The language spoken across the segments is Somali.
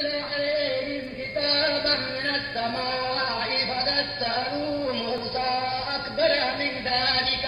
عليهم كتابا من السماء فدسروا موسى أكبر من ذلك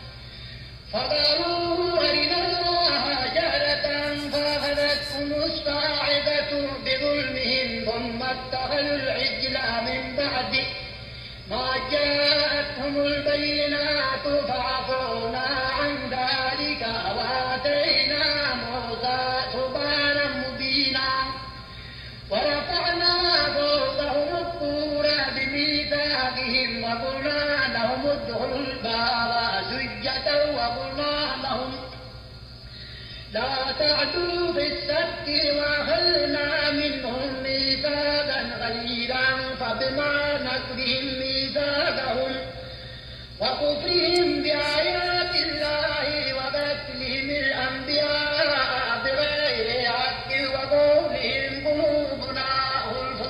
فقالوا أرنا الله جهرة فأخذتهم الصاعقة بظلمهم ثم اتخذوا العجل من بعد ما جاءتهم البينات فعفونا عن ذلك وآتينا موسى سبحانا مبينا ورفعنا فوقهم الطور بميثاقهم وقلنا لهم ادخلوا الباب سجة وقلنا لهم لا تعدوا في السبت وأخذنا منهم ميثاقا غليظا فبما نقضهم ميثاقهم وكفرهم بآيات الله وقتلهم الأنبياء بغير حق وقولهم قلوبنا غلف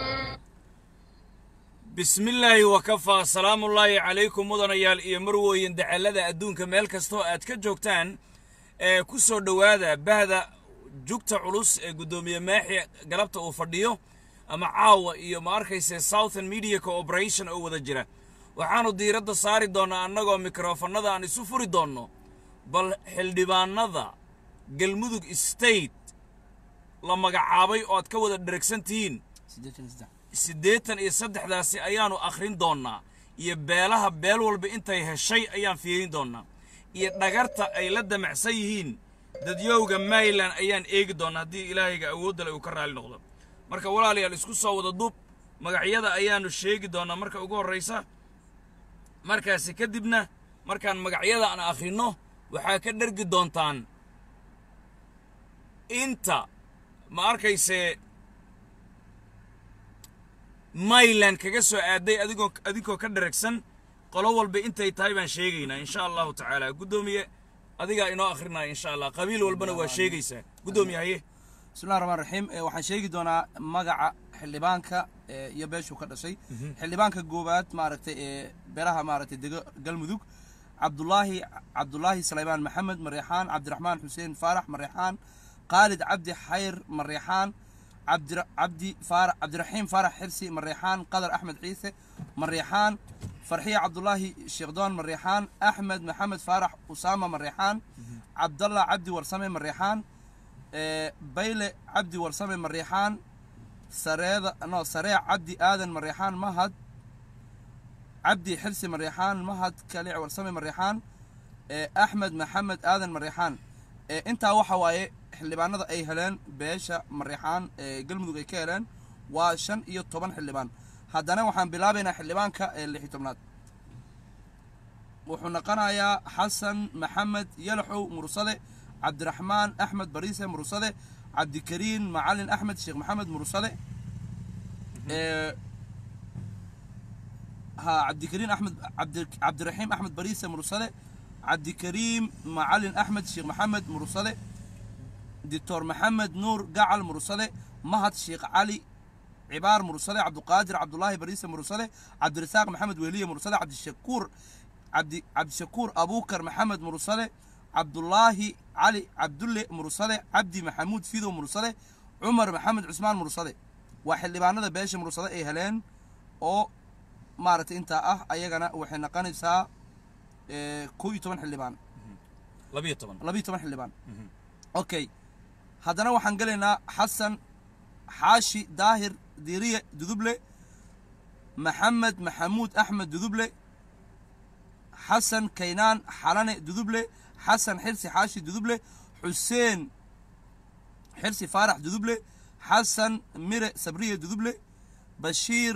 bismillaahi wakafaa salaamullaahi calaykum mudanayaal iyo marwooyin dacallada adduunka meel kastoo aad ka joogtaan ee ku soo dhowaada bahda jugta culus ee guddoomiye maaxi galabta uu fadhiyo ama caawa iyo ma arkayse southern media cooperation oo wada jira waxaannu diiradda saari doonnaa annagoo mikrofannada aan isu furi doonno bal xildhibaannada galmudug state la magacaabay oo aad ka wada dheragsan tihiin siddeetan iyo saddexdaasi ayaannu akhrin doonnaa iyo beelaha beel walba intay heshay ayaan fiirin doonnaa iyo dhagarta ay la damacsan yihiin dadyowga maryland ayaan eegi doonnaa haddii ilaahayga awoodda le uu ka raali noqdo marka walaalayaal isku soo wada duub magacyada ayaannu sheegi doonnaa marka ugu horraysa markaasi kadibna markaan magacyada aan akhrinno waxaa ka dhergi doontaan inta ma arkayse mayland kaga soo aaday adigoo adinkoo ka dharagsan qolo walba intay tahay baan sheegaynaa insha allahu tacaala guddoomiye adigaa inoo akhrinaya insha allah qabiil walbana waa sheegaysaa guddoomiye haye bismillahi raxmaan raxiim Eh, waxaan sheegi doonaa magaca xildhibaanka eh, iyo beeshuu ka dhashay xildhibaanka goobaad maaragtay ee beeraha maaragtay dego galmudug cabdulaahi cabdulaahi salaymaan maxamed mareexaan cabdiraxmaan xuseen faarax mareexaan khaalid cabdi xayr mareexaan cabdi cabdi faarax cabdiraxiim faarax xirsi mareexaan qadar axmed ciise mareexaan farxiya cabdulaahi sheekdoon mareexaan axmed maxamed faarax usaama mareexaan cabdallah cabdi warsame mareexaan ee, bayle cabdi warsame mareexaan sareeda no sareec cabdi aadan mareexaan mahad cabdi xirsi mareexaan mahad kalic warsame mareexaan ee, axmed maxamed aadan mareexaan ee, intaa waxa waaye xildhibaanada ay heleen beesha mareexaan ee galmudug ay ka heleen waa shan iyo toban xildhibaan haddana waxaan bilaabaynaa xildhibaanka ee lix iyo tobnaad wuxuu noqonayaa xasan maxamed yalaxow mursade cabdiraxmaan axmed bariise mursade cabdikariin macalin axmed sheekh maxamed mursade ee ha cabdikariin axmed cabdi cabdiraxiim axmed bariise mursade cabdikariim macalin axmed sheekh maxamed mursade doctor maxamed nuur gacal mursade mahad sheekh cali cibaar mursade cabduqaadir cabdulaahi bariise mursade cabdirasaaq maxamed weliye mursade cabdishakuur cabdi cabdishakuur abuukar maxamed mursade cabdulaahi cali cabdulle mursade cabdi maxamuud fidow mursade cumar maxamed cusmaan mursade waa xildhibaanada beesha mursade ay heleen oo maaragtay intaa ah ayagana waxay noqonaysaa ee, kow iyo toban xildhibaan labiyo toban labiyo toban xildhibaan okay haddana waxaan gelaynaa xasan xaashi daahir diiriye duduble maxamed maxamuud axmed duduble xasan kaynaan xalane duduble xasan xirsi xaashi duduble xuseen xirsi faarax duduble xasan mire sabriye duduble bashiir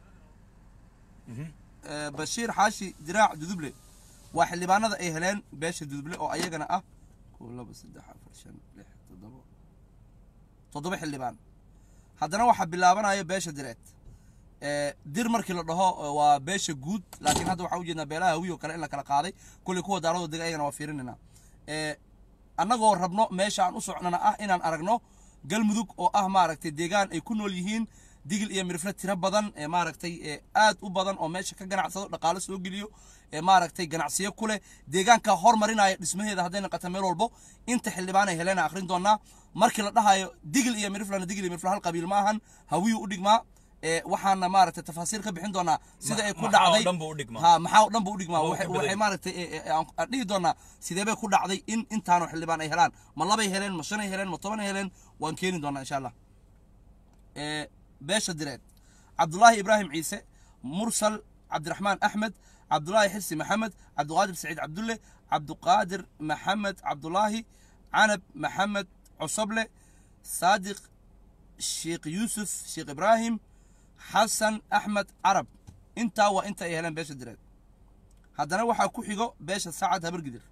eh, bashiir xaashi diraac duduble waa xildhibaanada ay heleen beesha duduble oo ayagana ah kow laba saddex afar shan lix toddoba toddoba xildhibaan haddana waxaa bilaabanaya beesha direed ee, dir markii la dhaho ee, waa beesha guud laakiin hadda waxaa ujeednaa beelaha hawiyo kale in la kala qaaday kulley kuwa daaradoo dega ayagana waa fiirinayna ee, annagoo rabno meesha aan u socnana ah inaan aragno galmudug oo ah maaragtay deegaan ay ku nool yihiin digil iyo mirifle tiro badan ee maaragtay ee aad u badan oo meesha ka ganacsado dhaqaale soo geliyo ee maaragtay ganacsiyo ku leh deegaanka hormarinaya dhismaheeda hadday noqoto meel walbo inta xildhibaan ay heleen akhrin doonaa markii la dhahayo digil iyo miriflena digil iyo mirifle hal qabiil ma ahan hawiyuu u dhigmaa ee waxaana maaragtay tafaasiir ka bixin doonaa sida ay ku maxaa oo dhacday dhan buu u dhigmaa? ha maxaa oo dhan buu u dhigmaa Oo waxay ka badan waxay yahay. maaragtay ee, ee, aan aan dhihi doonaa sidee bay ku dhacday in intaanu xildhibaan ay helaan ma labay heleen ma shanay heleen ma tobanay heleen waan keeni doonaa insha allah ee, beesha direed cabdulaahi ibraahim ciise mursal cabdiraxmaan axmed cabdulaahi xirsi maxamed cabdiqaadir saciid cabdulle cabdiqaadir maxamed cabdulaahi canab maxamed cosoble saadiq sheekh yuusuf sheekh ibraahim xasan axmed carab intaa waa inta ay heleen beesha direed haddana waxaa ku xigo beesha sacad habargidir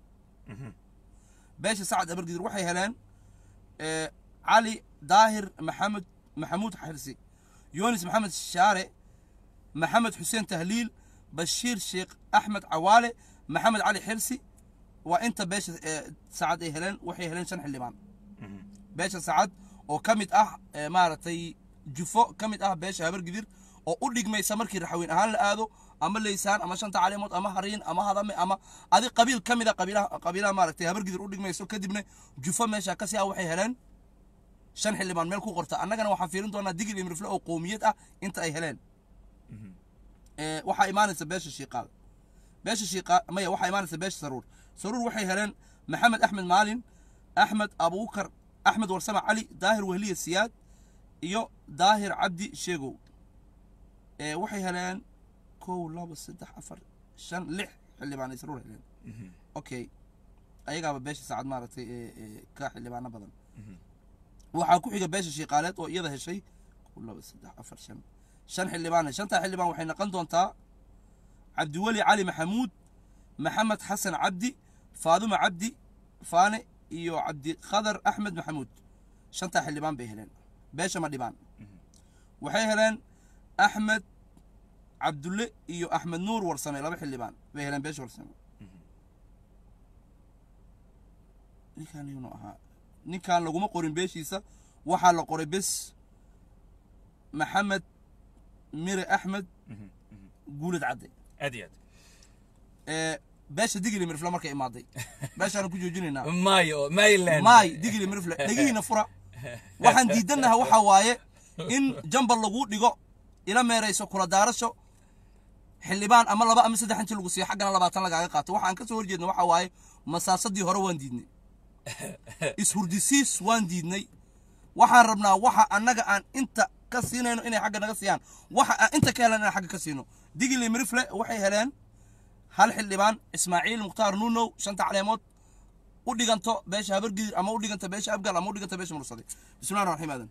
beesha sacad habargidir waxay heleen ee, cali daahir maxamed maxamuud xirsi yunis maxamed shaare maxamed xuseen tahliil bashiir sheekh axmed cawaale maxamed cali xirsi waa inta beesha ee, sacad ay heleen waxay heleen shan xildhibaan beesha sacad oo ka mid ah ee, maaragtay jufo ka mid ah beesha habargidir oo u dhigmaysa markii raxweyn ahaan la aado ama leysaan ama shanta caleemood ama hariin ama hadame ama adi qabiil ka mid a qabiilaha qabiilaha maaragtay habargidir u dhigmayso kadibna jufo meesha kasii ah waxay heleen shan xildhibaan meel ku qorta annagana waxaan fiirin doonaa digil iyo mirifle oo qowmiyad ah inta ay heleen ee, waxaa imaanaysa beesha shiiqaal beesha shiiqaal maya waxaa imaanaysa beesha saruur saruur waxay heleen maxamed axmed maalin axmed abuukar axmed warsame cali daahir wehliye siyaad iyo daahir cabdi sheegow ee, waxay heleen kow labo saddex afar shan lix xildhibaan ay saruur heleen okay ayagaaba beesha saacad maaragtay ee ee ka xildhibaano badan waxaa ku xiga beesha shiiqaaleed oo iyada heshay kow labo saddex afar shan shan xildhibaan shantaa xildhibaan waxay noqon doontaa cabdiweli cali maxamuud maxamed xasan cabdi faaduma cabdi faane iyo cabdiqadar axmed maxamuud shantaa xildhibaan bay heleen beesha ma dhibaan waxay heleen axmed cabdulle iyo axmed nuur warsame laba xildhibaan bay heleen beesha warsame ninkaan yunu ahaa ninkaan laguma qorin beeshiisa waxaa la qoray bes maxamed mire axmed guulad cadde aad iyo ee beesha digili mirifle markay imaaday beeshaanu ku joojinaynaa aad maayo mayland maay digili mirifle dhegihiina fura waxaan diidanaha waxaa waaye in jambal lagu dhigo ila meerayso kula daarasho xildhibaan ama laba ama saddex inti lagu siiyo xaggana labaatan lagaaga qaato waxaan ka soo horjeedna waxaa waaye masaasadii hore waan diidnay ishurdisiis waan diidnay waxaan rabnaa waxa annaga aan inta ka siinayno inay xagga naga siiyaan waxa aan inta ka helan inaan xagga ka siino digili mirifle waxay heleen hal xildhibaan ismaaciil mukhtaar nuunow shanta caleemood u dhiganto beesha habargidir ama u dhiganta beesha abgal ama u dhiganta beesha mursade bismillahi raxmaan raxiim aadan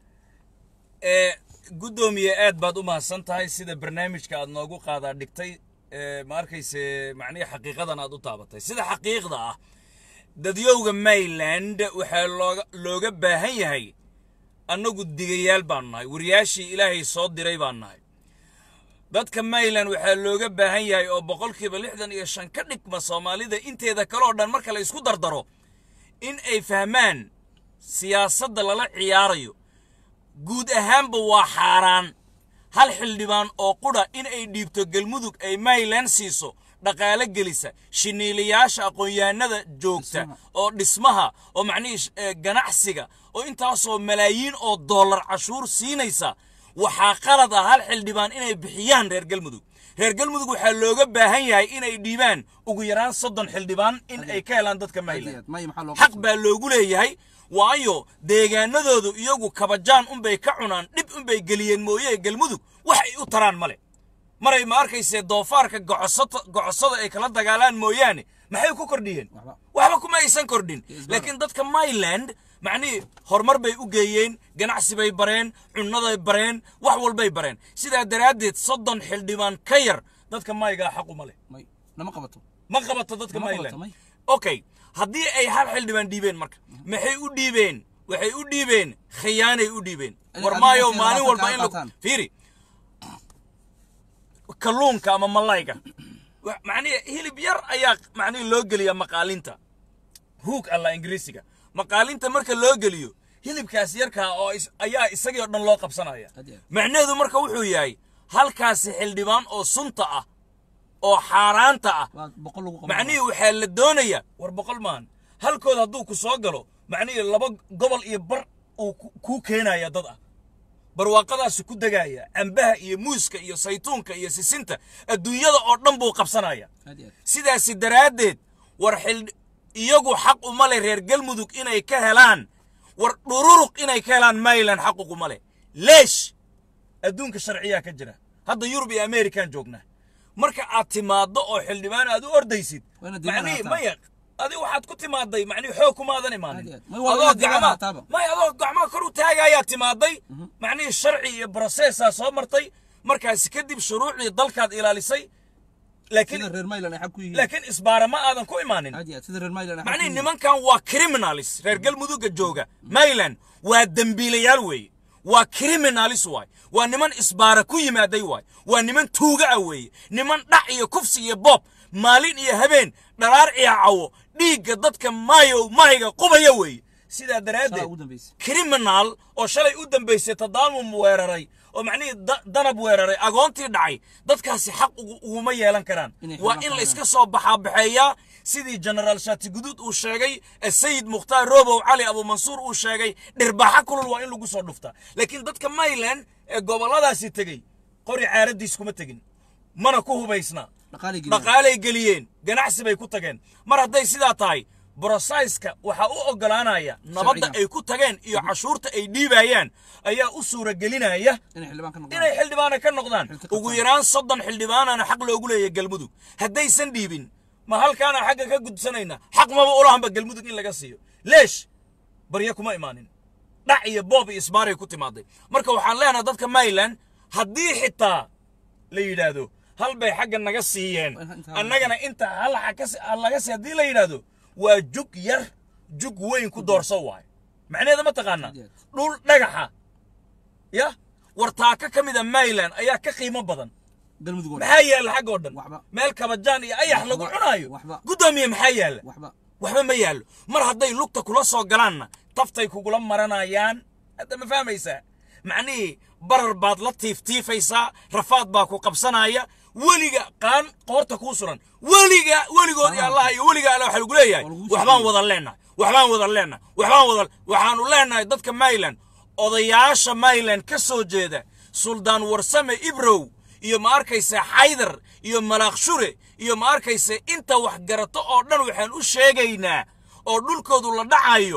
ee guddoomiye aad baad u mahadsan tahay sida barnaamijka aad noogu qaadaa dhigtay ee ma arkayse macnihi xaqiiqadan aad u taabatay sida xaqiiqda ah dadyowga mayland waxaa looga looga baahan yahay annagu digayaal baan nahay wariyaashii ilaahay soo diray baan nahay dadka mayland waxaa looga baahan yahay oo boqolkiiba lixdan iyo shan ka dhigma soomaalida inteeda kale oo dhan marka la isku dardaro in ay fahmaan siyaasadda lala ciyaarayo guud ahaanba waa xaaraan hal xildhibaan oo qudha in ay dhiibto galmudug ay mayland siiso dhaqaale gelisa shiniilayaasha aqoon-yahanada joogta oo dhismaha oo macnihii sh- ee, ganacsiga oo intaasoo malaayiin oo dollar cashuur siinaysa waxaa qalad ah hal xildhibaan inay bixiyaan reer galmudug reer galmudug waxaa looga baahan yahay inay dhiibaan ugu yaraan soddon xildhibaan in ay ka helaan dadka mayland may maxaa loo xaq baa loogu leeyahay waayo deegaanadoodu iyagu kabajaan unbay ka cunaan dhib unbay geliyeen mooye galmudug wax ay u taraan male maray ma arkaysee doofaarka gocosata gocosada ay kala dagaalaan mooyaane maxay ku kordhiyeen Waxba. waxba kuma aysan kordhin laakiin dadka myland macnihii horumar bay u geeyeen ganacsi bay bareen cunnaday bareen wax walbay bareen sidaa daraaddeed soddon xildhibaan ka yar dadka maygaa xaquma leh may nama qabato ma qabato dadka Ma mayland qabato, may. okay haddii ay hal xildhibaan dhiibeen marka maxay u dhiibeen waxay u dhiibeen khiyaanay u dhiibeen Adiga- war adiga maayo markay maalin labaatan walba kaa in lagu qaataan. fiiri kalluunka ama malayga wa- macnihi hilib yar ayaa macnihi loo geliyaa maqaalinta huug alla ingiriisiga maqaalinta marka loo geliyo hilibkaas yarkaa oo is- ayaa isagii oo dhan loo qabsanaya Had iyo- macnaheedu marka wuxuu yahay halkaasi xildhibaan oo sunta ah oo xaaraanta ah waa boqol lagu qaban macnihii waxaa la doonaya war boqol maahan halkood hadduu ku soo galo macnihii laba gobol iyo bar uu ku- kuu keenaya dad ah barwaaqadaasu ku degaya cambaha iyo muuska iyo saytuunka iyo sisinta adduunyada oo dhan buu qabsanaya Had iyo- sidaasi daraaddeed war xil iyagu xaq uma leh reer galmudug inay ka helaan war dhururuq inay ka helaan maylan xaq uguma leh leesh adduunka sharciyaa ka jira hadda yurub iyo amerikan joognaa marka aad timaaddo oo xildhibaan aad u ordaysid Waa inaad diiwaan macnihii haataa. maya adi waxaad ku timaaday macnihi xoog kumaadan imaanin Aad iyo aad. May waa adoo inaad diiwaan gacmaha haataaba. may adoo gacmaha kor u taagayaa timaaday macnihii sharci iyo brosesaa soo martay markaasi kadib shuruucdii dalkaad ilaalisay laakiin sida reer maylan ay xag ku yihiin laakiin isbaara ma aadan ku imaanin Had iyo aad, sida reer maylan ay xag ku macnihi yihiin. nimankan waa criminalis reer galmudugga jooga mayland waa dembiilayaal weeye waa criminalis waay waa niman isbaara ku yimaaday waay waa niman tuuga ah weeye niman dhac iyo kufsi iyo boob maalin iyo habeen dharaar iyo cawo dhiigga dadka maayo mahayga qubaya weeye sidaa Shalay daraaddeed ugu dambeysay. criminal oo shalay u dambaysay tadaamum weeraray oo macnihii da- danab weeraray agoontii dhacay dadkaasi xaq ugu- uguma yeelan karaan Inay waa xildhibaan in la ka iska soo baxaabaxeeyaa sidii genaraal shaati guduud uu sheegay sayid mukhtaar robow cali abumansuur uu sheegay dhirbaxa kulul waa in lagu soo dhuftaa laakiin dadka mayland ee gobolladaasi tegey qori caaradiis kuma tegin mana ku hubaysna Dhaqaalay geliyaan. dhaqaalay geliyeen ganacsi bay ku tageen mar hadday sidaa tahay brosaiska waxaa u oggolaanaya nabadda Sharciga. ay ku tageen iyo cashuurta ay dhiibayaan ayaa u suuragelinaya inay xildhibaan ka noqdaan inay xildhibaana ka noqdaan Xilka qabtaan. ugu yaraan soddon xildhibaanana xaq loogu leeyahay galmudug haddaysan dhiibin ma halkaana xagga ka gudsanayna xaq maba ulahanba galmudug in laga siiyo leesh barya kuma imaanin dhac iyo boob iyo isbaaray ku timaaday marka waxaan leenahay dadka mayland haddii xitaa la yidhaahdo hal bay xagga naga siiyeen Waa inta- annagana inta hal xa ka si- hal laga sii haddii la yidhaahdo waa jug yar jug weyn ku doorso waayo macnaheeda ma taqaanaa Aad iyo aad. dhul dhagaxa ya wartaaka ka mida mayland ayaa ka qiimo badan galmudug oo dhan. maxaa yaalla xagga oo dhan Waxba. meel kabajaan iyo ayax lagu Waxba. cunaayo Waxba. guddoomiye maxaa yaalla waxba waxba ma yaallo mar hadday lugta kula soo galaanna taftay kugula maranayaan hadda ma fahmaysaa macnihii barar baad la tiiftiifaysaa rafaad baa ku qabsanaya weliga qaan qoorta kuu suran weliga weligood iyo allah iyo weliga alle waxa lagu leeyahay Waa lagu waxbaan sheegay. wada leenahay waxbaan wada leenahay waxbaan wada waxaanu leenahay dadka mayland odayaasha mayland ka soo jeeda suldaan warsame ibrow iyo ma arkaysa xaydar iyo malaakshure iyo ma arkaysa inta wax garato oo dhan waxaan u sheegaynaa oo dhulkoodu la dhacayo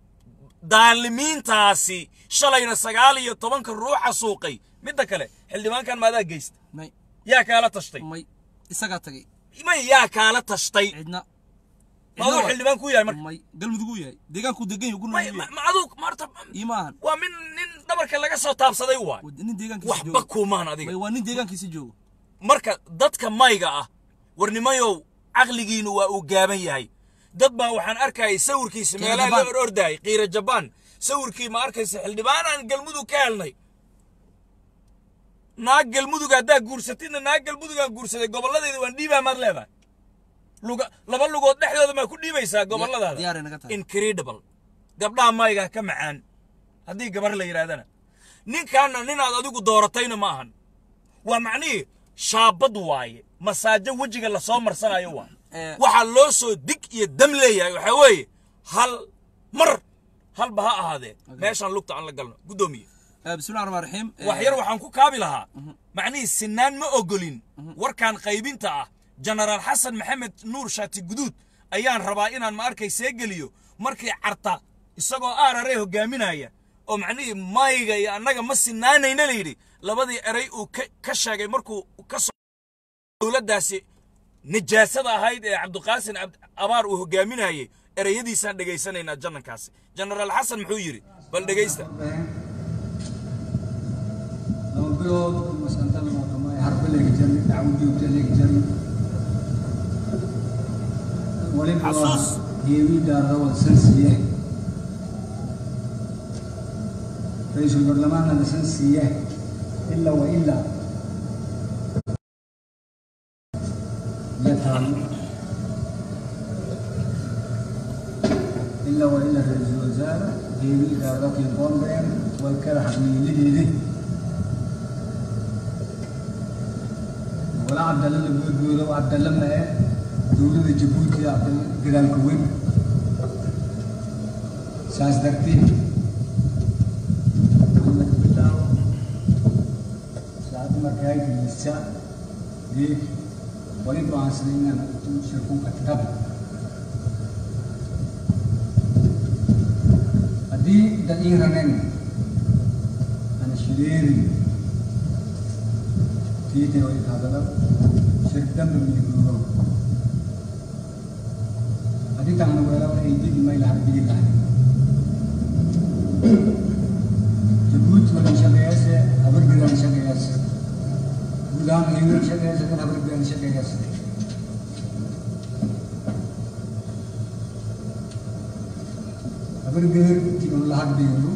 daalimiintaasi shalayna sagaal iyo tobanka ruuxa suuqay midda kale xildhibaankan maadaa geysta may yaa kaala tashtay may isagaa tagay may yaa kaala tashtay cidna ma aduu xildhibaan ku yahay marka may galmudug uu yahay deegaankuu degan yahay gurna may uu ma yahay ma aduu maarta ii maahan waa min nin dhabarka laga soo taabsaday waay Waa nin deegaankiisa waxba joogo kuumaan adiga may waa nin deegaankiisa joogo marka dadka mayga ah warnimayow caqligiinu waa uu gaaban yahay dad baa waxaan arkayay sawirkiisa Qiira meelaha la Jabaan. or ordaayay qiira jabaan sawirkii ma arkaysa xildhibaanaan galmudug ka helnay naag galmudug haddaa guursatidna naag galmudugaan guursaday gobolladeeda waan dhiibaa maad leedahay luga laba lugood dhexdooda maa ku dhiibaysaa gobolladaada diyaaray naga tahay. incredible gabdhaha mayga ka macaan haddii gabar la yidhahdana ninkaana ninaad adigu dooratayna ma ahan waa macnihii shaabad waaye masaajo wejiga lasoo marsanayo waa Eh. waxaa loo soo dig iyo dam leeyahay waxaa weeye hal mar halba ha ahaadee meeshaan lugta aan la galno guddoomiye Eh, bismillahi raxmaan raxiim Eh, wax yar waxaan ku kaabi lahaa macnihii sinaan ma ogolin warkan qaybinta ah jenaraal xasan maxamed nuur shaati guduud ayaan rabaa inaan ma arkay see geliyo markii carta isagoo aararee hogaaminaya oo macnihii mayga iyo annaga ma sinaanayna layidhi labadii eray uu ka- ka sheegay markuu ka soo dowladdaasi nijaasada ahayd ee cabdiqaasin cabd- abaar uu hogaaminayay ereyadiisaan dhegaysanaynaa jannankaasi jenaraal xasan muxuu yidhi bal dhegaysta laba bilood masanta lama qamay harba leegi jirnay dacwo joogta leegi jirnay waliba waa Xasuus. geewi daarada wada sansiye ra-iisul baarlamaanna la sansiye ilaa wa ilaa yataalo ilaa wa ilaa ra-iisul wasaare heewi idaaradakin qoondeen way kala xaqniilideedi walaa cabdalle la goodgoodo cabdalle mae dowladda jabuuti cabdalle gadaalka weyn saas darteed laga bilaabo saacadda markay geysa geed wali go'aansaday inaan intuu shirkunka tab haddii dad ii raneen ana shileerin tiite way kaadala shir dambe midigoogo haddii taana weelaba ay digi may laha digi lahay jabuuti wadan shaqeeyase habargidan shaqeeyase gudahaan heegan shaqeeyase kan habargidan shaqeeyase habargeer tiun lahad beeru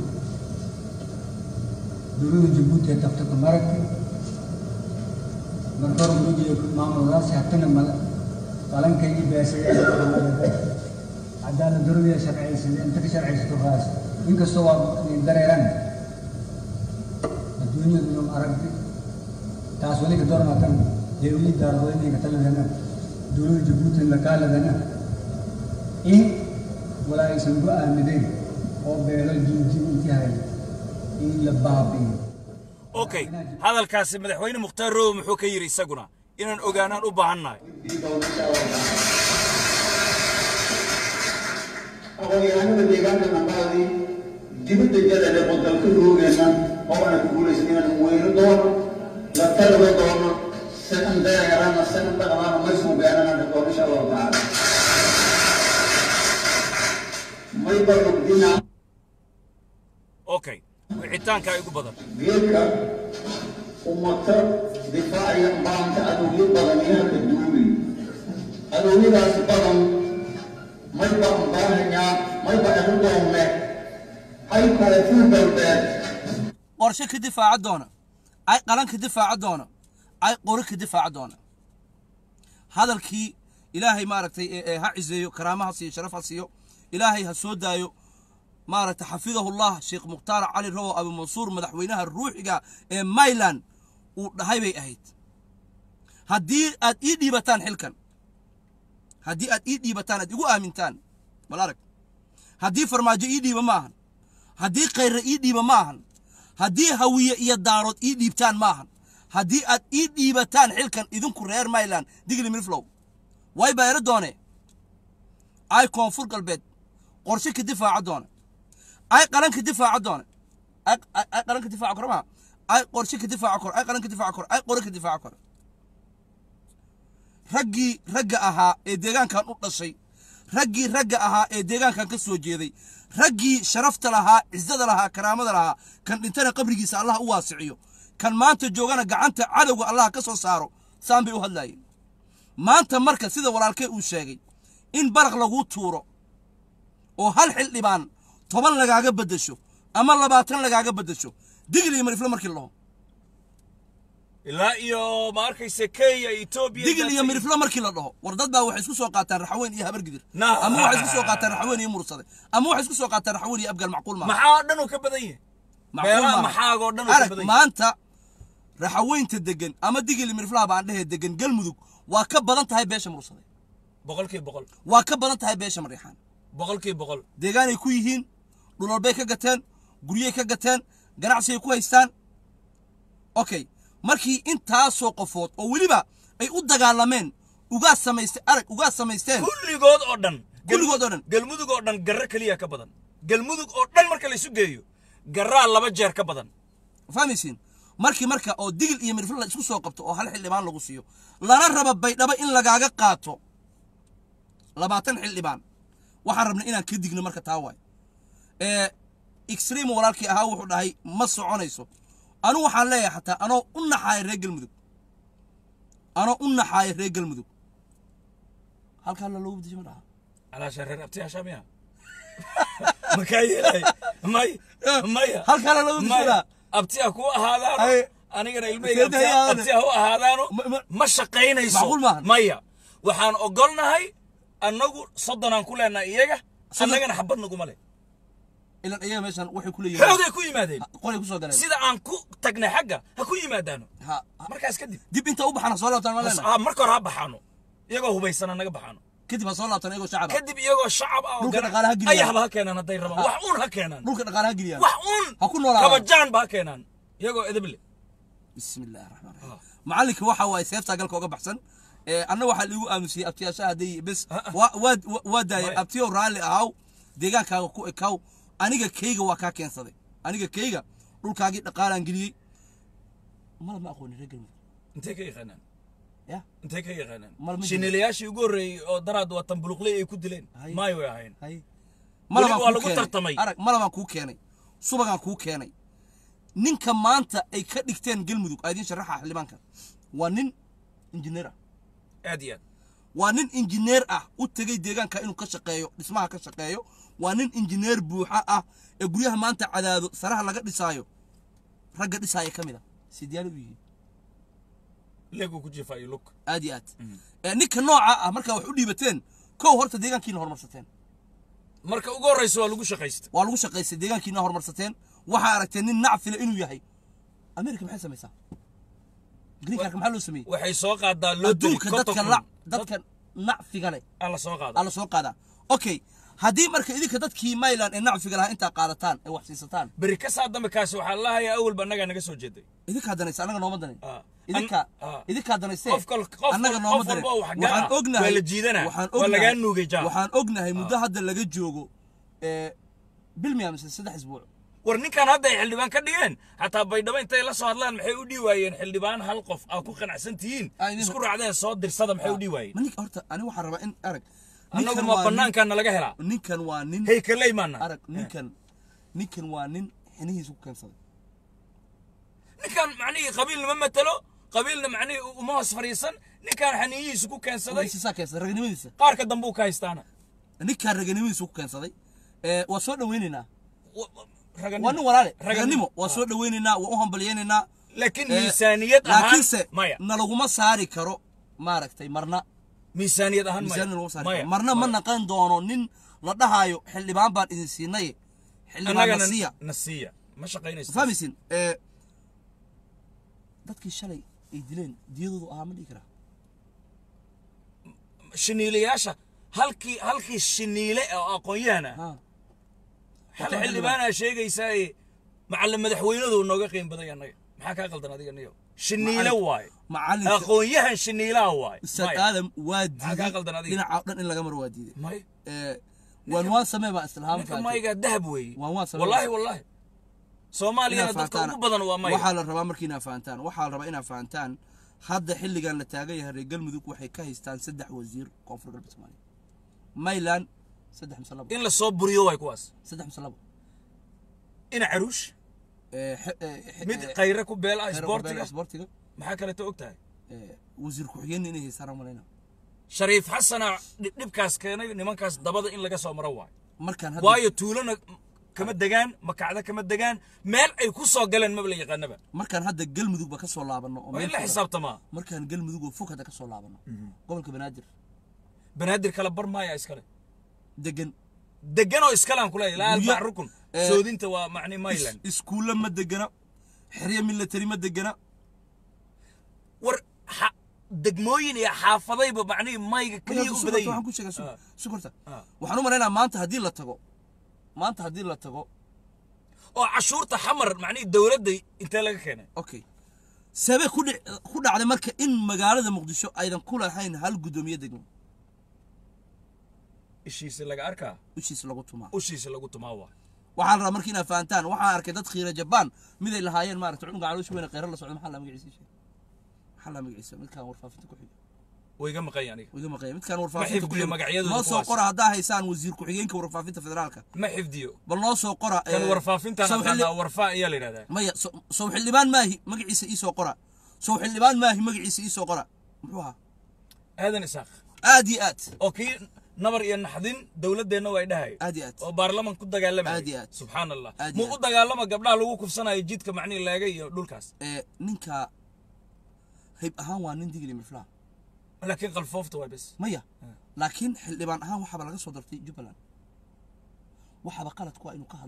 dowladda jabuuti ee tabta ku maragti marka hore mujiyo maamuladaasi hatana mala qalankaygii beesaya cadaalad daradiya sharciyaysan inta ka sharciysato raas inkastoo waa dareeran adduunyadu inuu aragti taas wali ka doormatan heewii daaradooyinay ka taladana dowladda jabuuti lakaaladana in walaa aysan ku aamineen oo beelo jiinjiin intii hay in la baabi'iyo okay hadalkaasi madaxweyne mukhtaar rowe muxuu ka yidhi isaguna inaan ogaanaan u baahannahay aqoonyahanada deegaanka nambadii dibadda jadale oo dalka roogeenna oo ana ku guulaysan inaan weyno doono la talaba doono sidan dareerana sidan dhaqmaana may suugaanana dhaqoon insha allahu tacaala may barugdina okay wicitaankaa igu badan geedka ummata difaaciya maanta adowyo badan yaaka duulay adowyadaas badan may baan baanayaa may baan anu doonne hay koonfur galbeed qorshe ka difaaca doona ay qalan ka difaaca doona ay qori ka difaaca doona hadalkii ilaahay maaragtay ee ee ha ciseeyo karaama ha siiyo sharaf ha siiyo ilaahay ha soo daayo maaragtay xafidahullah sheekh mukhtaar cali rowo abu mansuur madaxweynaha ruuxiga ee mayland uu dhahay bay ahayd haddii aad ii dhiibataan xilkan haddii aad ii dhiibataan aad igu aamintaan bal arag haddii farmaajo ii dhiiba ma ahan haddii khayre ii dhiiba ma ahan haddii hawiye iyo daarood ii dhiibtaan ma ahan haddii aad ii dhiibataan xilkan idinku reer mayland digli milflow way bayro doone ay koonfur galbeed qorshe ka difaaca doona ay qalan ka difaaca doona ay ay- ay qalan ka difaaca koro maa ay qorshe ka difaaca koro ay qalan ka difaaca koro ay qore ka difaaca koro raggii ragga ahaa ee deegaankan u dhashay raggii ragga ahaa ee deegaankan ka soo jeeday raggii sharafta lahaa cizada lahaa karaamada lahaa kan dhintana qabrigiisa allah u waasiciyo kan maanta joogana gacanta cadowga allah ka soo saaro saan bay u hadlaayeen maanta marka sida walaalkee uu sheegay in baraq laguu tuuro oo hal xildhibaan toban lagaaga beddesho ama labaatan lagaaga beddesho digli iyo mariflo markii la dhaho ilaa iyo ma arkaysa kenya etoobiya digil iyo miriflo markii la dhaho war dad baa waxay isku soo qaataan raxaweyn iyo habargidir Nah. ama waxay isku soo qaataan raxaweyn iyo mursade ama waxay isku soo qaataan raxaweyn iyo abgaal macquul maaha maxaa oo dhan uu ka badan yahay Macquul meelaha maaha. maxaagoo dhan uu ka arag badan yahay maanta raxaweynta degan ama digil iyo miriflaha baan dhehee degan galmudug waa ka badan tahay beesha mursade boqolkiiba boqol waa ka badan tahay beesha mariixaan boqolkiiba boqol deegaanay ku yihiin dhulolbay ka gateen guryay ka gateen ganacsigay ku haystaan okay markii intaasoo qofood oo weliba ay u dagaalameen ugaa samaystay arag ugaa samaysteen kulligood oo dhan Kulligood oo dhan. galmudug oo dhan garro keliya ka badan galmudug oo dhan marka la isu geeyo garraa laba jeer ka badan fahmaysiin markii marka oo digil iyo mirfil la isku soo qabto oo hal xildhibaan lagu siiyo lana raba baydhabo in lagaaga qaato labaatan xildhibaan waxaan rabnay inaan ka digno marka taa waay ee extreme walaalkii ahaa wuxuu dhahay ma soconayso anu waxaan leeyahay xataa anoo u naxaaya reer galmudug anoo u naxaaya reer galmudug halkaa la loogu bedeshay ma dhaha calaasha reer abtiyaasha miya makaa yeelay may maya halkaa la loogu bedeshay maya ma abtiya ku ahaadaano Ay. anigana ilmahayga Seeday abtiya ahaadane. abtiya u ahaadaano Ma- ma- ma shaqaynayso Macquul maahan. maya waxaan ogolnahay annagu soddonaan ku leenahay iyaga Soddon- annagana xabad naguma leh ilan iyaga meeshan waxay ku leeyihiin xoogay ku yimaadeen qolay kusoo galeen sida aan ku tagnay xagga ha ku yimaadaano ha ha- markaas kadib dib inta u baxana soo laabtaan ma leenahay ha marka hore ha baxaano iyagoo hubaysana naga baxaano kadib ha soo laabtaan iyagoo shacab ah kadib iyagoo shacab ah oo Dhulka gana- dhaqaalaha geliyaan. ayahba ha keenaan hadday rabaan wax uun ha keenaan dhulka dhaqaalaha geliyaan wax uun Ha ku noolaadaan. kabajaanba ha keenaan iyagoo edeble بسم الله الرحمن الرحيم معلك waxa way seefta galka uga baxsan ee anna waxa liigu aamusiyay abtiyaasha haday bes waa waa daayay Maya. abtiyo raali ahaw deegaankaaga ku ekaw aniga keyga waa kaa keensaday aniga keyga dhulkaagii dhaqaalaan geliyey mala ma aqoonin reer galmudug intay ka yaqaanaan ya intay ka yaqaanaan Mal ma jiro. shinilayaashii ugu horreeyey oo daraad watan buluqley ay ku dileen Hay. maayo way ahayn hay Weli malabaan waa kuu lagu keenay. tartamay. arag malabaan kuu keenay subagaan kuu keenay ninka maanta ay ka dhigteen galmudug aa idiin sharaxa xildhibaanka waa nin injineer ah aad iyo aad waa nin injineer ah u tegey deegaanka inuu ka shaqeeyo dhismaha ka shaqeeyo waa nin injineer buuxa ah ee guryaha maanta cadaado saraha laga dhisaayo ragga dhisaaya ka mid a sidiyaal u yihiin leeguu ku jiifaayo lug aad iyo aad ee ninka nooca ah markaa wax u dhiibateen kow horta deegaankiina horumarsateen marka ugu horreysa waa lagu shaqaysta waa lagu shaqaystay deegaankiina horumarsateen waxaa aragteen nin nacfile inuu yahay america maxay samaysaa green cardka maxaa loo sameeyey waxay soo qaadaa loo diri adduunka dadka la dadka nacfiga leh alla soo qaada alla soo qaadaa okay haddii marka idinka dadkii mayland ee nacfiga lahaa intaa qaadataan ee wax siisataan beri ka saa dambe kaasi waxaa lahayaa awalba annagaa naga soo jeeday idinkaa danaysa annaga nooma danin Ah. idinka An- ah. idinkaa danaysee Qof kal- qof annaga wal- nooma qof danin walba oo wax waxaan gaara, ognahay waa la jiidanaa, waxaan waa ognahay- lagaa nuugay jaal. waxaan ognahay muddo hadda laga joogo ee bil miya mise saddex isbuuc war ninkan hadda ay xildhibaan ka dhigeen xataa baydhabo intay la soo hadlaan maxay u dhii waayeen xildhibaan hal qof aa ku qanacsan tihiin Ah, idin- isku raacdeen soo dirsada maxay u dhii waayeen ma ninka horta ani waxaan rabaa in arag annagu ninkan ma waa nin- banaankaana laga helaa ninkan waa nin haykaley maana arag ninkan ninkan waa nin xinihiisa ku keensaday ninkan macnihii qabiilna ma matalo qabiilna macnihii uma hoos fadhiisan ninkan xaniyihiisa ku keensaday waysisaa keensaday raganimadiisa qaarka dambe uu ka haystaana ninkan raganimadiisa ku keensaday ee waa soo dhawaynaynaa Wa- wa- raganimo. waa nin walaale Raganimo. raganimo waa soo dhawaynaynaa waa u hambalyaynaynaa laakiin Ee, miisaaniyad ahaan laakiinse maya nalaguma saari karo maaragtay marna miisaaniyad ahaan miisaan maya laguma saari maya karo marna ma maya. naqan doono nin la dhahaayo xildhibaan baan idin siinay xildhibaan annagana nasiya nasiya ma shaqaynaysa fahmaysin ee dadkii shalay ay dileen diyadoodu ahaa ma dhihi karaa shiniilayaasha halkii halkii shiniile oo aqoon-yahana ha hal Wato xildhibaanaa sheegaysaa macallin madaxweynadu nooga qiim baday annaga maxaa kaa qaldan adiga niyo shiniile Macallin- waaye macalinka aqoon-yahan shiniilaha waaye ustaad Maya. aadam waa Maxaa kaa diiday qaldan adiga? dhinaca dhan in laga maro waa diiday maya ee waan waan samee baa islahaam ninka maygaa dahab weeye Waan waa sabab. wallaahi wallaahi soomaaliyana dadka ugu badan waa maya waxaa la rabaa markii inaa fahantaan waxaa la rabaa inaa fahantaan hadda xilligan la taagan yahay reer galmudug waxay ka haystaan saddex wasiir koonfur galbeed soomaaliya mayland saddex mise labo in la soo buriyo waay kuwaas saddex mise labo ina caruush Ee, xe- ee, xe- mid ee, khayre ku beel ah xeer isboortiga qorbeela isboortiga maxaa kaleeto og tahay ee, wasiir ku-xigeenna inay haystaan aan malayna shariif xasana dhib- dhibkaas keenay nimankaas dabada in laga soo maro waayo markaan hadda waayo tuulona kama degaan makacda kama degaan meel ay ku soo galeen maba la yaqaanaba markaan hadda galmudugba ka soo laabanno oo waa in meel la kale- xisaabtamaa markaan galmudug oo fog hadda ka soo laabanno gobolka banaadir banaadir kala bar maaya iskale degan deganoo iskalaan kuleeyahay laa Guryo- albac rukun ee, soodinta waa macni mayland is- iskuulla ma degana xeryo military ma degana war xa- degmooyin iyo xaafadayba macnihii mayga keliya u badan waxaan ku yihiin sheegaa Ah. sukorta Ah. waxaan u malaynaa maanta haddii la tago maanta haddii la tago oo cashuurta xamar macnihii dowladda intee laga keenay okay sabee ku dhic- ku dhacday marka in magaalada muqdisho aydan ku lahayn hal guddoomiye degmo ishiisa laga arkaa ushiis lagu tumaa ushiisa lagu tumaa waa waxaan rabaa marka inaad fahantaan waxaan arkay dad khiira jabaan miday lahaayeen maaragta cunuga caloosha weyne kheyra la socda maxaa la magaciisa sheeg maxaa la magaciisa midkaan warfaafinta ku xiga way iga maqan aniga wiga maqaya midkaan warfaafinta ku xifdiyo xiga magacyadooda noo soo kuwaas. qora haddaa haysaan wasiir ku-xigeenka warfaafinta federaalka ma xifdiyo bal noo soo qora kan ee, warfaafintan sow xilli- aqaanaa warfaa ayaa la yidhahdaa maya so- sow xildhibaan maahi magaciisa ii soo qora sow xildhibaan maahi magaciisa ii soo qora muxuu ahaa aadan isaaq aad iyo aad oo kii nabar iyo naxdin dowladdeenna way dhahay aad iyo aad oo baarlaman ku dagaalamaya Aad iyo aad. subxaan allah Aad iyo muu u aad. dagaalama gabdhaha lagu kufsanayo jidka macnihi laaga iyo dhulkaas ee ninka hayb ahaan waa nin digli mirflaa laakiin qalfoofta waa bes maya laakiin xildhibaan ahaan waxaaba laga soo dartay jubbaland waxaaba qalad ku ah inuu ka hadlo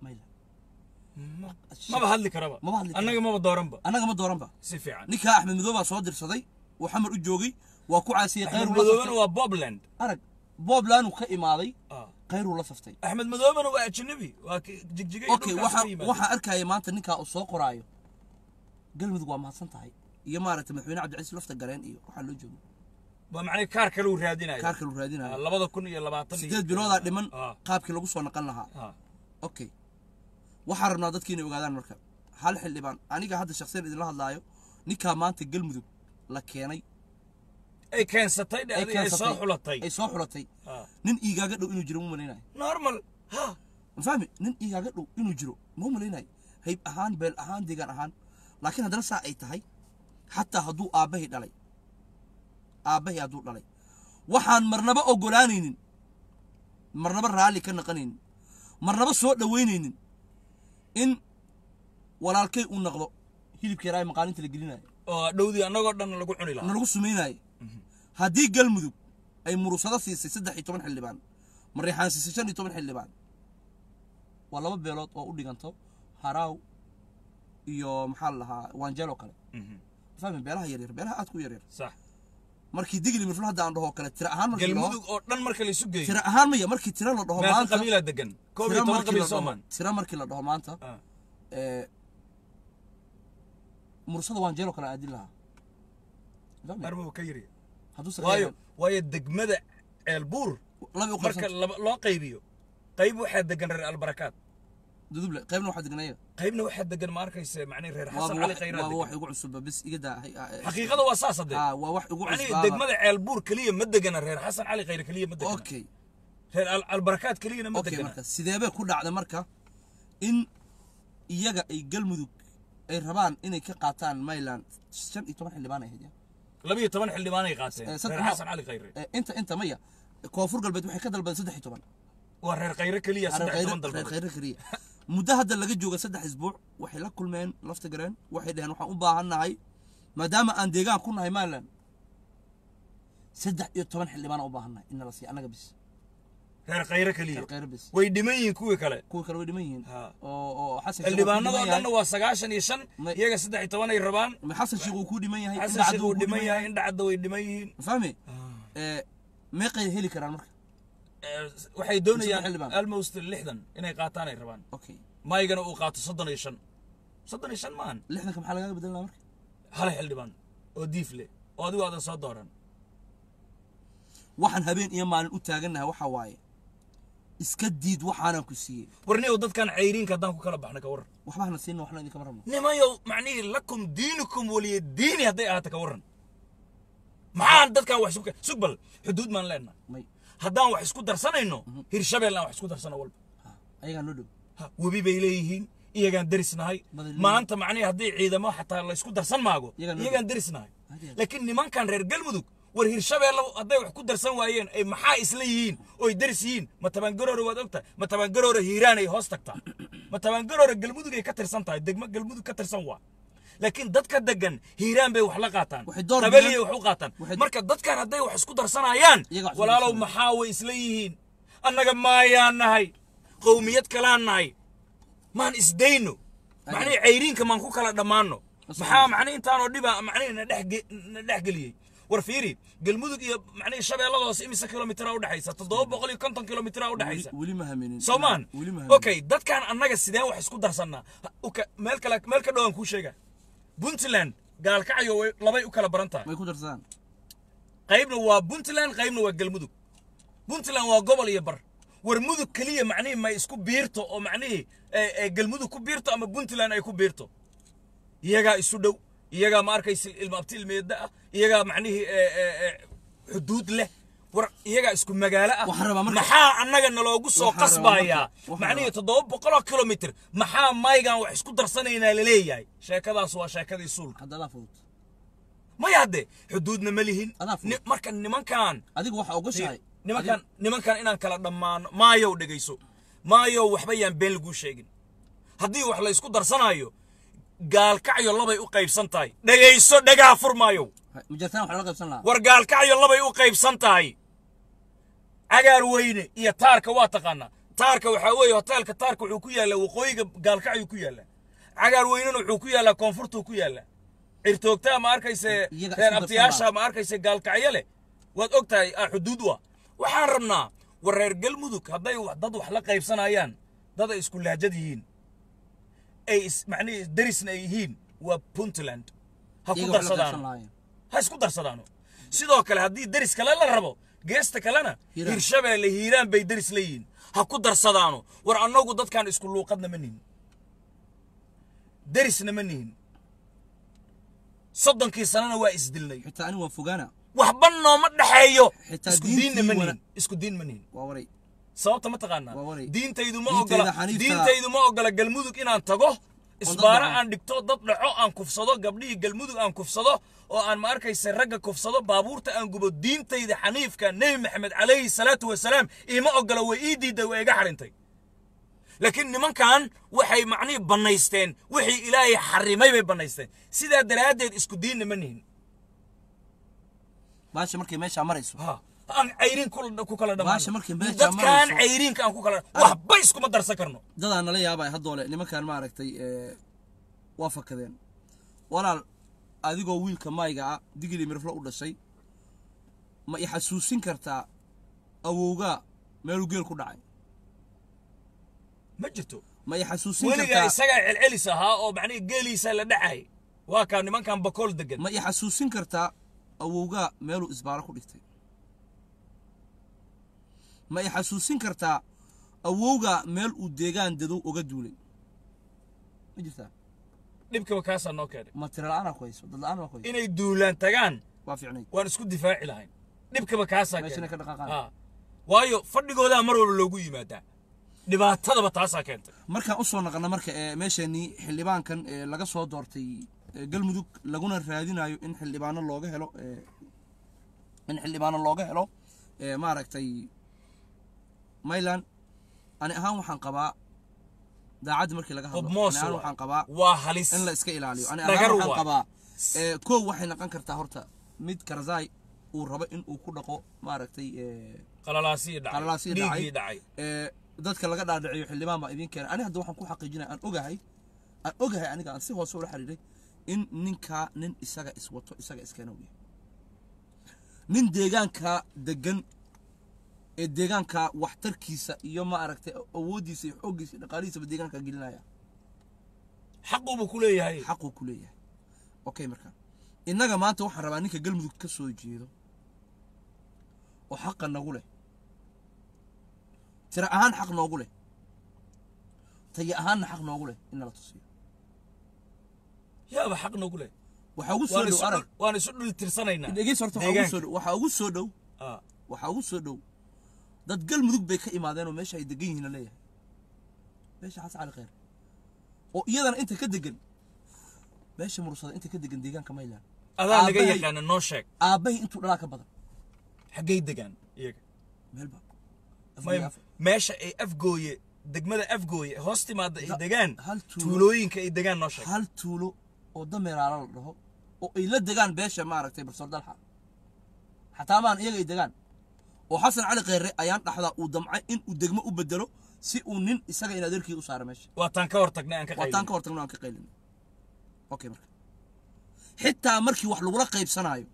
mayla maba hadli karaba Maba hadli karo. annaga maba dooranba annaga ma dooranba si fiican ninkaa axmed madoobe baa soo dirsaday uu xamar u joogay waa ku caasiyey axmed khayruu la madoobena saftay waa bobland arag boobland uu ka imaaday Ah. khayruu la saftay axmed madoobena waa ajnabi waa ki- jigjigay okay waxa waxaa arkaya maanta ninkaa uu soo qoraayo galmudug waa mahadsan tahay iyo maaragtay madaxweyne cabdicasiis lafta gareen iyo waxaa loo joogo waa macnay kaar kale uu raadinayo kaarka lu raadinayo labada kun iyo labaatan iyo- sideed biloodaa dhiman Ah, qaabkii lagu soo naqan lahaa ah. okay waxaan rabnaa dadki inay ogaadaan marka hal xildhibaan aniga hadda shakhsiyan idinla hadlaayo ninkaa maanta galmudug la keenay ay keensatay dhe ay adiga ay soo keensatay xulatay ay soo xulatay Ah. nin iigaaga dhow inuu jiro ma malaynayo normal ha ma fahmi nin iigaaga dhow inuu jiro ma malaynayo hayb ahaan beel ahaan deegaan ahaan laakiin haddana saa ay tahay xataa hadduu aabbahay dhalay aabbahay hadduu dhalay waxaan marnaba ogolaanaynin marnaba raalli ka naqanaynin marnaba soo dhoweynaynin in walaalkay uu naqdo hilibka yaraa ee maqaalinta la gelinayo oo dhowdii annagoo dhan lagu cuni lahaa nalagu sumaynayo haddii galmudug ay murusado siisay saddex iyo toban xildhibaan mareexaan siisay shan iyo toban xildhibaan waa laba beelood oo u dhiganto haraaw iyo maxaa la dhahaa waanjeelo kale Mhm. fahmi beelaha yaryar beelaha aadka u yaryar sax markii digli mirful hadda aan dhaho kale tira ahaan markii la dhaho galmudug oo dhan marka laysu geeyo tira ahaan maya markii tira la dhaho meeqa maanta qabiilaa degan koob iyo tira toban markii qabiil la dhaho soomaan tira markii la dhaho maanta Ah. ee, murusada waanjeelo kale aadin lahaa Fahmi? arma ka yiri hadduu waayo sareeyan waayo degmada ceelbuur laba u marka qaybsan laba- loo qaybiyo qayb waxaa degan reer albarakaad duduble qaybna waxaa degnaya qaybna waxaa degan ma arkaysa macnii reer xasan waaba cali wax khayraad waaba wax degan igu cusubba bis iga daa hay- ah, eh, xaqiiqada waa saas hadee ah waa wax igu macnii cusbaaba degmada ceelbuur keliya ma degana reer xasan cali khayre keliya ma degana okay reer Al- albarakaad keliyana ma okay degana marka sideebay ku dhacda marka in iyaga ay galmudug ay rabaan inay ka qaataan mayland shan iyo toban xildhibaan ay hayd labiyo toban xildhibaanay qaateen Eh, reer saddex- xasan cali khayre inta inta maya koonfur galbeed waxay ka dalbadeen saddex iyo toban waa reer khayre keliya reer saddex iyo toban khayre- reer dalbadood khayre keliya muddo hadda laga jooga saddex isbuuc waxay la kulmeen lafta gareen waxay dhaheen waxaan u baahannahay maadaama aan deegaan ku nahay mayland saddex iyo toban xildhibaan u baahannahay in nala siiya annaga bis reer khayre keliya reer khayre bis way dhiman yihiin kuwii kale kuwa kale way dhiman yihiin Ha. oo oo xasan sheekh uu ku xildhibaanadoo dhiman yahay. dhanna waa sagaashan iyo shan Ma- iyaga saddex iyo toban ay rabaan ma xasan sheekh uu ku dhiman yahay xasan indhacad sheekh uu uu ku dhiman yahay indhacadda way dhiman yihiin ma fahmi ee meeqay heli karaan marka Eh, waxay doonayaan xildhibaan. almost lixdan inay qaataan ay rabaan okay maygana uu qaato soddon iyo shan soddon iyo shan maahan lixdanka maxaa lagaga bedelan lahaa marka hal xildhibaan oo diif leh oo adigu aadan soo dooran waxaan habeen iyo maalin u taagannahay waxaa waaye iska diid waxaanan ku siiyey warniyow dadkan cayriinka haddaan ku kala baxna ka warran waxba hana siinna waxna idinkama rabno nimayow macnihii lakum diinukum waliya diini hadday ahaato ka warran maxaan dadkan wax isku sugbal xuduud maan leenahay may haddaan wax isku darsanayno hirshabeel aan wax isku darsano walba ha ayagaa noo dhow Ha, webi bay leeyihiin iyagaan derisnahay Badal- maanta macnihi haddii ciidamo xataa la isku darsan maago Iyagaan noo iyagaan derisnahay Hadee. laakiin nimankan reer galmudug war hirshabeelle hadday wax ku darsan waayeen ay maxaa isla yihiin oy deris yihiin ma tabaangaroore waad ogtahay ma tabaangaroore hiiraan ay hoos tagtaa ma tabaangaroore galmudug ay ka tirsan tahay degmo galmudug ka tirsan waa laakiin dadka degan hiiraan bay wax la qaataan Waxay door qabeliyay bidaan- wax u qaataan waxay- marka dadkan hadday wax isku darsanayaan Iyaga wax isku walaalow darsanayaan. maxaa way isla yihiin annaga maayaan nahay qowmiyad kalaan nahay maan isdayno macnihi cayriinka maan ku kala dhammaano maxaa macnihi intaanoo dhiba macnihi na dhex ge- na dhex geliyey war fiiri galmudug iyo macnihi shabeelladaas imise kilomitira udhexaysa toddoba boqol iyo konton kilomitira udhexaysa weli- weli ma haminin soomaan weli ma haminin okay dadkan annaga sideen wax isku darsannaa Ha- uka- meel kale meel ka dhowaan kuu sheega puntland gaalkacyo way- labay u kala baran tahay may ku darsadaan qaybna waa puntland qaybna waa galmudug puntland waa gobol iyo bar war mudug keliya macnihii may isku biirto oo macnihii ee, ee, galmudug ku biirto ama puntland ay ku biirto iyagaa isu dhow iyagaa ma arkaysa ilma abti ilmeeda ah iyagaa macnihii ee, ee, ee, xuduud leh war iyagaa isku magaalo ah Waxaan rabaa marka- maxaa annaga naloogu soo Waxaan rabaa qasbayaa marka- waxaan macnihii rabaa- toddoba boqoloo kilomitr maxaa maygan wax isku darsanaynaa laleeyahay sheekadaas waa sheekadii suulka hadda adaa fudud maya hadde xuduudna ma lihin Adaa fudud. Ni- marka nimankan adigu waxa ogashahay nimankan nimankan inaan kala dhammaano maayow dhegayso maayow waxba yaan been laguu sheegin haddii wax la isku darsanayo gaalkacyo labay u qaybsan tahay dhegayso dhegaa furmaayow mujartaan waxa la qaybsan lahaa war gaalkacyo labay u qaybsan tahay cagaar weyne iyo taarka waa taqaanaa taarka waxaa weeye hoteelka taarka wuxuu ku yaallaa waqooyiga gaalkacyuu ku yaallaa cagaar weynena wuxuu ku yaallaa koonfurtuu ku yaallaa cirtoogtaa ma arkayse Iyaga reer isku abtiyaasha darsanaa. ma arkayse gaalkacyo leh waad og tahay ah xuduud u ah waxaan rabnaa war reer galmudug hadday wax- dad wax la qaybsanayaan dad ay isku lahjad yihiin ay is macnihi derisna ay yihiin waa puntland ha ku iyaga wax la qaybsan darsadaano lahaayeen ha isku darsadaano sidoo kale haddii deris kale la rabo geesta kalena Hiiraan. hirshabeelle hiiraan bay deris leeyihiin ha ku darsadaano war annagu dadkaan isku luuqadna ma nihin derisna ma nihin soddonkii sanana waa isdilnay xitaa ani waan fogaana waxba nooma dhexeeyo Xitaa isku diinna diintii ma wana- nihin isku diin ma nihin waa waray sababta ma taqaanaa Waa waray. diintaydu ma Diintayda ogola xaniifta- diintaydu ma ogola galmudug inaan tago dad isbaaro dhaco. aan dhigto dad dhaco aan kufsado gabdhihii galmudug aan kufsado oo aan ma arkaysa ragga kufsado baabuurta aan gubo diintayda xaniifka nebi maxamed calayhi salaatu wasalaam iima ogola way ii diiday way iga xarintay laakiin nimankan waxay macnihii bannaysteen wixii ilaahay xarimay bay bannaysteen sidaa daraaddeed isku diinna ma nihin baasha markay meeshaa marayso ha aan cayriin ku- ku kala Baasha markay dhammaano meesha dadkaan marayso- cayriinka aan ku kala waxba iskuma darsan karno dadaa nala yaabay haddoole nimankan maaragtay ee, waa fakadeen walaal adigoo wiilka mayga ah digili mirflo u dhashay ma i xasuusin kartaa awowgaa meeluu geel ku dhacay ma jirto ma i xasuusin weligaa kartaa isagaa celcelis ahaa oo macnihi geeliisa la dhacay waa kaa nimankan bakool degan ma i xasuusin kartaa awowgaa meeluu isbaaro ku dhigtay ma i xasuusin kartaa awowgaa meel uu deegaan dadow oga duulay ma jirtaa dhibkaba kaasaa noo keenay ma tira la'aanaa ku hayso dad la'aan waa ku hayso inay duulaan tagaan waa fiicnayd waan isku difaaci lahayn dhibkaba kaasaa Meeshana keenay ka dhaqaaqaan. Ha. waayo fadhigoodaa mar walba loogu yimaadaa dhibaatadaba taasaa keentay markaan u soo naqana marka ee meesheenii xildhibaankan ee laga soo doortay ee galmudug laguna raadinayo in xildhibaano looga helo ee in xildhibaano looga helo ee maaragtay mayland ani ahaan waxaan qabaa daacadda markii laga hadlo ani hubmoos ahaan waxaan qabaa waa halis in la iska ilaaliyo ani Dhagar ahaan waxaan waay. qabaa ee koow waxay noqon kartaa horta mid karzai uu rabo in uu ku dhaqo maaragtay ee qalalaasii dhacay qalalaasii dhiiggii dhacay dhacay ee dadka laga dhaadhiciyo xildhibaan baa idin keenay ani hadda waxaan ku xaqiijinaya aan ogahay aan ogahay aniga aan si hoose ula xiriiray in ninkaa nin isaga iswato isaga iskeena u yahay nin deegaanka degan ee deegaanka waxtarkiisa iyo ma aragtay awooddiisa iyo xooggiisa iyo dhaqaalihiisaba deegaanka gelinaya xaquubu ku leeyahay xaquu ku leeyahay okay marka innaga maanta waxaan rabaa ninka galmudug ka soo jeedo oo xaqa nagu leh tira ahaan xaq noogu leh tayo ahaanna xaq noogu leh in nala tusiyo yaaba xaq nagu leh waxaa ugu soo waan dhow isu arag dhul- waan isu dhul tirsanaynaa dhegeys horta waxaa ugu soo dhow waxaa ugu soo dhow Ah. waxaa ugu soo dhow dad galmudug bay ka imaadeen oo meesha ay degan yihiin la leeyahay meesha xasan cali khayr oo iyadana inta ka degan meesha mursada inta ka degan deegaanka mayland adaa naga Aabbahay- yaqaana noo sheeg aabbahay intuu dhalaa ka badan xaggay degaan iyaga meelba May- meesha ay afgooye degmada afgooye hoos timaada ay Da- degaan hal tuulo- tuulooyinka ay degaan noo sheeg hal tuulo oo dameeraala la dhaho oo ay la degaan beesha maaragtay barsoor dalxa xataa maan iyaga ay degaan oo xasan cali kheyre ayaan dhaxdaa uu damcay in uu degmo u bedelo si uu nin isaga in adeerkii u saaro meesha waataan ka hor tagnay aan ka waataan qaylin ka hortagno aan ka qaylin okay marka xitaa markii wax lagula qaybsanaayo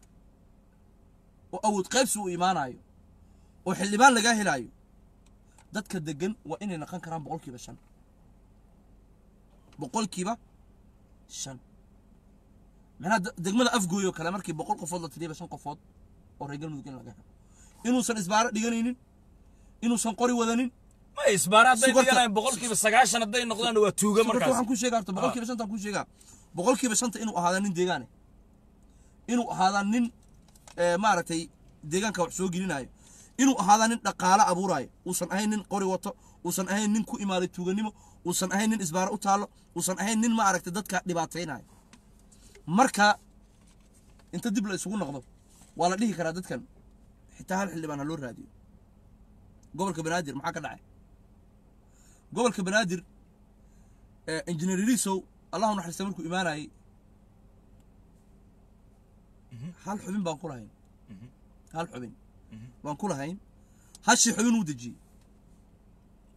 oo awood qaybsi uu imaanayo oo xildhibaan lagaa helaayo dadka degan waa inay naqon karaan boqolkiiba shan boqolkiiba shan macnaha de- degmada afgooy oo kale markii boqol qofood la tiriyaba shan qofood oo reer galmudug in laga helo inuusan isbaaro dhiganaynin inuusan qori wadanin ma isbaara hadday Sugarta- dhiganayan boqolkiiba sagaashan hadday noqdaan waa tuuga marka markaas waxaan ku sheegaa horta boqolkiiba shanta ku sheegaa boqolkiiba shanta inuu ahaadaa nin deegaane inuu ahaadaa nin ee, maaragtay deegaanka wax soo gelinayo inuu ahaadaa nin dhaqaale abuuraayo uusan ahayn nin qori wato uusan ahayn nin ku imaaday tuuganimo uusan ahayn nin isbaaro u taallo uusan ahayn nin maaragtay dadka dhibaataynayo marka inta dib la isugu noqdo waa la dhihi karaa dadkan xitaa hal xildhibaan ha loo raadiyo gobolka banaadir maxaa ka dhacay gobolka banaadir ee, injineer ilisow allahu naxariista markuu imaanayay hal xubin baan ku lahayn hal xubin baan ku lahayn hashii xubin uu dejiyey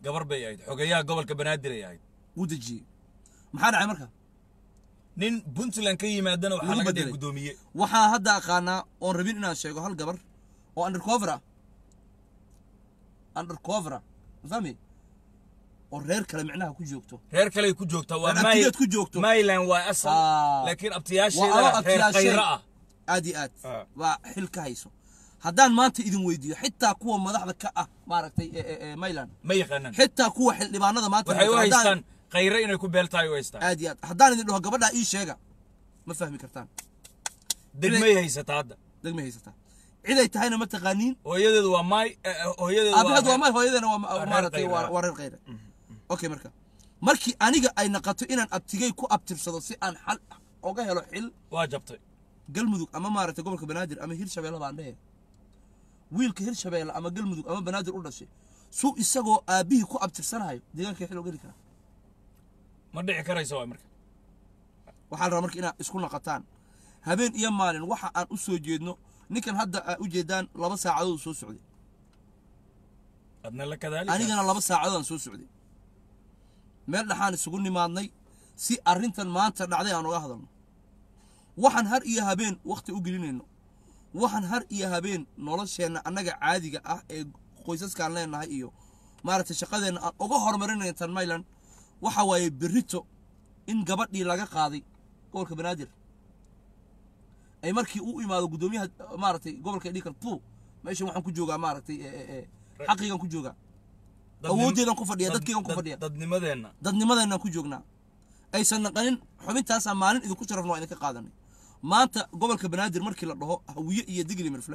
gabar bay ahayd xogeyaha gobolka banaadir ay ahayd wuu dejiyey maxaa dhacay marka nin puntland ka yimaadana waxaa Lagu laga dhigay bedelay. guddoomiye waxaa hadda aqaanaa oon rabin inaan sheego hal gabar oo undercover ah undercover ah ma fahmi oo reer kale micnaha ku joogto reer kaley ku joogtaa waa Reer May- abtigeed ku joogto. mayland waa asal Ah. laakiin waa abtiyaasheeda alo reer abtiyaashay khayra ah aad iyo aad Ah. waa xil ka hayso haddaan maanta idin weydiiyo xitaa kuwa madaxda ka ah maaragtay ee- ee- ee mayland ma yaqaanaan xitaa kuwa xildhibaanada maanta waxay u haystaan, haddaan- haystaan khayre inay ku beeltahay u haystaan aad iyo aad haddaan idin dhaho gabadhaa ii sheega ma fahmi kartaan degmay haysataa hadda degmay haysataa ciday tahayna ma taqaaniin hooyadeedu waa maay eh, eh, hooyadeedu aabaheed waa may hooyadeena waa reer maaragtay khayra. waa waa reer khayra okay marka markii aniga ay naqato inaan abtigay ku abtirsado si aan xal oga helo xil waa jabtay galmudug ama maaragtay gobolka banaadir ama hirshabeelle baan dhehe wiilka hirshabeelle ama galmudug ama banaadir u dhashay suu isagoo aabbihii ku abtirsanayo deegaankay xil ogeli karaa ma dhici karayso waa marka waxaa la rabaa marka inaad isku naqataan habeen iyo maalin waxa aan u soo jeedno ninkan hadda aa u jeedaan laba saacadood uu soo socday adna la kadaalika anigana laba saacadood aan soo socday meel dhaxaan isugu nimaadnay si arrintan maanta dhacday aan uga hadalno waxaan har iyo habeen wakhti u gelinayno waxaan har iyo habeen nolosheenna annaga caadiga ah ee qoysaskaan leenahay iyo maaragtay shaqadeenna aan uga horumarinayno tan mayland waxa waaye berrito in gabadhii laga qaaday gobolka banaadir ay markii u imaado guddoomiyaha maaragtay gobolka dhikan tu meeshan waxaan ku joogaa maaragtay ee, ee, ee, xaqigan ku joogaa Dadnim- awooddeedan ku fadhiya dad- dadkaygan ku dad- fadhiya dadnimadeenna dadnimadeenaan ku joognaa aysan naqanin xubintaasaa maalin idinku sharafna waa idinka qaadanay maanta gobolka banaadir markii la dhaho hawiye iyo digli mirfle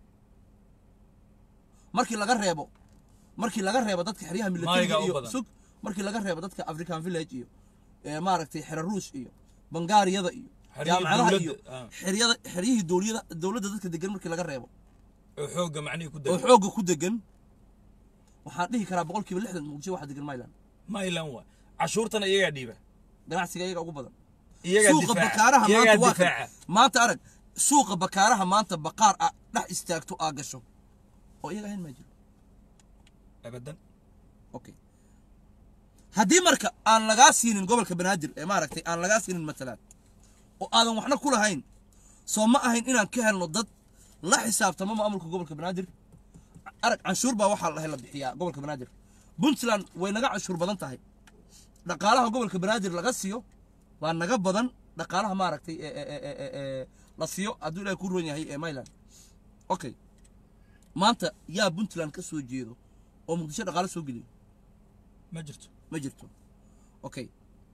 markii laga reebo markii laga reebo dadka xeryaha militariga Maayiga u iyo badan. sug markii laga reebo dadka african village iyo ee, maaragtay xero ruush iyo bangaariyada iyo Xeryihii jaamacadaha dowladda, iyo ah. xeryada xeryihii dowliyada dowladda dadka degan markii laga reebo oo xoogga macnihii ku oo dega xoogga ku degan waxaan dhihi karaa boqolkiiba lixdan muqdisho waxaa degan mayland mayland waa cashuurtana iyagaa dhiiba ganacsiga iyaga ugu badan iyagaa suuqa difaaca bakaaraha iyagaa maanta waa kan difaaca maanta arag suuqa bakaaraha maanta baqaar ah dhex istaagto aa gasho oo iyaga ahayn maa jiro abadan okay haddii marka aan lagaa siinin gobolka banaadir ee maaragtay aan lagaa siinin matalaad oo aadan waxna ku lahayn soo ma ahayn inaan ka helno dad la xisaabtamo maamulka gobolka banaadir arag canshuur baa waxaa lahay la bixiyaa gobolka banaadir puntland way naga canshuur badan tahay dhaqaalaha gobolka banaadir laga siiyo waa naga badan dhaqaalaha maaragtay ee ee ee ee ee la siiyo hadduu ilaahay ku roon yahay ee mayland okay maanta yaa puntland ka soo jeedo oo muqdisho dhaqaale soo geliyo ma jirto ma jirto okay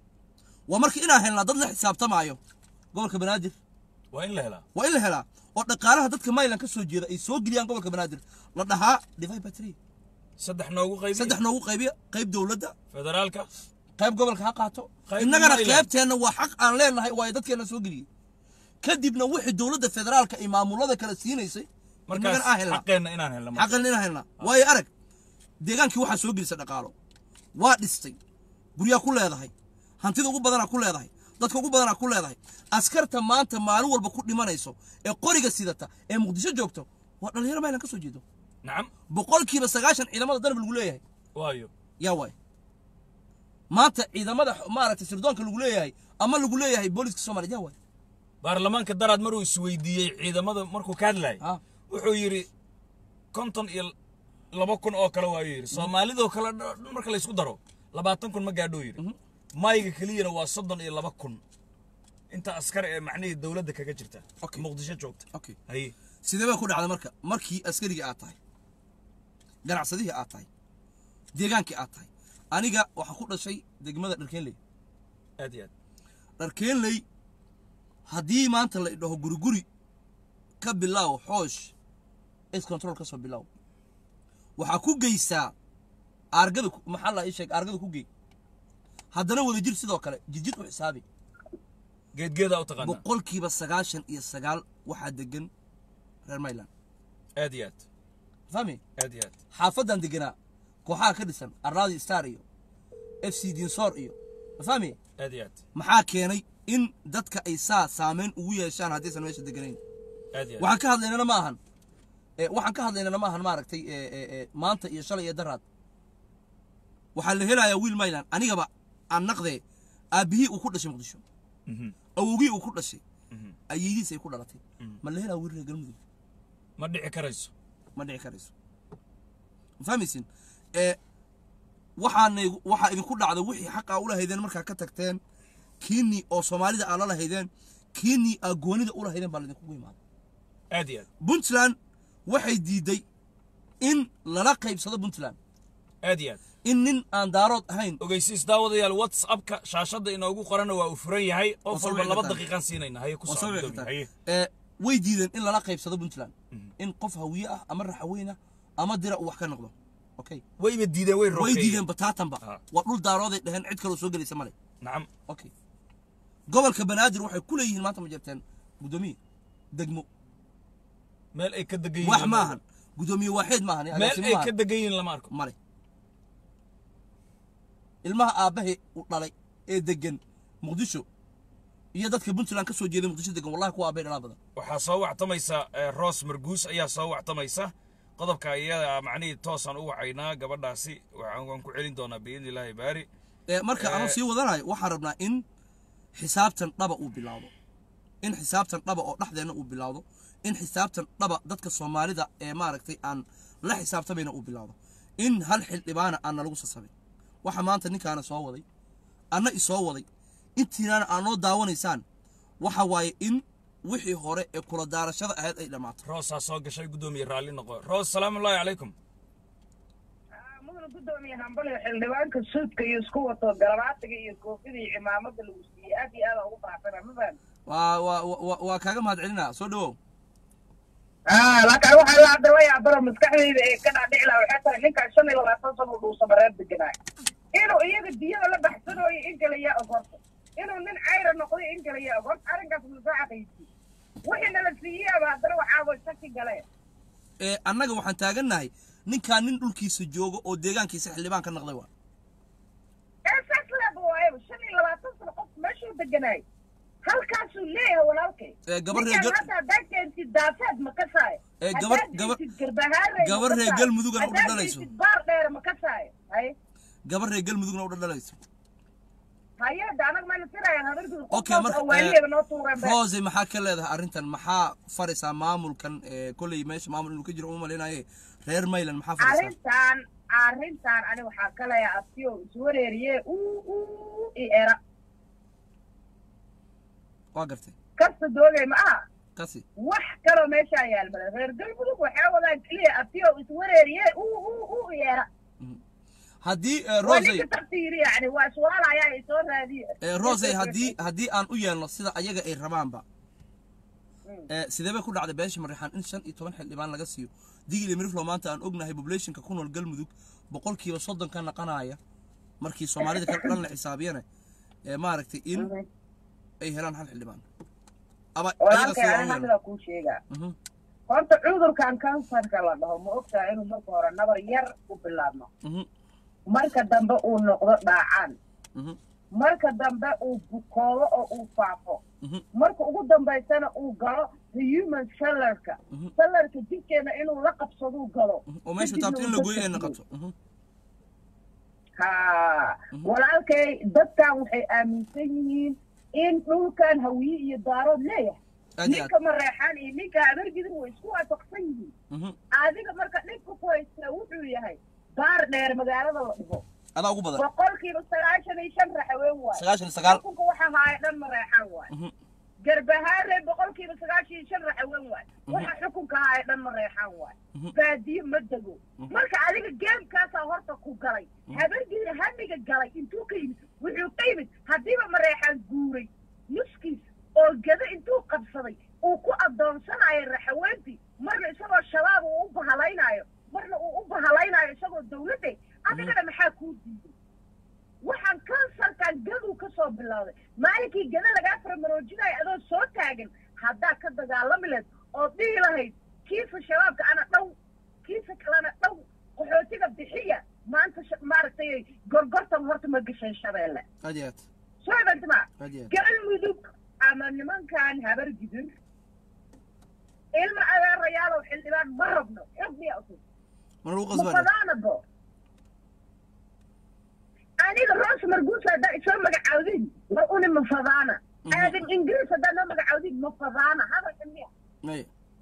waa marka inaan helnaa dad la xisaabtamaayo gobolka banaadir waa in la helaa waa in la helaa oo dhaqaalaha dadka mayland ka soo jeeda ay soo geliyaan gobolka banaadir la dhahaa divide by three saddex noogu qaybi saddex noogu qaybiya qayb dowladda federaalka qayb gobolka ha qaato Qayb innagana Mayland. qaybteenna waa xaq aan leenahay waayo dadkeena soo geliyey kadibna wixii dowladda federaalka iyo maamulada kale siinaysay markaas innagana aan helnaa xaqeenna inaan helna marka. xaqan inaan helnaa waayo arag deegaankii waxaa soo gelisa dhaqaalo waa dhistay guryaa ku leedahay hantida ugu badanaa ku leedahay dadka ugu badanaa ku leedahay askarta maanta maalin walba ku dhimanayso ee qoriga sidata ee muqdisho joogto waa dhalinyaro maylan ka soo jeedo nacam boqolkiiba sagaashan ciidamada danab lagu leeyahay waayo yaa waay maanta ciidamada maaragtay sirdoonka lagu leeyahay ama lagu leeyahay booliska soomaaliya yaa waay baarlamaanka daraad maruu isweydiiyey ciidamada markuu ka hadlayay Ah. wuxuu yidhi konton iyo laba kun oo kale waayuu yidhi soomaalidoo kale dh- marka laysku daro labaatan kun ma gaadhuu yidhi mayga keliyana waa soddon iyo laba kun inta askar ee macnihii dowladda kaga jirta Okay. muqdisho joogta okay haye sidee baa ku dhacda marka markii askarigii aad tahay ganacsadihii aad tahay deegaankii aad tahay aniga waxaan ku dhashay degmada dharkeenley aad iyo aad dharkeenley haddii maanta la idhaho guriguri ka bilaaw xoosh is control ka soo bilaaw waxaa ku geysaa aargada ku- maxaa la ii sheeg aargada ku gey haddana wadajir sidoo kale jidjid u xisaabi geedgeedaa u taqaanaa boqolkiiba sagaashan iyo sagaal waxaa degan reer mayland aad iyo aad fahmi aad iyo aad xaafadan deganaa kooxaha ka dhisan arlaadi star iyo f c dinsoor iyo ma fahmi aad iyo aad maxaa keenay in dadka ay saa saameyn ugu yeeshaan haddaysan meesha deganayn aad iyo aad waxaan ka hadlaynana ma ahan Eh, waxaan ka hadlaynana ma ahan maaragtay eh, eh, eh, maanta iyo shalay iyo daraad waxaa la helayaa wiil mayland anigaba aan naqdee aabbihii uu ku dhashay muqdisho Mhm. awowgii uu ku dhashay Mhm. ayeediis ay ku dhalatay ma la helaa wiil reer galmudug ma dhici karayso ma dhici karayso ma fahmaysin ee waxaana waxaa idinku dhacda wixii xaqaa ula haydeen markaa ka tagteen kiinii oo soomaalida aa la lahaydeen kiinii aa goonida ula haydeen baa laydinkugu imaada aad iyo aad puntland waxay diiday in lala qaybsado puntland aad iyo aad in nin aan daarood ahayn ogeysiis daawadayaal whatsappka shaashadda inoogu qorana waa uu furan yahay qof Waa soo walba wici laba kartaa. daqiiqaan siinayna haye ku waa soo soo wici gudoomiye kartaa haye ee way diideen in lala qaybsado puntland in qof hawiye ah ama raxaweyne ah ama dira uu wax ka noqdo okay wayba diideen way way rokeeyeen diideen bataatanba Ah. waa dhul daarooday dheheen cid kaloo soo gelaysa male nacam okay gobolka banaadir waxay ku leeyihiin maanta ma jirteen guddoomiye degmo meel ay ka degan wax yihiin maahan guddoomiye waaxeed maahan meel agaasimo ay ka maahan degan yihiin lama arko male ilmaha aabbahe u dhalay ee degan muqdisho iyo dadka puntland ka soo jeeday muqdisho degan wallahi kuwa aabbay dhalaa badan waxaa soo wactamaysa eh, roos marguus ayaa soo wactamaysa qodobka iyada macnihii toosaan u wacaynaa gabadhaasi waxaan waan ku celin doonaa biidni illaahi baari ee marka Eh. anuu sii wadanayo waxaan rabnaa in xisaabtan dhaba uu bilaawdo in xisaabtan dhaba oo dhexdeenna uu bilaawdo in xisaabtan dhaba dadka soomaalida ee maaragtay aan la xisaabtamayna uu bilaawdo in hal xildhibaana aan nalagu sasabin waxa maanta ninkaana soo waday anna isoo waday intiinaana aad noo daawanaysaan waxa waaye in wixii hore ee kula daarashada ahayd ay dhammaato roosaa soo gashay guddoomiye raalli noqo roos salaamu ullaahi calaykum mudana guddoomiye hambaliga xildhibaanka suudka iyo isku wato garabaatiga iyo koofida iyo cimaamada lagu siiyey aad iyo aad ugu faraxsana ma fahmi waa waa waa- waa kaaga mahad celinaa soo dhawow laakiin waxaa la hadda la yaabara maskaxdayda ee ka dhaadhici laha waxay tahay ninkaan shan iyo labaatan sano u dhuusa mareer deganaay inuu iyaga diyada la baxsanooyo in kale yaa og horta inuu nin cayra noqday in kale yaa og horta arrinkaas masaaxaqaysi wixii nala siiyeyaba haddana waxaaba shaki galeen ee annaga waxaan taagannahay ninkaan nin dhulkiisa jooga oo deegaankiisa xildhibaan ka naqday waa ee saas leeba waayaba shan iyo labaatan sano qof meeshuu deganaay halkaasuu leeyahay walaalkay Ee, gabar reer Ninkaan Gal- hadda haddaad keentid daafeed ma kasaayo Ee, gabar- Haddaad gabar- keentid garbahaarey ma gabar reer kasaayo. Galmudugana u Haddaad dhaldhalayso. keentid baar dheer ma kasaayo hay gabar reer galmudugna u dhaldhalayso hay-adda anag mayna tirayaan habargud okay marka waaliyeeba noo tuureen be roose maxaa ka leedahay arrintan maxaa faraysaa maamulkan ee kolley meesha maamul inuu ka jiro uma malaynaye reer mayland maxaa faraysaa arrintan arrintan ani waxaa ka leeyahay asiyo iswareeriye uu uu i era waa gartay kasta doogay ma aha kasi wax kaloo meeshaa yaalmada reer galmudug waxay wadaan keliya asiyo iswareeriye uu uu uu i era haddii ee, waa rose ninka taftiiri yani waa iswaalayaa ay soo raadiye ee, rose haddii haddii aan u yeelno sida ayaga ay rabaanba ee, sidee bay ku dhacday beesha marixaan in shan iyo toban xildhibaan laga siiyo digili miriflo maanta aan ognahay populationka ku nool galmudug boqolkiiba soddon ka naqanaya markii soomaalida kale dhan la xisaabiyana ee maaragtay in ay helaan hal xildhibaan ama ayaga walaalkay sida ani aan u yeelno hamidaa kuu sheegaa Mhm, horta cudurkan kansarka la dhaho ma ogtahay inuu marka hore nabar yar u bilaabmo mhm, marka dambe uu noqdo dhaacaan mhm, marka dambe uu bukoodo oo uu faafo mhm, marka ugu dambaysana uu galo the human sellarka Mhm. sellarka jidkeena inuu la qabsaduu galo mhm. oo meeshu kadibna taabto in uu la gooyo ay dadka noqoto Mhm, ha walaalkay dadkan waxay aaminsan yihiin in dhulkan hawiye iyo daarood leeyahay aad iyo aad ninka mareexaan iyo ninka abargidir way isku waafaqsan yihiin Mhm. adiga marka dhibka ku haystaa wuxuu yahay baar dheer magaalada la dhigo adaa ugu badan boqolkiiba sagaashan iyo shan raxaween waaye sagaashan iyo sagaal xukunka waxa haaya dhan mareexaan waaye Mhm, garbahaare boqolkiiba sagaashan iyo shan raxaween waaye waxa xukunka haaya dhan mareexaan waaye Mhm. baadiye ma dego marka adiga geemkaasaa horta ku galay habargeeda hamiga galay intuu ka yimid wuxuu ka yimid haddiiba mareexaan guuray nuskiis oo gado intuu qabsaday uu ku addoonsanayo raxaweentii marna isagoo shabaab uu u bahalaynaayo marna uu u bahalaynaayo isagoo dawladde adigana maxaa kuu diiday waxaan kansarkan gaduu ka soo bilowday maalinkii gada lagaa faramaroojinayo adoo soo taagan haddaa ka dagaalami lahayd oo dhihi lahayd kiisa shabaabka ana dhow kiisa kalena dhow qaxootiga bixiya maanta sh- maaragtay gorgortan horta ma gasheen shabeelle aad iyo aad soo ibantima aad iyo aad galmudug ama nimankan habar gidir ilma adeerayaalow xildhibaan ma rabno xog miya utus mana lagu ma qasbana badaanabo aniga roos marguus haddaa isoo magacaawdin war uni ma fadaana aadan ingiriis haddaa noo magacaawdin ma fadaana hadalka miya maya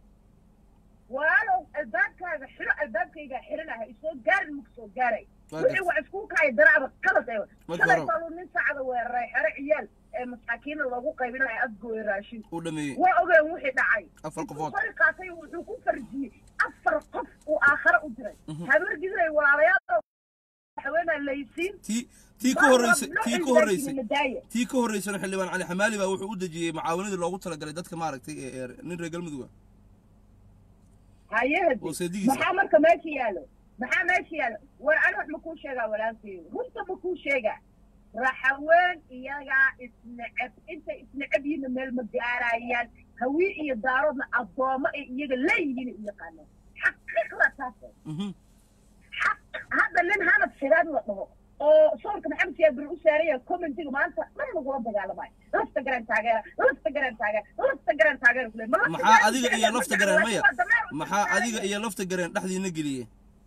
walaalow albaabkaaga xiro albaabkaygaa xiranaha isoo gaarin maku soo gaaray Waa wixii gartay. wax isku kaya daraaba qalad ee Marka shalay hore- baaluu nin saacada weeraray xero ciyaal ee masaakiina loogu qaybinayo adgooye raashin uu dhameeyey waa ogeen wixii dhacay Afar Intuu qofood. qori qaatay wuxuu ku farjiyey afar qof uu aakhare u diray habar gidiray walaalayaal haweenaa laysiin tii tii ka horreysay tii ka horreysay tii ka horreysana xildhibaan cali xamaali baa wuxuu u dejiyey macaawanadii loogu talagalay dadka maaragtay ee ee nin reer galmudug ah hayahadi oo seedigiisa. maxaa marka meesha yaalo maxaa meesha yaalo war ani wax ma kuu sheegaa walaalkeedu runta ma kuu sheegaa raxaween iyagaa isneceb intay isneceb yihiinna meel ma gaarayaan hawii iyo daaroodna addoommo ay iyaga leeyihiin u yaqaanaan xaqiiqda taas Mhm. xaq hadda nin hanad sigaad la dhaho oo soolka maxamed siyaad bir u saaraya commentiga maanta dhan lagula dagaalamayo lafta garan taageera lafta garan taageera lafta garan taageera kule ma lafta maxaa garan adiga iyo taageera lafta ma gareen garan, maya waa dameer u maxaa taageera. adiga iyo lafta gareen dhexdiina geliyey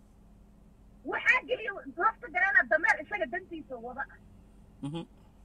waxaa geliya lafta garana dameer isaga dantiisa wada ah Mhm.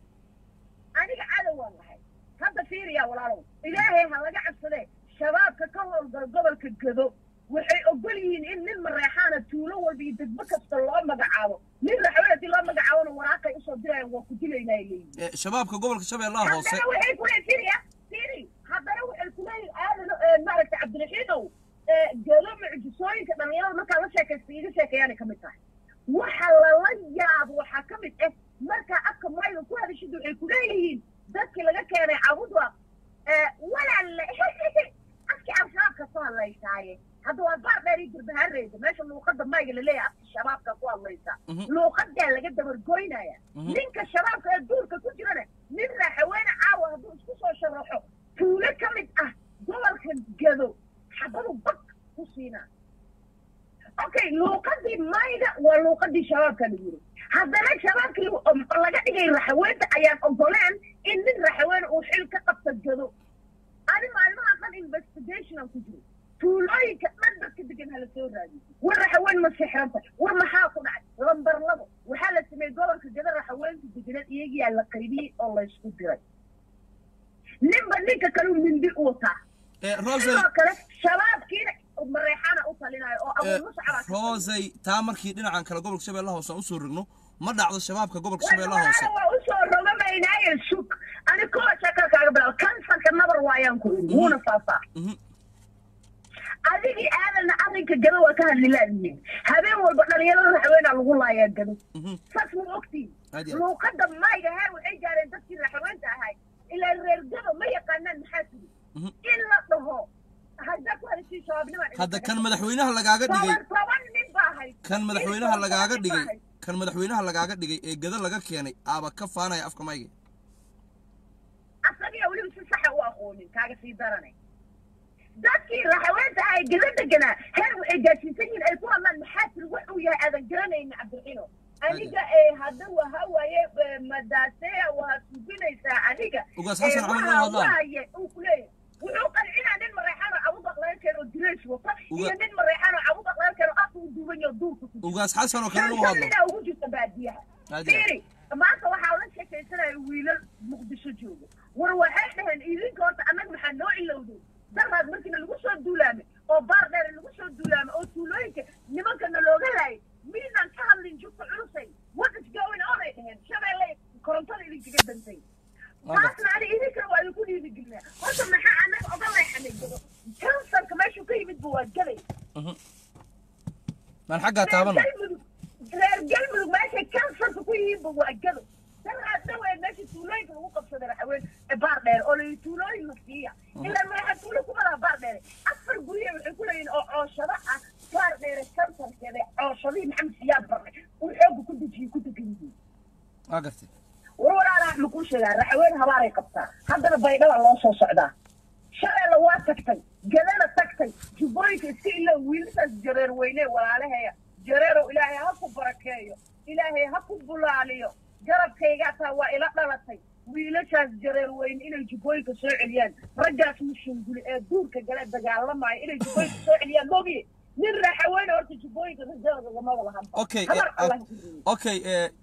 aniga cadow waan lahay hadda fiiriya walaalow ilaahay ha laga cabsadee shabaabka ka howlgala gobolka gado waxay ogol yihiin in nin mareexaana tuulo walba iyo degmo kasta loo magacaabo nin raxween haddii loo magacaabona waraaqay usoo dirayaan waa ku dilaynaa leeyihin Ee, shabaabka gobolka shabeellaha hoose haddana waxay kule fiiriya fiiri haddana waxay kuleeyihin aadan maaragta cabdiraxiinow ee, gado mucjisooyinka dhalinyarada markaa la sheekaysta iga sheekeeyaanay kamid tahay waxa lala yaabo waxaa ka mid ah markaa afka mayga ku hadashid waxay kuleeyihiin dadkii laga keenay cabudwa walaale afkii al-shabaab ka soo hadlaysaaye hadda waa baar dheer iyo durbahareeda meesha luuqada mayga laleeyahay afka shabaabka ku hadlaysa Mhm. luuqadaa laga dabargoynaya Mhm. ninka shabaabka ee duurka ku jirana nin raaxaweene caawa hadduu isku soo sharaxo tuulo ka mid ah gobolka gado xabadu bak ku siinaa okay luuqadii mayga waa luuqadii shabaabka la yiri haddana shabaabkii lagu- laga dhigay raxaweenta ayaan ogoleen in nin raxaweene uu xil ka qabta gado ani maalmaha dhan investigation aan ku jiro tuulooyinka dhan dadka degan hala soo raadiyo war raxaween ma sixranta war maxaa ku dhacay lambar labo waxaa la sameeyey gobolka gada raxaweenka deganeed iyagiyaa la qaybiyey oo laysku diray ninba ninka kale mindi u wataa Ee, rosey sidoo kale shabaabkiina mareexaana u talinayo oo ee, abuur muscaba rosey taa markii dhinacan kale gobolka shabeellaha hoose aan usoo rogno ma dhacdo shabaabka gobolka shabeellaha hoose waa usoo rogamaynaaye sug ani kuwa shakal kaaga bilaabo kansarka nabar waayaan ku iri wuuna faafaa Mhm. adigii aadanna arrinka gado waa ka hadli laadihiin habeen walba dhalinyarada raxweenaa lagu laayaa gado Mhm. saas ma ogtiin Aad iyo aad. luuqada mayga heer waxay gaareen dadkii raxweenta ahay ilaa reer gado ma yaqaanaan maxaa tiri Mhm. in la dhaho hadda ku hadashii shabaabnima hadda kan madaxweynaha lagaaga dhigay toban toban nin baa ahayd kan madaxweynaha lagaaga Toban nin baa dhigay ahayd. kan madaxweynaha lagaaga dhigay ee gada laga keenay aaba ka faanaya afka mayga asagiya weliba si saxa u aqoonin kaaga sii daranay dadkii raxaweenta ahay gada deganaa heer waxay gaadsiisan yihiin ay ku hadlaan maxaa tiri wax uu yahay aadan garanayna cabdiraxiino aniga ee hadda waha waaye ee, madaaseya waa suginaysaa aniga Ugaas ee, Xasan Camal waxa waa hadlaan. waaye uu ku leeyahay wuxuu qancinaa nin mareexaano cabudaq laga keeno oo direys wata Uga- iyo nin mareexaano cabudaq laga keeno afka uu duuban yaho duurka ku jiro ugaas xasan oo kale u hadlo shalina ugu jirta baadiyaha Aad iyo aad. fiiri maanta waxaa la sheekaysanaya wiilal muqdisho joogo war waxay dhaheen idinka horta annaga maxaa noo ilowday daraad markiina lagu soo duulaamay oo baar dheer lagu soo duulaamay oo tuulooyinka nimankana looga laayay miinaan ka hadlin jugta culusay what is going on ay dhaheen shabeelle korontada idinkaga dantay taasna ani idinkana waa idinku dhiirigelinaa horta maxaa annaga oga leexanay gado kansarka meeshuu ka yimid ba waa gaday maan xaggaa taabana galmudug reer galmudug meeshay kansarka ku yihiinba waa gado daraad dhaweed meesha tuulooyinka lagu qabsaday raxaween ee baar dheer oo layi tuulooyin la siiya ilaa madaxa tuulo kumadaha baar dheere afar gurye waxay ku leeyihin oo cooshado ah baar dheere kansarkeeda cooshadihii maxamed siyaad barre uu xooga ku dejiyey ku degan yihiin waa gartay war walaalaha ma kuu sheegaa raxaween habaaray qabtaa haddana baydhaba loo soo socdaa shabeelle waa tagtay gadana tagtay jubbooyinka iska ilo wiilashaas jareer weyne walaalaheeya jareerow ilaahay ha ku barakeeyo ilaahay ha ku bulaaliyo garabkaygaa taa waa ila dhalatay wiilashaas jareer weyne inay jubbooyinka soo celiyaan raggaas mushunguli ee duurka gale dagaalamaya inay jubbooyinka soo celiyaan mogiye nin raxaweyne horta jubbooyinka rajadooda lamaba lahanba okay habar eh, allah ah, ku riyo okay ee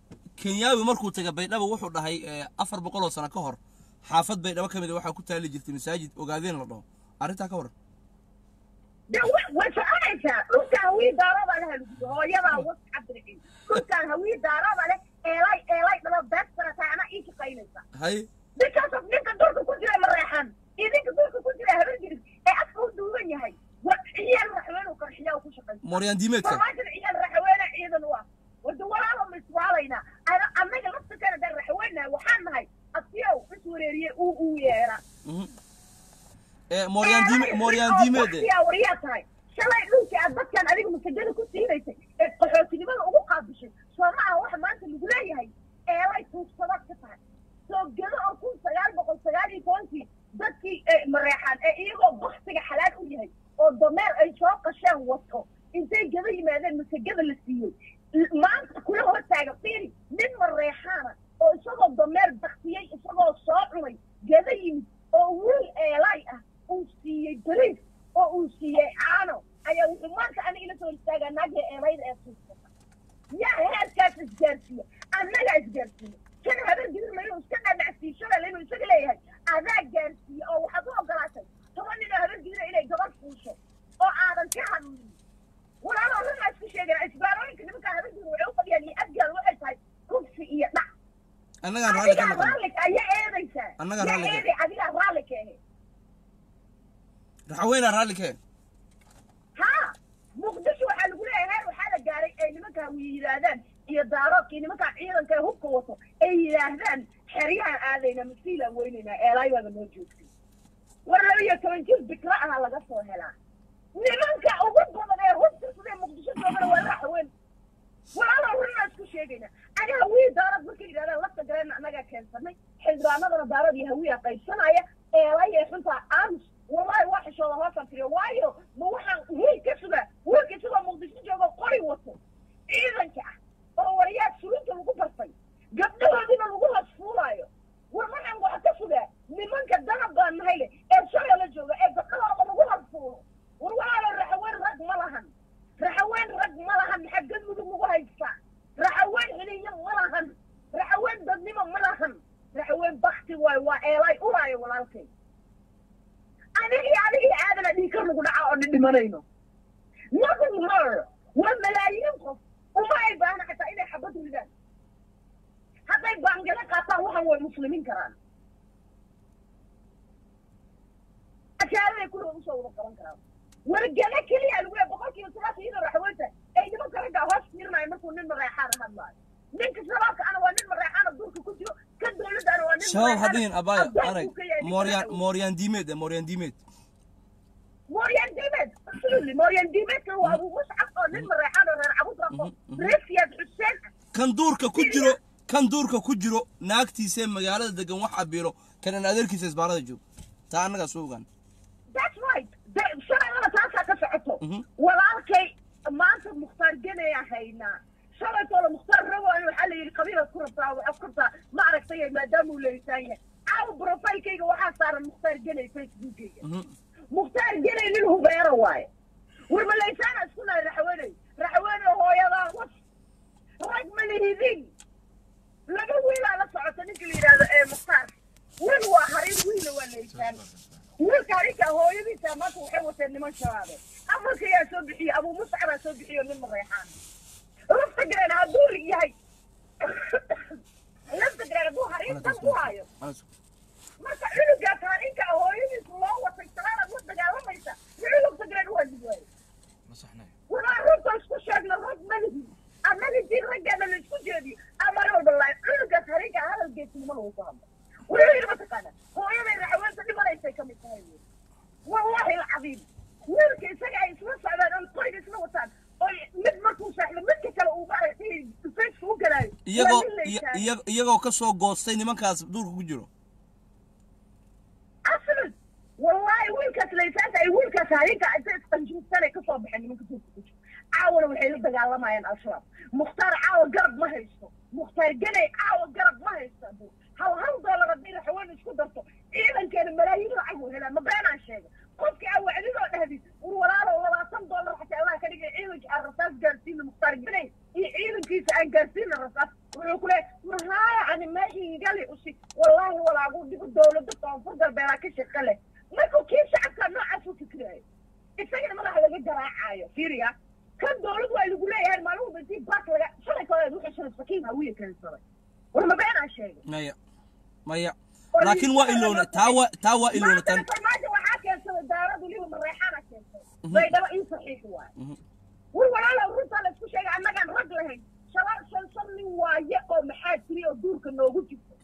kenyaawi markuu tegay baydhabo wuxuu dhahay eh, afar boqol oo sano ka hor xaafad baydhabo ka mid a waxaa ku taali jirtay masaajid ogaadeen la dhaho arrintaa ka waran de wa- way soconaysaa dhulkaan hawii daarada leh halgudo hooyadaa was cabdiriciin dhulkaan hawii daarada leh eelay eelay dhalo beedsana tahay anaa ii shaqaynaysa hay ninkaas ninka dulka ku jira mareexan iyo ninka dulka ku jira habeenjiris ee afka u duuban yahay wa ciyaal raxween uu qarxiyaa uu ku shaqaysa mooryaan diimeedka farmaajada ciyaal raxweene ciidan u ah warda walaalo ma iswaalaynaa ana annaga laftirkeena daan raxweennahay waxaan nahay asiyow is wareeriye uu uu yeera Mhm. Eh, mooryaan diime mooryaan diimeed eh. yaa waryaa tahay shalay dhulkii aad dadkan adiga masajada ku siinaysay ee qaxootinimada ugu qaabishay soomaha waxa maanta lagu leeyahay eelay tuugsadaad ka tahay soo gedo oo kun sagaal boqol sagaal iyo tobankii dadkii eh, mareexaan ee iyagoo baktiga xalaal u yahay oo dameer ay soo qasheen wato intay gado yimaadeen masagada la siiyey L- maanta kula hortaaga fiiri nin mareexaana oo isagoo dameer baktiyey isagoo soo cunay gado yimid oo wiil eelay ah uu siiyey bariis oo uu siiyey caano ayaa wuxuu maanta aniga ila soo istaagaa naagii eelayda ee tuugsata yaa heerkaas isgaarsiiye annagaa isgaarsiiye kan habeen gidirma inuu iska dhadhacsiiyo shalal inuu isaga leeyahay adaa gaarsiiye oo waxaad u ogolaatay toban nin oo habeen gidira inay gabadh fuusho oo aadan ka hadlin walaaloo runaa isku sheegana isbaarooyinka nimankaa habeen gidir waxay u fadhiyaan iyo adgaal waxay tahay kufsi iyo dhac annagaan raalli ka adigaa noqon raalli ayaa eedaysaa Annagaa yaa raalli ka- eeday adigaa raalli ka ahe raxweynaa raalli ka haa muqdisho waxaa lagu leeyahay heer waxaa la gaaray ay nimankaa yidhaahdaan iyo daaroodkii nimankaa ciidanka ee hubka wato ay yidhaahdaan xeryahan aadayna masiilaan weynaynaa eelaaybaaba noo joogtay war laba iyo toban jir bikra aha laga soo helaa nimanka ugu badan ee hubka sidee muqdisho joogana waa la haween walaalaa runaa isku sheegayna aniga hawii daarad markay yidhahdaan lafta gareena annagaa keensanay xildhibaanadana daarad iyo hawiya qaybsanaya eelay ee xuntaa aamus wallahi waa xishooda hoosaan tiriyo waayo ma waxaan wiil ka sugaa wiilka isagoo muqdisho joogo qori wato ciidanka ah oo wariyaad sulinta lagu bartay gabdhahoodina lagu hoos fuulaayo war waxaan waxa ka sugaa nimanka danab baan nahay leh ee shalay la jooga ee gabdhahooda lagu hoos fuulo war walaalo raxaween rag ma lahan raxaween rag ma lahan maxaa galmudug lagu haystaa raxaween xiliyo ma lahan raxaween dadnimo ma lahan raxaween bakti waay waa eelay uraayo walaalkay anigii adigii aadana dhiikar lagu dhaca oo dhidhimanayno nothing more waa malaayiin qof uma ay baahna xataa inay xabad ridaan hadday baangale qaataan waxan way muslimiin karaan ashaaday kulligood usoo wada qaban karaan wargale keliya lagu leeyahay boqolkiiba sagaashan iyadoo raxweynta ay nimanka ragga hoos fiirinayo markuu nin mareexaana hadlaayo ninka shabaabka ana waa nin mareexaana duurka ku jiro kan dowladdaana waa nin shabaab mareexaana hadhihin abaayo addoon arag buu ka yahay ninka mooryaan raxweyn. mooryaan diimeed eh mooryaan diimeed موريان ديميد absolutely موريان ديميد هو ابو مصعب او نين مريحان او رير عبود رقو ريسياد حسين kan duurka ku jiro kan duurka ku jiro naagtiisee magaalada degan wax cabiro kanan adeerkiisa isbaarada joog taa annagaa soo ogaan that's right shalayada taasaa ka socoto Mhm. walaalkay maanta mukhtaar genaya haynaa shalaytooda mukhtaar rawan waxaa la yidhi qabiilaad ku rabtaa waxaad ku rabtaa ma aragtay maadaama uu leeyitaan yahay caawa profilkayga waxaa saaran mukhtaar genay facebookayga mukhtaar genay nin hubeero waaye war malaysaana isku nahay raxweney raxweney hooyadaa was rag ma lihidin laba wiilaa la socota ninka la yidhaahdo ee mukhtaar wiil waa harin wiila waa laysaan wiilka harinka hooyadiisa maanta waxay wateen niman shabaabe amarka yaa soo bixiyey abuu muscabaa soo bixiyo nin mareexaan lafta gareen hadduu yahay lafta gareen hadduu harin dan ku hayo marka cunugaas harinka hooyadiis loo watay salaadaad la dagaalamaysa muxuu lafta gareen u waajib waaye ma saxnay walaa runta isku sheegna rag malihi annaga dii raggeena la isku jeediyo amar walba laay cunugaas harinka hadalgeesinimo lagu ku hadlo wuxuu yidhi mataqaana hooyaday raxweenta dhimanaysay ka mid tahay wiil wallahi alcadiim wiilka isaga ay isla socdaan oo qoriga isla wataan oo mid markuu saaxdo midka kale uu maaragtay faceka u galaayo iyagoo waa nin la iya- yidhaahdo. iya- iyagoo ka soo goostay nimankaas duurka ku jiro aslan wallahi wiilkaas laysaas ay wiilkaas harinka inta isqanjinsanay kasoo baxeen nimanka duurka ku jiro caawana waxay la dagaalamayaan al-shabaab mukhtaar caawa garab ma haysto mukhtaar ganay caawa garab ma haysto abu hal hal doolar haddii raxween isku darto ciidankeena malaayiin lacag uu helaa ma beenaan sheega qofkii aa wacdidoo dhahdi ur walaalo labaatan doolar xataa allah ka dhigay ciidanka aan rasaas gaarsiina mukhtaar ganay iyo ciidankiisa aan gaarsiina rasaas wuxuu ku leeyahay keensaday war ma beenaa sheegay maya maya laakiin waa iloona taa waa taa waa iloona tan maanta farmaajo waxaa keensaday daaradu liba mareexaana keensaday baydhabo ii saxiix waaye war walaalow runtaa la isku sheegay annagaan rag lahayn shala shan shan nin waaye oo maxaa tiri oo duurka noogu jirto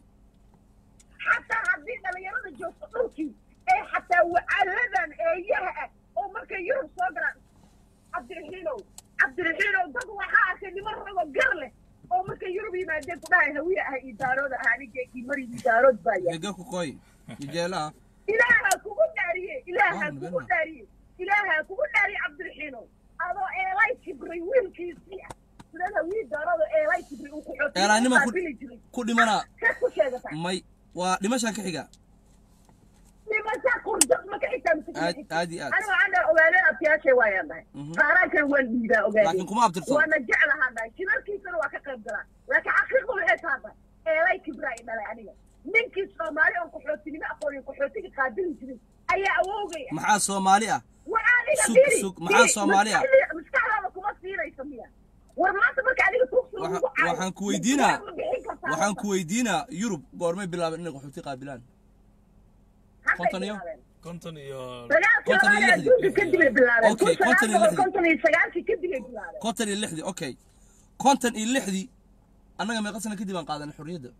xataa haddii dhalinyarada joogto dhulkii ee xataa wacaaladan eeyaha ah oo markay yurub soo galaan cabdiraxiinow cabdiraxiinow dad waxaa arkay niman rago gar leh oo markay yurub yimaadeen ku dhahay hawiye ah iyo daarood ah anigeekii mari daarood baa yahay gega ku koy ijeelaha ilaaha kugu dhaariye ilaaha Waan kugu nabadna. dhaariye ilaaha kugu dhaariye cabdiraxiinow adoo eelay kibray wiilkiisii ah sidada wiil daarado eelay kibray uu ku xootay Eelaynima ku- qaabili jiray ku dhimanaa ka ku sheegataa may waa dhimashaan ka xiga nimanka qurdad ma ka xitaa mise kuma aad xigta? aad iyo aad aniga waxaan dhahay ogaadeen abtiyaashay waayaan dhahay Mhm. qaaraankana waan dhiibaa laakiin ogaadeen kuma abtirsan waana jeclahaan dhahay shirarkiisana waa ka qayb galaa laakiin xaqiiqda waxay tahay dhahay eelay kibraa i dhalay aniga ninkii soomaali oo qaxootinimo aqooniyo qaxootiga qaabili jiray ayaa awowgay ah maxaa soomaali ah waxaa adiga Sug- firi, sug, maxaa firi, Soomaali ah? maskaxdii- maskaxdaada kuma siinaysa miya war maanta marka adiga tuugsi Waxa- lagu caayo, waxaan ku weydiinaa ma bixin kartaa waxaan horta? ku weydiinaa yurub goormay bilaabeen inay qaxooti qaabilaan Hadday konton iyo- bilaabeen. konton iyo dagaalkii konton iyo labaad lixdii. adduunka kadib ay bilaabeen Okay, kun konton iyo sagaal boqol lixdii. konton iyo sagaalkii kadib ay bilaabeen konton iyo lixdii okay konton iyo lixdii annaga meeqa sano kadib aan qaadanay xorriyadda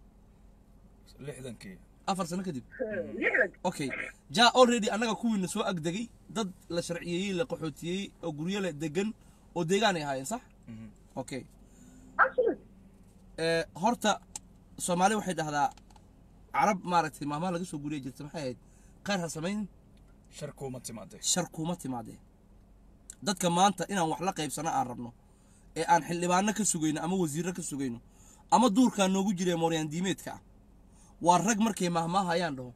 lixdankii afar sano kadib lixdan okay ja already annaga kuwiina soo agdegay dad la sharciyeeyey la qaxootiyey oo guryo le degan oo deegaan ay ahaayeen sax okay absolute ee horta soomaali waxay dhahdaa carab maaragtay maamaha laga soo guriya jirta maxay ahayd khayr ha samayn shar kuuma timaadee shar kuma timaadee dadka maanta inaan wax la qaybsano aan rabno ee aan xildhibaano ka sugayno ama wasiirro ka sugayno ama duurkaa noogu jira mooryaan diimeedka ah waa rag markay mahmaahayaan dhaho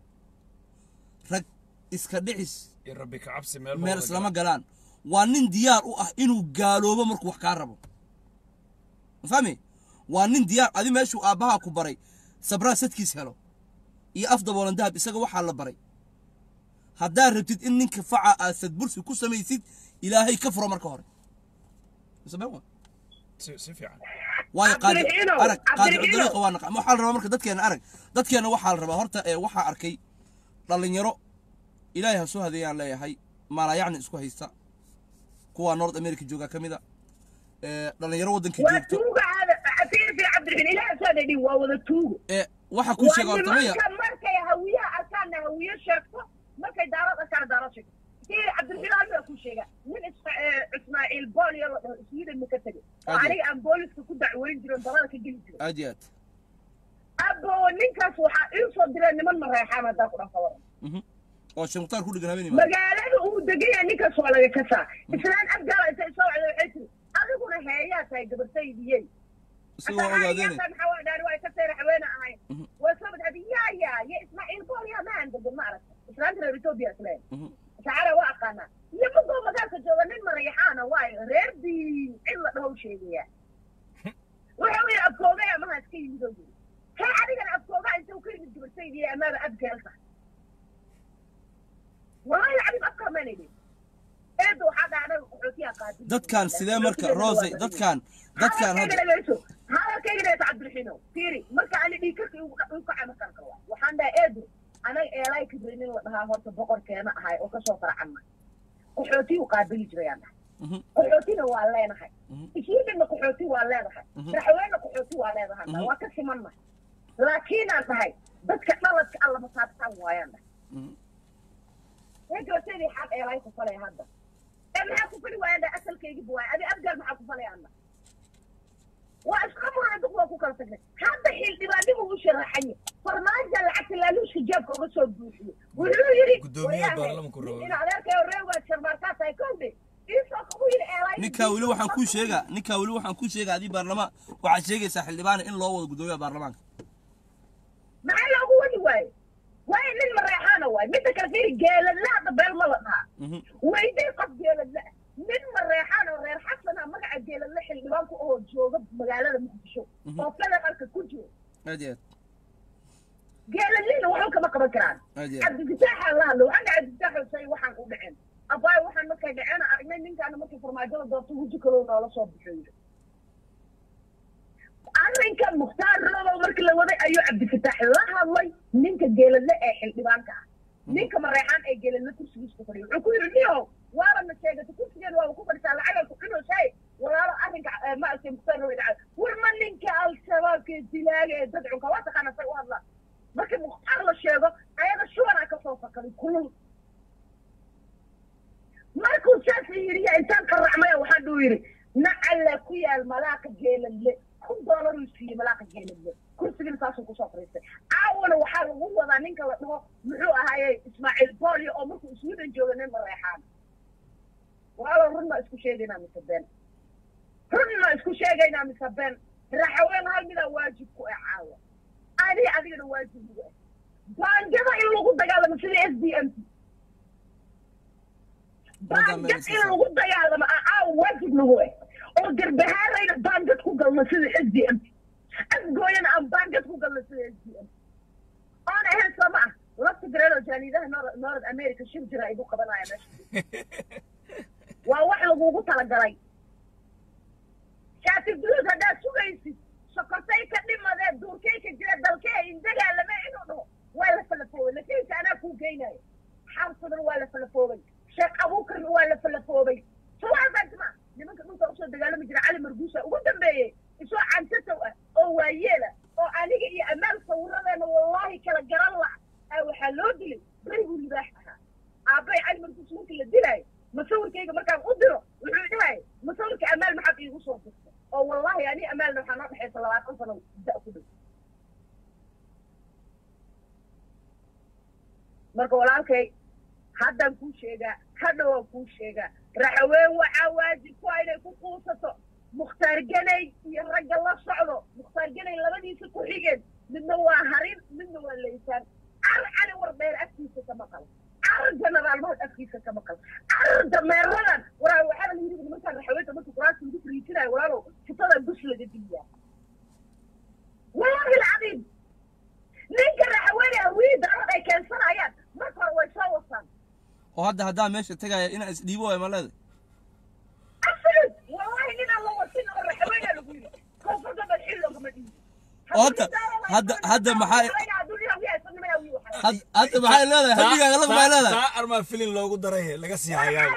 rag iska dhicis iyo rabbi ka cabsi meel ma meel wada islama galaan. galaan waa nin diyaar u ah inuu gaaloobo markuu wax kaa rabo ma fahmi waa nin diyaar adi meeshuu aabbahaa ku baray sabraa sadkiis helo iyo af daboolan dahab isaga waxaa la baray haddaad rabtid in ninka faca aad sadbursi ku samaysid ilaahay ka furo marka hore Samee waa. si si fiican waayo qaadir Cabdiraxiinow, arag qaadir Cabdiraxiinow. dariiqa waa naqa waxaa la rabaa marka dadkeena arag dadkeena waxaa la rabaa horta ee waxaa arkay dhallinyaro ilaahay ha soo hadeeyaan leeyahay maalayacni isku haysta kuwa north america jooga ka mid a ee dhallinyaro waddanka waa joogto tuuga aada fiir fiir cabdiraxiin ilaah saa dhadhin waa wada tuugo ee waxaa kuu waa sheega horta maya nimanka markay hawiyaha arkaanna hawiye sheegto markay daarad arkaana daarad sheegto fiir cabdiraxiin aniga kuu sheega nin Isma- eh, ismaaciil boolyo la dhaho iswiidan ma ka tegay oo Ade. aniga aan booliska ku dacweyn jirin dabada ka geli jiray aad iyo aad abo ninkaas waxaa ii soo direen niman mareexaan haddaa ku dhafa waran Mhm. oo sheekh mukhtaar ku dhegan habeen imaado magaalada uu degan yahay ninkaas waa laga kasaa islaan abgaala intay soo wacday waxay tiri adiguna heeyaa tahay gabartaydiyey isagoo ogaadeene Mhm. islaanta reer etoobiya isleen Mhm. sacara waa aqaanaa iyo magoo magaalka jooga nin marayaxaana waayo reer diin cid la dhahow sheegaya wuxuu yidhi abkoogay amaha iska yimid oo yiri kay adigana abkoogaa inta ka yimid gabartaydiya amaaba abgaalka wallahi cabib abkaa maanaydi eedda waxaa dhacday qaxootiyaa qaadi dadkan sidee marka rose dadkan dadkan hadda hadalkayga dhegeyso cabdiraxiino fiiri marka ani dhiikarka igu kaca makarka waa waxaan dhahay eedu anaga eelay kibri nin la dhahaa horta boqorkeena ahay oo kasoo farcanna qaxooti u qaabili jirayaan dhahay Mhm. qaxootina waa leenahay Mhm. ishiidina qaxooti waa leedahay Mhm. madaxweyne qaxooti waa leedahay Mhm. waa ka simannahay laakiinaan dhahay dadka dhaladka alla masaabtaan waayaan dhahay Mhm. gabartaydi xaq eelay ku falay hadda ee maxaa ku fali waayaan dhahay asalkaygiba waay adi abgaal maxaa ku falay anna waa iska murana duk waa ku kala tagnay hadda xildhibaanimu u sharaxanye farmaaja lacagta laaluushka jeebka uga soo buuxiyo wuxuu yidhi Guddoomiyaha "Waryahay, baarlamanku rabo." in adeerkayo reewgaa sharmaarkaa tahay kowdhe iisoo kugu yidhi eelay ninkaa weli waxaan kuu sheegaa ninkaa weli waxaan kuu sheegaa adii baarlamaan waxaad sheegaysaa xildhibaane in loo wado guddoomiyaha baarlamaanka maxaa loogu wadi waaye waayo nin mareexaana waay midda kale fiiri geeladla hadda beel ma la dhahaa Mhm. weyday qof geeladla ah nin mareexaan oo reer xasana magaca geeladla xildhibaanku oo jooga magaalada muqdisho Mhm. oo federaalka ku jiro aad iyo aad geeladlina waxba kama qaban karaan aad iyo aad cabdifitaaxaa la hadlo waxaan dhahay cabdifitaaxo say waxaan u dhicin abaayo waxaan markay dhaceen aragnay ninkaana markii farmaajada doorto huji kaloo noola soo bixiyo arrinka mukhtaar robow markii la waday ayuu cabdifataax la hadlay ninka geeladle ee xildhibaanka ah ninka mareexaan ee geeladle kursigiisa ku fadhiya wuxuu ku yidhi niyo waaba na sheegatay kursigeed waaba ku fadhisaa lacagaa ku cunaysaay walaalo arrinka eh, maaragtay mukhtaar robow dhacay war ma ninka al-shabaabka ee dilaaga ee dad cunka waa taqaana say u hadlaan markii mukhtaar la sheego ayada shubanaa kasoo fakaday kulul markuu saas yidhi intaan qaracmaya waxaan dhuu yidhi nacalla ku yaal malaaqa geeladle kun doolaruu siiyey malaaqa geeladle kursigina saasuu kusoo fariistay caawana waxaa lagu wadaa ninka la dhaho muxuu ahaaye ismaaciil boolyo oo markuu iswidan jooga nin mareexaan walaalo run ma isku sheegaynaa mise been run ma isku sheegaynaa mise been raxaween hal midaa waajib ku ah caawa ani adigana waajib ugu ah baangada in lagu dagaalamo sida s d m t baangad in lagu dagaalamo ah caawa waajib nagu ah oo garbahaarayna baangad ku galno sida s d m t afgooyana aan baangad ku galno sida s d m t oon ahayn soo ma ah lafta gareero jaaniidaha nor- north america shir jira ay ku qabanaya meesha waa wax lagugu talagalay shaati guduud haddaad sugaysid sokortay ka dhimadee duurkay ka jira dalkee indagaalame inuu dhaho waa la falafoobay lakiinka anaa kuu geynayo xarsudan waa la falafoobay sheekh abuukarna waa la falafoobay suwaasaasma nimanka dhulka usoo dagaalami jira cali marguusa ugu dambeeyey isoo cantatow ah oo waayeela oo aniga iyo amaal sawiradeena wallahi kala garan la aa waxaa loo dilay beriguu libaax ahaa aabbay cali marguus markii la dilaayo masawirkayga markaan u diro wuxuu dhahay masawirka amaal maxaad iigu soo dirta oo wallahi ani amaalna waxaa noo dhexaysa labaatan sano da ku dhow marka walaalkay haddaan kuu sheegaa hadha waan kuu sheegaa raxaween waxaa waajib ku ah inay ku quusato mukhtaar ganay iyo ragga la socdo mukhtaar ganay labadiisa ku xigeen midna waa harin midna waa laysaan car cali wardheer afkiisa ka maqal car generaal mahad afkiisa ka maqal car dameeradan waraa waxaa la yidhi nimankaan raxaweenta marka quraasta lagu fariijinayo walaalow futada bus laga diiyaa wallahi alcadiim ninka raxaweene hawiyii darad ay keensanayaan marka hore way soo wasaan oo hadda haddaa meesha tegaya inaa isdhiibo waay ma leedahay absolute wallahi ninaan la wasin oo raxaweena lagu yidhi koonfurta bal xil loogama dhiibi Oo hadda- hadda- hadda maxaa- Had- hadda maxay leedahay hadigaaga laf maxay leedahay taa armaa filin loogu daray laga sii hayaaba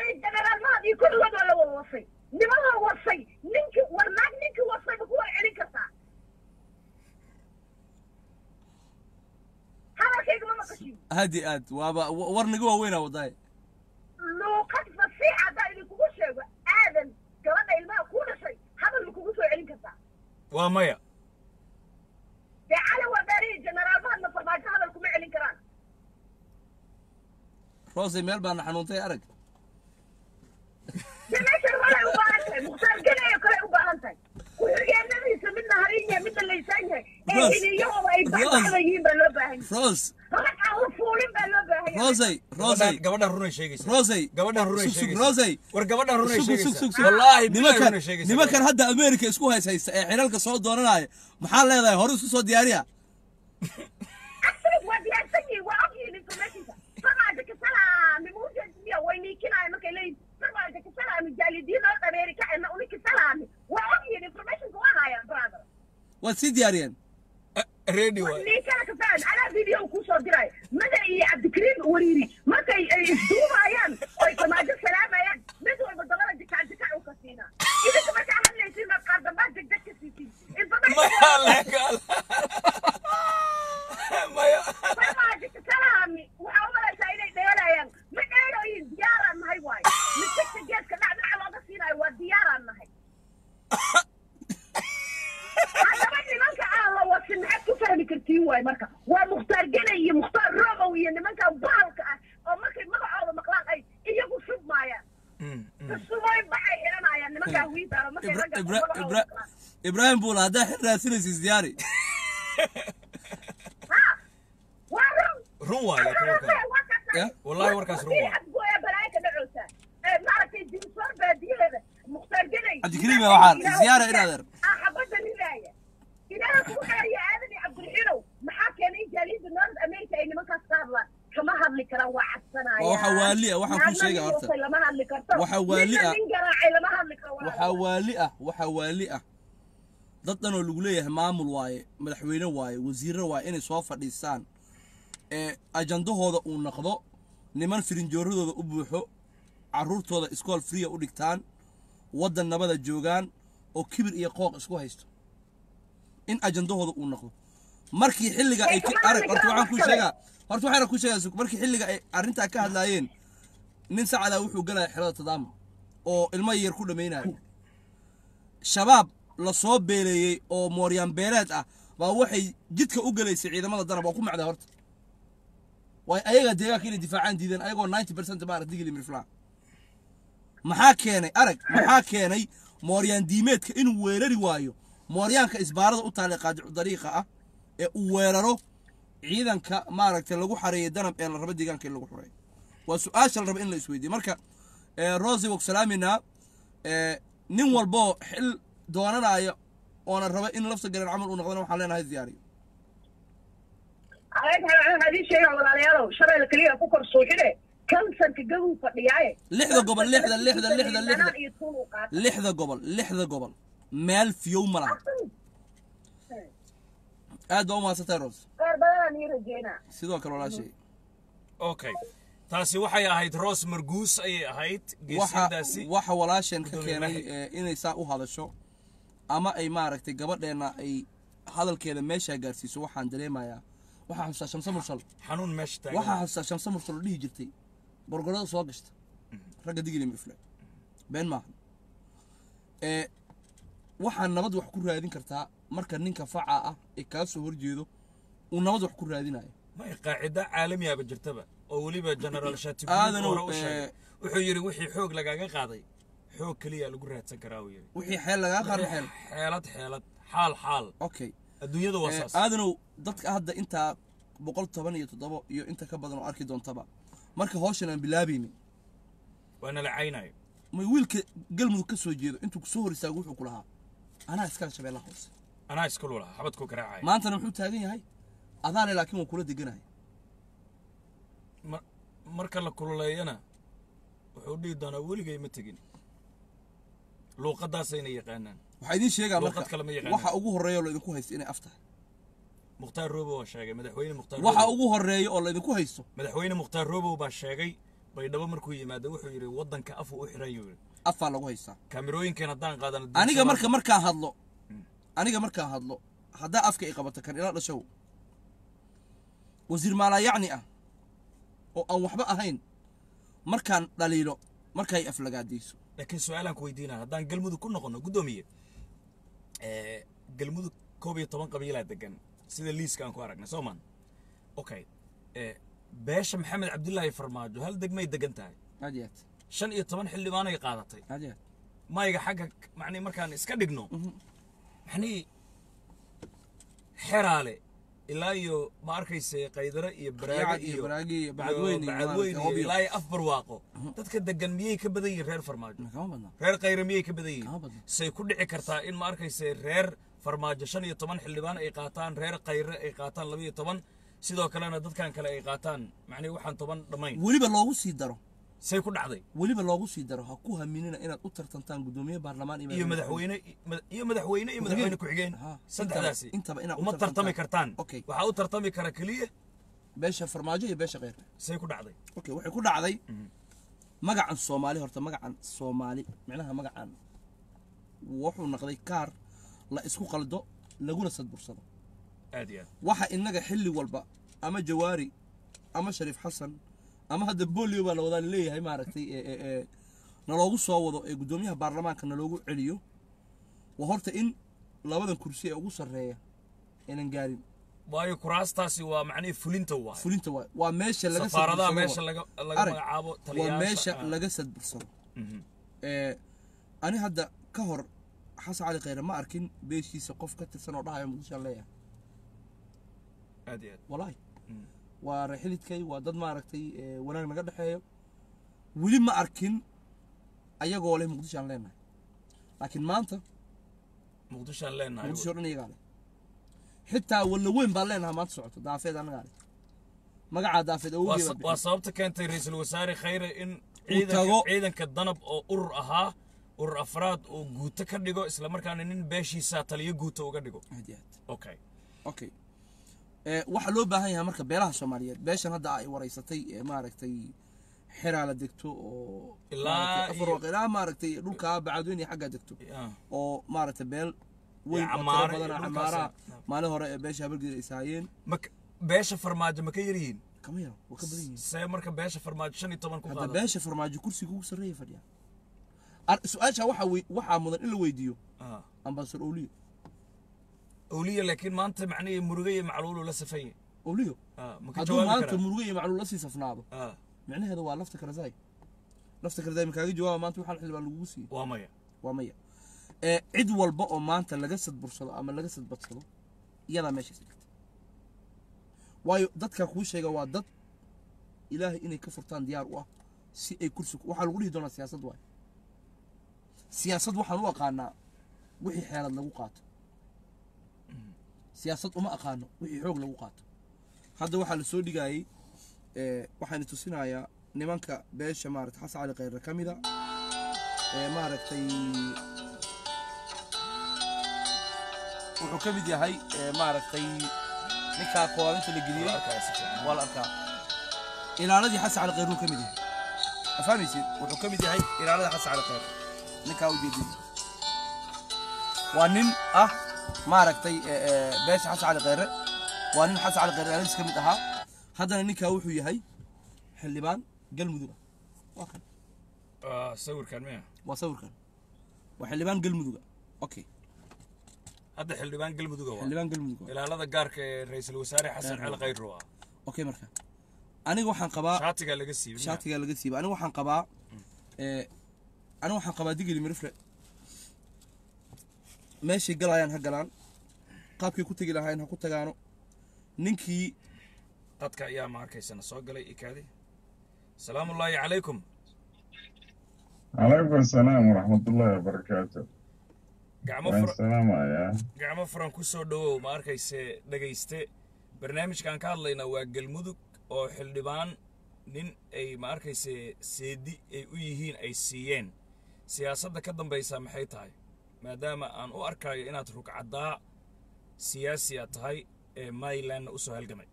nimada wasay ninki war naag ninki wasay ma kuwa celin kartaa hadalkayga ma maqashin hadi aad waaba wa- warniga waaweynaa wadaay luuqad fasiix haddaa idinkugu sheego aadan gabadha ilmaha ku dhashay hadal ma kugu soo celin kartaa waa maya dee cali wadaarihi generaalmahadna farmaajo hadal kuma celin karaan roosay meel baana xanuuntay arag dee meeshan walay u baahan tahay mukhtaar ganayo kale u baahan tahay ku-xigeenadiisa midna harin yahay midna laysaan yahay ee Roos. xiliyahooda ay Roos. baxbaxda yihiin baa loo baahan yahay roos rag aan la fuulin baa loo baahan yahay roosay roosay gabadhan gabadhan runay sheegaysa roosay gabadhan runay Sug, sug, sheegaysa roosay war gabadhan runay Sug, sug, sheegaysa sug, sug. wallaahi billahi nimankan runay sheegaysa nimankan hadda america isku hays haysta ee xilalka soo dooranaya maxaa leedahay hore isku soo diyaariya Absolute waa diyaarsan yihiin waa ogyihiin informationka farmaajo kasalaami muujadiya way niikinaya markay leeyihin farmaajo kasalaami jaalidiin oo ameerika ena uni kasalaami waa ogyihiin informationka waa hayaan brother waad sii diyaariyeen ready waay ninkana kasaan anaa video kusoo diray mada iyo cabdikariim wariiri markay ay isduubayaan oy farmaajo salaamayaan mid walba dabada jikac jikac u ka siinaa idinka markaa hadlaysiin ma qaar dambaa degdeg ka siisin maya legal maya farmaajo kasalaami waxaa u malaysaa inay dheelayaan ma dheeloyin diyaaraan nahay waayo misigta geeska dhacdhaca looga siinayo waa diyaaraan nahay haddaba nimanka aan la wasin maxaad ku fahmi kartiin waay marka waa mukhtaar genay iyo mukhtaar robow iyo nimankan bahalka ah oo markay magacooda maqlaan ay iyagu shubmaayaan kasubay baxay xiranayaan nimankaa wiidaara markay Ibra- ragga Ibra- magacooda Ibra- maqlaan ibraahim buula haddaa xil raadsinaysa isdiyaari ha waa run run waay laakiin warkan Ya? Wallahi warkaas run waa. xadgooya balaayo ka dhacoosa maaragtay dinsoor baadiyaheeda mukhtaar genay Cabdikariim yaa waxaan ziyaara in adeer ah xabadda nilaaya ilaaha kugu xeeya aadan iyo cabdiraxiinow maxaa keenay in jaaliyadda north america ay nimankaas ka hadlaan kama hadli karaan waa cabsanaya Waa waxa waali ah, waxaan kuu sheegay horta. lama hadli karto Waxa waali Ninna ah. nin garaacay lama hadli karo waxaa waali ah waxaa waali ah dad dhan oo lagu leeyahay maamul waaye madaxweyne waaye wasiirro waaye inay soo fadhiistaan ee ajandahooda uu noqdo niman firinjooradooda u buuxo carruurtooda iskool friya u dhigtaan waddan nabada joogaan oo kibir iyo qooq isku haysto in ajandahooda uu noqdo markii xilliga ay ka- arag horta waxaan kuu sheegaa horta waxaan kuu sheegaa sug- markii xilliga ay arrintaa ka hadlaayeen nin sacadaa wuxuu galaya xerada tadaama oo ilmo yar ku dhammaynayo shabaab la soo beeleeyey oo mooryaan beeleed ah baa waxay jidka u gelaysay ciidamada danab waa ku macdaa horta waay ayagaa deegaanka inay difaacaan diideen ayagoo 90 percent maarag digili mirflaa maxaa keenay arag maxaa keenay mooryaan diimeedka inuu weerari waayo mooryaanka isbaarada u taallay qaadicu dariiqa ah ee uu weeraro ciidanka maaragtay lagu xareeyay danab ee la rabo deegaanka in lagu xureeyo waa su-aasha la raba in la isweydiiyo marka ee, rosi wogsalaaminaa ee, nin walboo xil doonanaya oona raba in lafta galeen camal uu noqdana waxaan leenahay diyaariyo waxaan idiin sheegaa walaalayaalow shabeelle keliya ku kor suuxine kansanka gabuu fadhiyaaye lixda gobol lixda lixda lixda lixda Danaan iyo tuun uu qaatay. lixda gobol lixda gobol meel fiyow ma laha aad baa u mahadsantahay ros qaar badanaan ii rajeynaa sidoo kale walaashay okay taasi waxay ahayd roos marguus ayay ahayd waxa geesidaasi waxa walaasheen ka Gudoomiye keenay Maxay. ee, inay saa u hadasho ama ay maaragtay gabadheenna ay hadalkeeda meeshaa gaarsiiso waxaan dareemayaa waxaa xustaa shamse mursal xanuun meesha taagan waxaa xustaa shamse mursal oo dhihi jirtay borgorada soo gashta ragga digili mifle been maaha ee waxaa nabad wax ku raadin kartaa marka ninka faca ah ee kaa soo horjeedo uu nabad wax ku raadinayo may qaacida caalamiyaaba jirtaba oo weliba generaal shatigu Aadanow, hore u sheegay ee, wuxuu yidhi wixii xoog lagaaga qaaday xoog keliya lagu raadsan karaa uu yidhi wixii xeel lagaa qarin xeel xeelad xeelad xaal xaal okay adduunyada waa Ee, saas aadanow dadka hadda intaa boqol toban iyo toddoba iyo inta ka badan oo arki doontaba marka hawshan aan bilaabaynin waana la caynayo may wiilka galmudug ka soo jeedo intuu kusoo hor istaago wuxuu ku lahaa anaa iskale shabeellaha hoose anaa iska lulaha xabadku garaacaya maantana muxuu taagan yahay adaale laakiin waa kula deganaya Ma- marka la kululeeyana wuxuu dhihi doonaa weligay ma tegin luuqadaasayna yaqaanaan waxaa idiin sheegaa Luqad marka kale ma yaqaanaan. waxa ugu horreeya oo laydinku haysto inay af tahay mukhtaar roobow waa sheegay madaxweyne mukhtaar waxa Roobow- ugu horreeya oo laydinku haysto madaxweyne mukhtaar roobow baa sheegay baydhabo markuu yimaado wuxuu yidhi waddanka afuu u xiran yuu yidhi afaa lagu haystaa kaamirooyinkan haddaan qaadano aniga marka markaan hadlo aniga markaan hadlo haddaa afka i qabato kan ila dhashow wasiir maalayacni ah oo aan waxba ahayn markaan dhaliilo markay aflagaadayso laakiin su-aalaan ku weydiinaa haddaan galmudug ku noqono guddoomiye ee, galmudug koob iyo toban qabiilaa degan sida liiska aan ku aragnay soo maan okay ee, beesha maxamed cabdilaahi farmaajo hal degmay degan tahay aad iyo aad shan iyo toban xildhibaanay qaadatay aad iyo aad mayga xagga macnii markaan iska dhigno maxnii xeraale ilaa iyo ma arkayse qaydare iyo baraaga Yacad iyo iyo Baraagi iyo iyo Bacadweyne iyo bacadweyne maaragtay iyo Hobyo. ilaa iyo afbarwaaqo dadka degan miyay ka badan yihiin reer farmaajo kama badna reer khayre miyay ka badan Kama yihiin badna. say ku dhici kartaa in ma arkayse reer farmaajo shan iyo toban xildhibaan ay qaataan reer khayre ay qaataan laba iyo toban sidoo kalena dadkan kale ay qaataan macnii waxaan toban dhammayn weliba loogu sii daro say ku dhacday weliba loogu sii daro ha ku haminina inaad u tartantaan guddoomiye baarlamaan iyo madaxweyne iyo madaxweyne iyo madaxweyne ku-xigeen Ha, saddexdaasi intaba- intaba inaad u uma tartantaan. tartami kartaan Okay. waxaa u tartami kara keliya beesha farmaajo iyo beesha kheyrka say ku dhacday okay waxay ku dhacday magacan soomaali horta magacan soomaali micnaha magacan wuxuu noqday kaar la isku qaldo laguna sadbursado aad iyo aad waxa inaga xilli walba ama jawaari ama shariif xasan ama hadda bolio baa la wadaa leeyahay maaragtay ee ee ee naloogu soo wado ee guddoomiyaha baarlamaanka naloogu celiyo waa horta in labadan kursi ee ugu sarreeya aynan gaarin waayo kuraastaasi waa macnihii fulinta waay fulinta waay waa meesha laga safaaradaha sadbursado meesha waay. laga laga Arag, magacaabo waa taliyayaasha meesha ah. laga sadbursado Mhm. ee ani hadda ka hor xasan cali khayre ma arkin beeshiisa qof ka tirsan oo dhahaya muqdishoan leeyahay aad iyo aad walaahi Mm. waa reexilidkay waa dad maaragtay ee, wanaag naga dhexeeyo weli ma arkin ayagoo leh muqdisho aan leenahay laakiin maanta muqdishoaan leenahay muqdisho o dhan iyagaa leh xitaa walla weyn baan leenahay maanta socoto daafeed annagaa leh magacaa daafeed waa awogii sa- waa sababta keentay ra-iisul wasaare khayre in tago- ciidanka ciidanka danab oo urur ahaa urur afraad uu guuto ka dhigo isla markaana nin beeshiisa taliyo guuto uga dhigo aad iyo aad okay okay ee waxaa loo baahan yahay marka beelaha soomaaliyeed beeshan hadda ay waraysatay ee maaragtay xiraa la degto oo Ilaa maaragtay afar iyo- waq ilaa maaragtay dhulka bacadweyne iyo xaggaa degto Ah. oo maaragtay beel weyn oo camaara tiro iyo badan dhulkaas camaaraha ah. maalin hore ee beesha habargeed ay saayeen ma ka- beesha farmaajo ma ka yar yihiin kama yaro waa ka badan yihiin see marka beesha farmaajo shan iyo toban ku hadda qaada beesha farmaajo kursiga ugu sarreeya fadhiya Ar- su-aasha waxaa wey- waxaa mudan in la weydiiyo Ah. ambasador owliyo awliya laakiin maanta macnihii muruge iyo macluulu la safanye owliyo Ah, ma ka hadduu jawaabi maanta karaa muruge iyo macluul la sii safnaado Ah, micnaheeda waa lafta karazaay lafta karazaay makaaga jawaaba maanta waxaan xildhibaan lagugu siiyey waa maya waa maya ee cid walba oo maanta laga sadbursado ama laga sadbadsado iyadaa meeshaas dhigta waayo dadka kuu sheega waa dad ilaahay inay ka furtaan diyaar u ah si ay kursi ku- waxaa lagu dhihi doonaa siyaasad waay siyaasad waxaan u aqaanaa wixii xeelad lagu qaato siyaasad uma aqaano wixii xoog lagu qaato hadda waxaa la soo dhigayay ee waxaan tusinayaa nimanka beesha maarata xasan cali khayre ka mida ee maaragtay wuxuu ka mid yahay ee maaragtay ninkaa koobinta la geliyey Arkaa si fiican. waa la arkaa ilaaladii xasan cali khayr uu ka mid yahay afahmaysid wuxuu ka mid yahay ilaalada xasan cali khayr ninkaa ujeedin waa nin ah maaragtay ee, ee, beesha xasan cali khayre waa nin xasan cali khayre ilaaladiis ka mid ahaa haddana ninkaa wuxuu yahay xildhibaan galmudug ah waa kan Ah, sawirkan miya waa sawirkan waa xildhibaan galmudug ah okay hadda xildhibaan galmuduga waa xildhibaan galmudug ah ilaalada gaarka ee ra-iisul wasaare xasan cali khayro ah okay marka aniga waxaan qabaa shaatigaa laga siibay miya? shaatigaa laga siiba aniga waxaan qabaa ee aniga waxaan qabaa digili mirifle meeshay galayaan ha galaan qaabkay ku tegi lahaayeen ha ku tagaano ninkii dadka ayaa ma arkaysana soo galay ikaadi salaamu ullaahi calaykum عليكم السلام ورحمة الله وبركاته gacmo وين fura السلام يا gacmo furan ku soo dhowow ma arkayse dhegayste barnaamijkan ka hadlaynaa waa galmudug oo xildhibaan nin ay ma arkayse seedi ay u yihiin ay siiyeen siyaasadda ka dambaysa maxay tahay maadaama aan u arkayo inaad rugcaddaa siyaasiya tahay ee marylandna u soo halgamay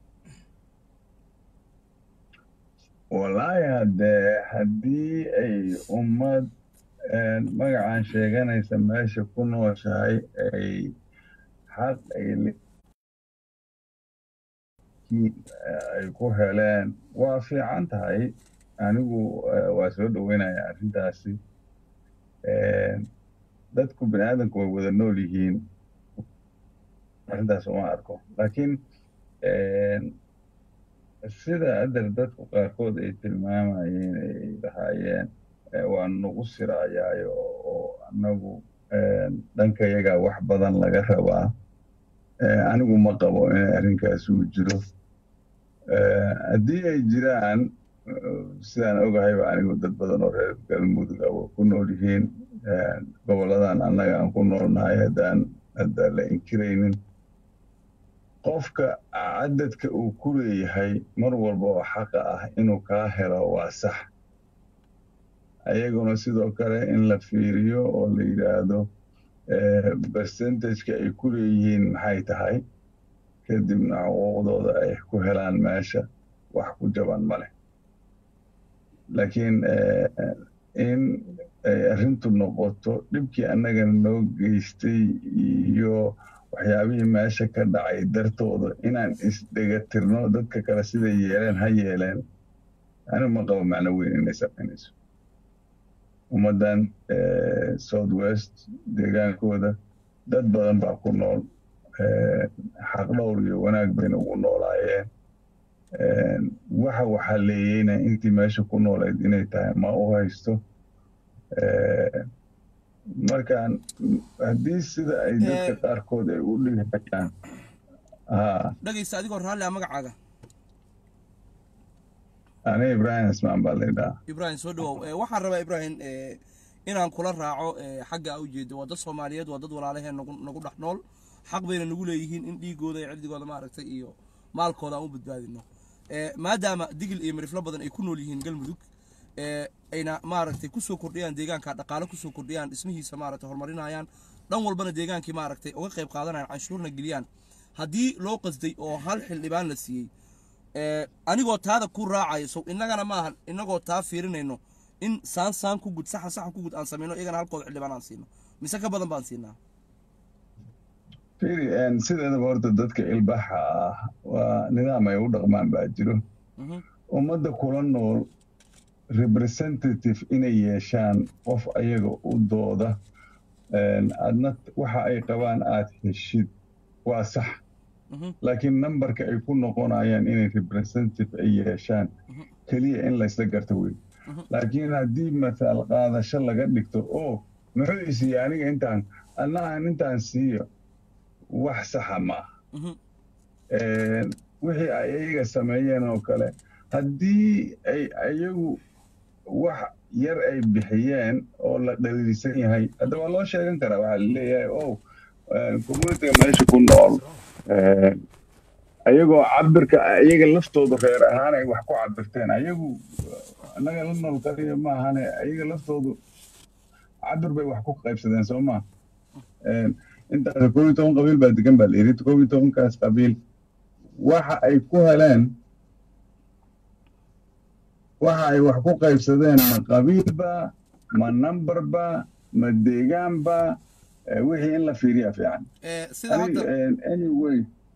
والله هدي هدي أي أمد مقعان شيغانيسا ماشي كنو شاي أي حق أي ay ku heleen waa fiican tahay anigu waa soo dhoweynayaa arrintaasi dadku bini aadamku way wada nool yihiin arrintaas uma arko laakiin sida adar dadku qaarkood ay tilmaamayeen ay lahaayeen waa nagu siraayaayo oo annagu dhankayaga wax badan laga rabaa anigu ma qabo in arrinkaas uu jiro haddii ay jiraan sidaan ogahayba anigu dad badan oo reer galmudug ah waa ku nool yihiin goboladan annaga aan ku noolnahay haddaan haddaan la inkiraynin qofka cadadka uu ku leeyahay mar walba oo xaqa ah inuu kaa helo waa sax ayaguna sidoo kale in la fiiriyo oo la yidhaahdo percentageka ay ku leeyihiin maxay tahay kadibna xuquuqdooda ay ku helaan meesha wax ku jaban ma leh laakiin in ay arrintu noqoto dhibkii annagana noo geystay iyo waxyaabihii meesha ka dhacay dartooda inaan isdhegatirno dadka kale siday yeeleen ha yeeleen anigu ma qabo macno weyn inay samaynayso ummaddan south west deegaankooda dad badan baa ku nool xaq dhowr iyo wanaag bayna ugu noolaayeen waxa waxaleeyeyna intii meesha ku noolayd inay tahay ma u haysto markaan haddii sida ay dadka qaarkood ay u dhigayaan ha dhegaysta adigoo raalli ah magacaaga ani ibrahim ismaan baa laydhaha ibrahim soo dhawow Eh, waxaan rabaa ibrahim eh, inaan kula raaco eh, xagga a ujeedo waa dad soomaaliyeed waa dad walaalaheen nagu nagu dhex nool xaq bayna nagu leeyihiin in dhiigooda iyo cirdigooda maaragtay iyo maalkooda aan u badbaadino Eh, maadaama digil iyo miriflo badan ay ku nool yihiin galmudug eh, ayna maaragtay kusoo kordhiyaan deegaanka dhaqaale kusoo kordhiyaan dhismihiisa maaragtay horumarinayaan dhan walbana deegaankii maaragtay uga qayb qaadanayaan canshuurna geliyaan haddii loo qasday oo hal xildhibaan la siiyey ee, anigoo taada ku raacayo sow innagana ma ahan innagoo taa fiirinayno in saan saan ku gud saxan saxan ku gud aan samayno iyagana halkooda xildhibaan aan siino mise ka badan baan siinaa fiiri een, sideedaba horta dadka ilbaxa ah waa nidaam ay u dhaqmaan baa jiro Mhm. ummadda kula nool representative inay yeeshaan qof ayaga u dooda een, adna waxa ay qabaan aad heshid waa sax Mhm. laakiin nambarka ay ku noqonayaan inay representative ay yeeshaan keliya in laysla garto wey laakiin haddii matal qaadasho laga dhigto oo muxuu isiiye aniga intaan anna aan intaan siiyo wax saxa ma aha Mhm. Een, wixii ay iyaga sameeyeen oo kale haddii ay iyagu wax yar ay bixiyeen oo la dhaliilsan yahay hadda waa loo sheegan karaa waxaa laleeyahay o communitiga meesha ku nool een, ayagoo cabirka iyaga laftoodu reer ahaan ay wax ku cabirteen ayagu annaga la nool kaliya maahane iyaga laftoodu cabir bay wax ku qaybsadeen soo maa intaas koob iyo toban qabiil baa degan baa la yidhi koob iyo tobankaas qabiil waxa ay ku heleen waxa ay wax ku qaybsadeen ma qabiilba ma numberba ma deegaanba eh, wixii in la fiiriya fiican Ee, sida Ani- hadda eh, anyway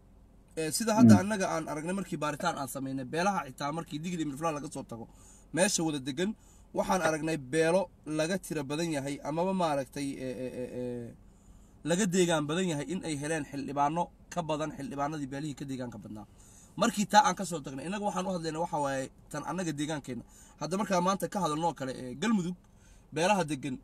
ee, sida hadda annaga aan aragnay markii baaritaan aan samaynay beelaha xitaa markii digli mirflaan laga soo tago meesha wada degan waxaan aragnay beelo laga tira badan yahay amaba maaragtay ee, ee, ee, ee, laga deegaan badan yahay in ay heleen xildhibaano ka badan xildhibaanadii beelihii ka deegaanka badnaa markii taa aan ka soo tagnay innaga waxaan u hadlayna waxa waaye tan annaga deegaankeenna hadda markaa maanta ka hadalnoo kale ee galmudug beelaha degan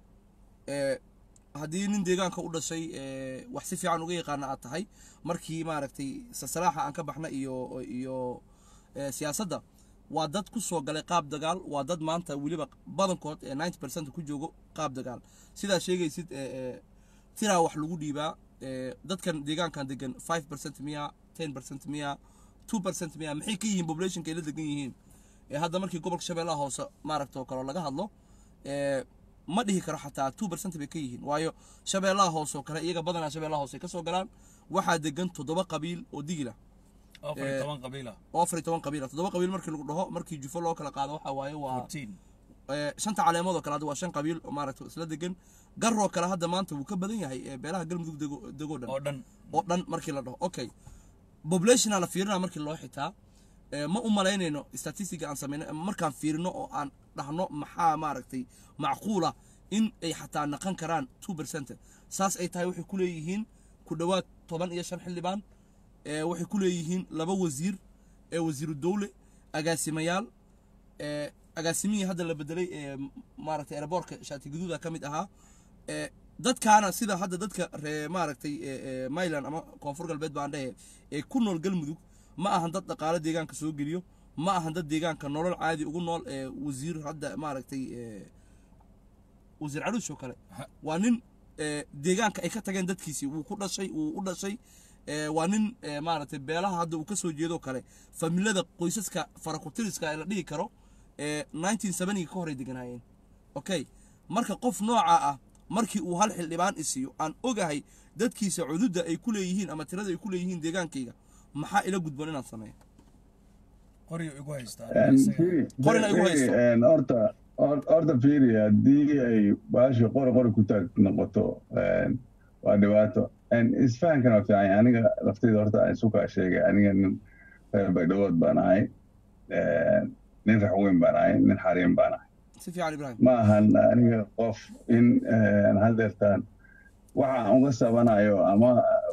ee haddii nin deegaanka u dhashay ee wax si fiican uga yaqaana aad tahay markii maaragtay sasalaaxa aan ka baxna iyo iyo ee, siyaasadda waa dad ku soo galay qaab dagaal waa dad maanta weliba badankood ee 90 percent ku joogo qaab dagaal sidaa sheegaysid ee, ee, tiraa wax lagu dhiibaa ee, dadkan deegaankan degan 5 percent miya 10 percent miya 2 percent miya maxay ka yihiin populationka ay la degan yihiin ee hadda markii gobolka shabeellaha hoose maaragta oo kale laga hadlo ee, ma dhihi karo xataa 2 percent bay ka yihiin waayo shabeellaha hoose oo kale iyaga badanaa shabeellaha hoose ay ka soo galaan waxaa degan toddoba qabiil oo digila afar iyo toban qabiila oo afar iyo toban qabiil ah toddoba qabiil markii lagu dhaho markii jufo loo kala qaado waxaa waaye waa fourteen ee, shanta caleemood oo kale hadda waa shan qabiil oo maaragta isla degan garoo kale hadda maanta wuu ka badan yahay ee beelaha galmudug dego degoo dhan oo dhan oo dhan markii la dhaho okay populationa la fiirina markii loo xitaa ee, ma u malaynayno statistiga aan samayno ama markaan fiirino oo aan dhahno maxaa maaragtay macquula in ay xataa naqan karaan two percent saas ay tahay waxay ku leeyihiin ku dhowaad toban iyo shan xildhibaan ee, waxay ku leeyihiin laba wasiir ee wasiiru dowle agaasimayaal ee, agaasimihii hadda la bedelay ee maaragtay airboortka shaati gaduuda ka mid ahaa ee, dadkaana sida hadda dadka ree maaragtay ee, ee, mayland ama koonfur galbeed baan dhehe ee ku nool galmudug ma ahan dad dhaqaale deegaanka soo geliyo ma ahan dad deegaanka nolol caadi ugu nool ee wasiir hadda maaragtay ee, wasiir caruush oo kale waa nin ee, deegaanka ay ka tageen dadkiisii wuu ku dhashay wuu u dhashay ee, waa nin ee, maaragtay beelaha hadda uu ka soo jeedo kale familada qoysaska farakutiriska ee la dhihi karo ee 1970 ka horay deganaayeen okay marka qof nooca ah markii uu hal xildhibaan isiiyo aan ogahay dadkiisa cududda ay ku leeyihiin ama tirada ay ku leeyihiin deegaankayga maxaa ila gudboon inaan sameeyo qoryo igu haystaa Een, fiiri, Qorina igu fiiri, haysto. een, horta hor- horta fiiri haddii ay baasha qori qori ku taag noqoto een, waa dhibaato Een, isfahankan waa fiican yahay. aniga laftayda horta aan isu kaa sheegay aniga nin reer baydhabood baan ahay Een, nin raxweyn baan ahay nin xariin baan ahay si fiican ibraahim ma ahan aniga qof in een, hadeertaan waxa aan uga sabanayo ama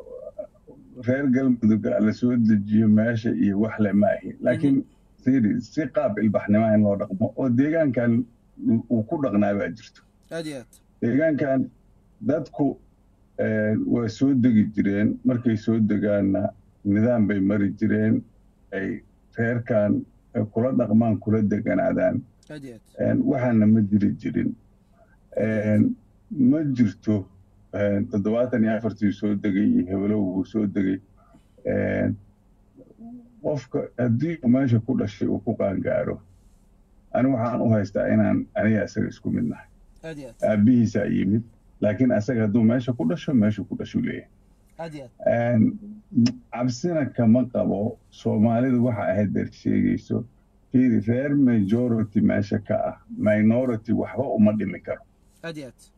reer galmudug la soo dejiyo meesha iyo wax le ma ahi laakiin fiiri si qaab ilbaxnimo in loo dhaqmo oo deegaankan uu ku dhaqnaa baa jirto aad iyo aad deegaankan dadku eh, waa soo degi jireen markay soo degaanna nidaam bay mari jireen ay reerkan eh, kula dhaqmaan kula deganaadaan aad iyo aad Een, waxaana ma jiri jirin Een, ma jirto een, toddobaatan iyo afartii soo degay iyo hebelow uu soo degay Een, qofka haddii uu meesha ku dhashay uu ku qaangaaro ani waxaan u haystaa inaan aniga isaga isku mid nahay aad iyo aad aabbihiisaa yimid laakiin asaga hadduu meesha ku dhasho meeshuu ku dhashuu leeyahay aad iyo aad cabsina kama qabo soomaalidu waxa ahayd deer sheegayso fiiri reer majority meesha ka ah minority waxba uma dhimi karo aad iyo aad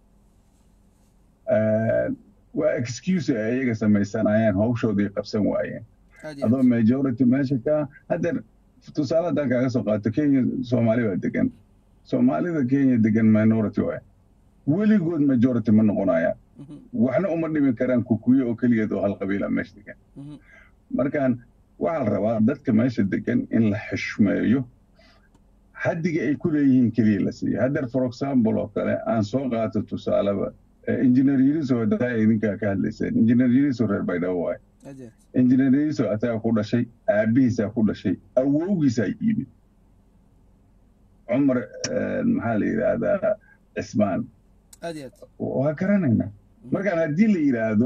waa excuse ay iyaga samaysanayaan hawshoodii qabsan waayeen aad iyo adoo aad majority meesha ka ah haddeer tusaale haddaan kaaga soo qaato kenya soomaali baa degan soomaalida kenya degan minority waay weligood majority ma noqonayaan Mhm, waxna uma dhimi karaan kukuyo oo keligeed oo hal qabiila meesha degan mhm, markaan waxaa la rabaa dadka meesha degan in la xishmeeyo xaddiga ay ku leeyihiin keliya la siiyo haddeer for example oo kale aan soo qaato tusaaleba engineer yiriso hadaa idinkaa ka hadlayseen engineer yiriso reer baydhabo waay aad iyo aad engineer yiriso asagaa ku dhashay aabbihiisaa ku dhashay awowgiisaa yimid cumar eh, maxaa la yidhaahdaa cismaan aad iyo aad waa garanaynaa markaan haddii la yidhaahdo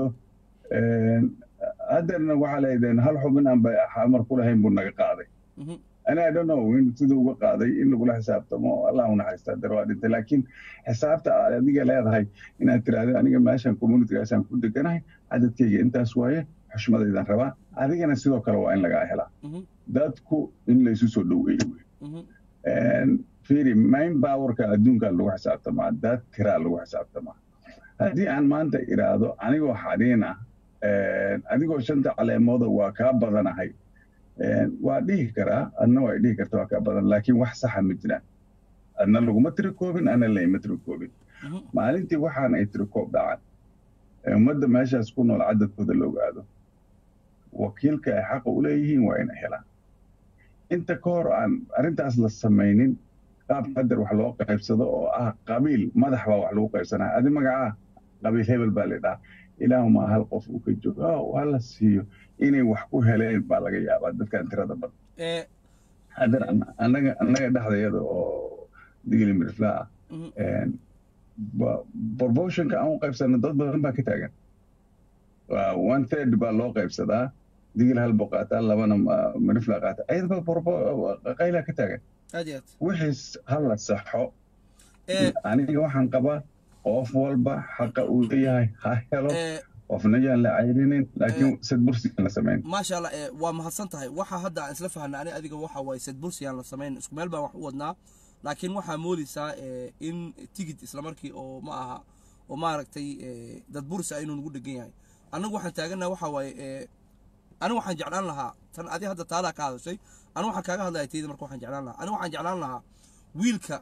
haddeerna waxaa leedeen hal xubin aan ba xamar ku lahayn buu naga qaaday Mhm, ani i don't know in siduu uga qaaday in lagula xisaabtamo allah u naxariista hadeer waa dhintay laakiin xisaabta aad adiga leedahay inaad tiraahdo aniga meeshan communitygaasaan ku deganahay cadadkayga intaas waaye xushmadaydaan rabaa adigana sidoo kale waa in lagaa helaa mhm, dadku in laysu soo dhoweeyo wey mhm, fiiri main powerka adduunka lagu xisaabtamaa dad tiraa lagu xisaabtamaa haddii aan maanta iraahdo anigoo xadhiin ah adigoo shanta caleemooda waa kaa badanahay waa dhihi karaa adna waa dhihi karta waa kaa badan laakiin wax saxa ma jiraan adna laguma tirikoobin ana layma tirikoobin mhm. maalintii waxaan ay tirikoob dhacan ee ummadda meeshaas ku nool cadadkooda la ogaado wakiilka ay xaqa u leeyihiin waa inay helaan inta ka hor aan arrintaas la samaynin qaab qadar wax loo qaybsado oo ah qabiil madax baa wax lagu qaybsanaya adi magacaa qabiil hebel baa la dhaha ilaahumaa hal qof uu ka joogo oo ha la siiyo inay wax ku heleen baa laga yaabaa dadkan tirada badan ee haddana an- annaga annaga dhexdayada oo digli mirfla ah mhm, proportionka aan u qaybsano dad badan baa ka taagan Waa one third baa loo qaybsadaa digil hal buu qaataa labana ma- mirifla qaata ayadaba qaylaa ka taagan aad iyo aad wixiis ha la saxo ee aniga waxaan qabaa qof walba xaqa uu leeyahay ha helo ee qofna yaan la cayrinin laakiin sad bursi aan la samayn maasha allah ee waa mahadsan tahay waxa hadda aan isla fahanay ani adiga waxa waaye sad bursi aan la samayn isku meel baan wax u wadnaa laakiin waxaa moodaysaa ee, in tigid islamarkii oo ma aha oo maaragtay ee, dad bursi ah inuu nagu dhegan yahay annagu waxaan taagannaha waxa waaye ee, anigu waxaan jeclaan lahaa tan adi hadda taadaa ka hadashay anigu waxaan kaaga hadlaya tayda marka waxaan jeclaan lahaa anigu waxaan jeclaan lahaa wiilka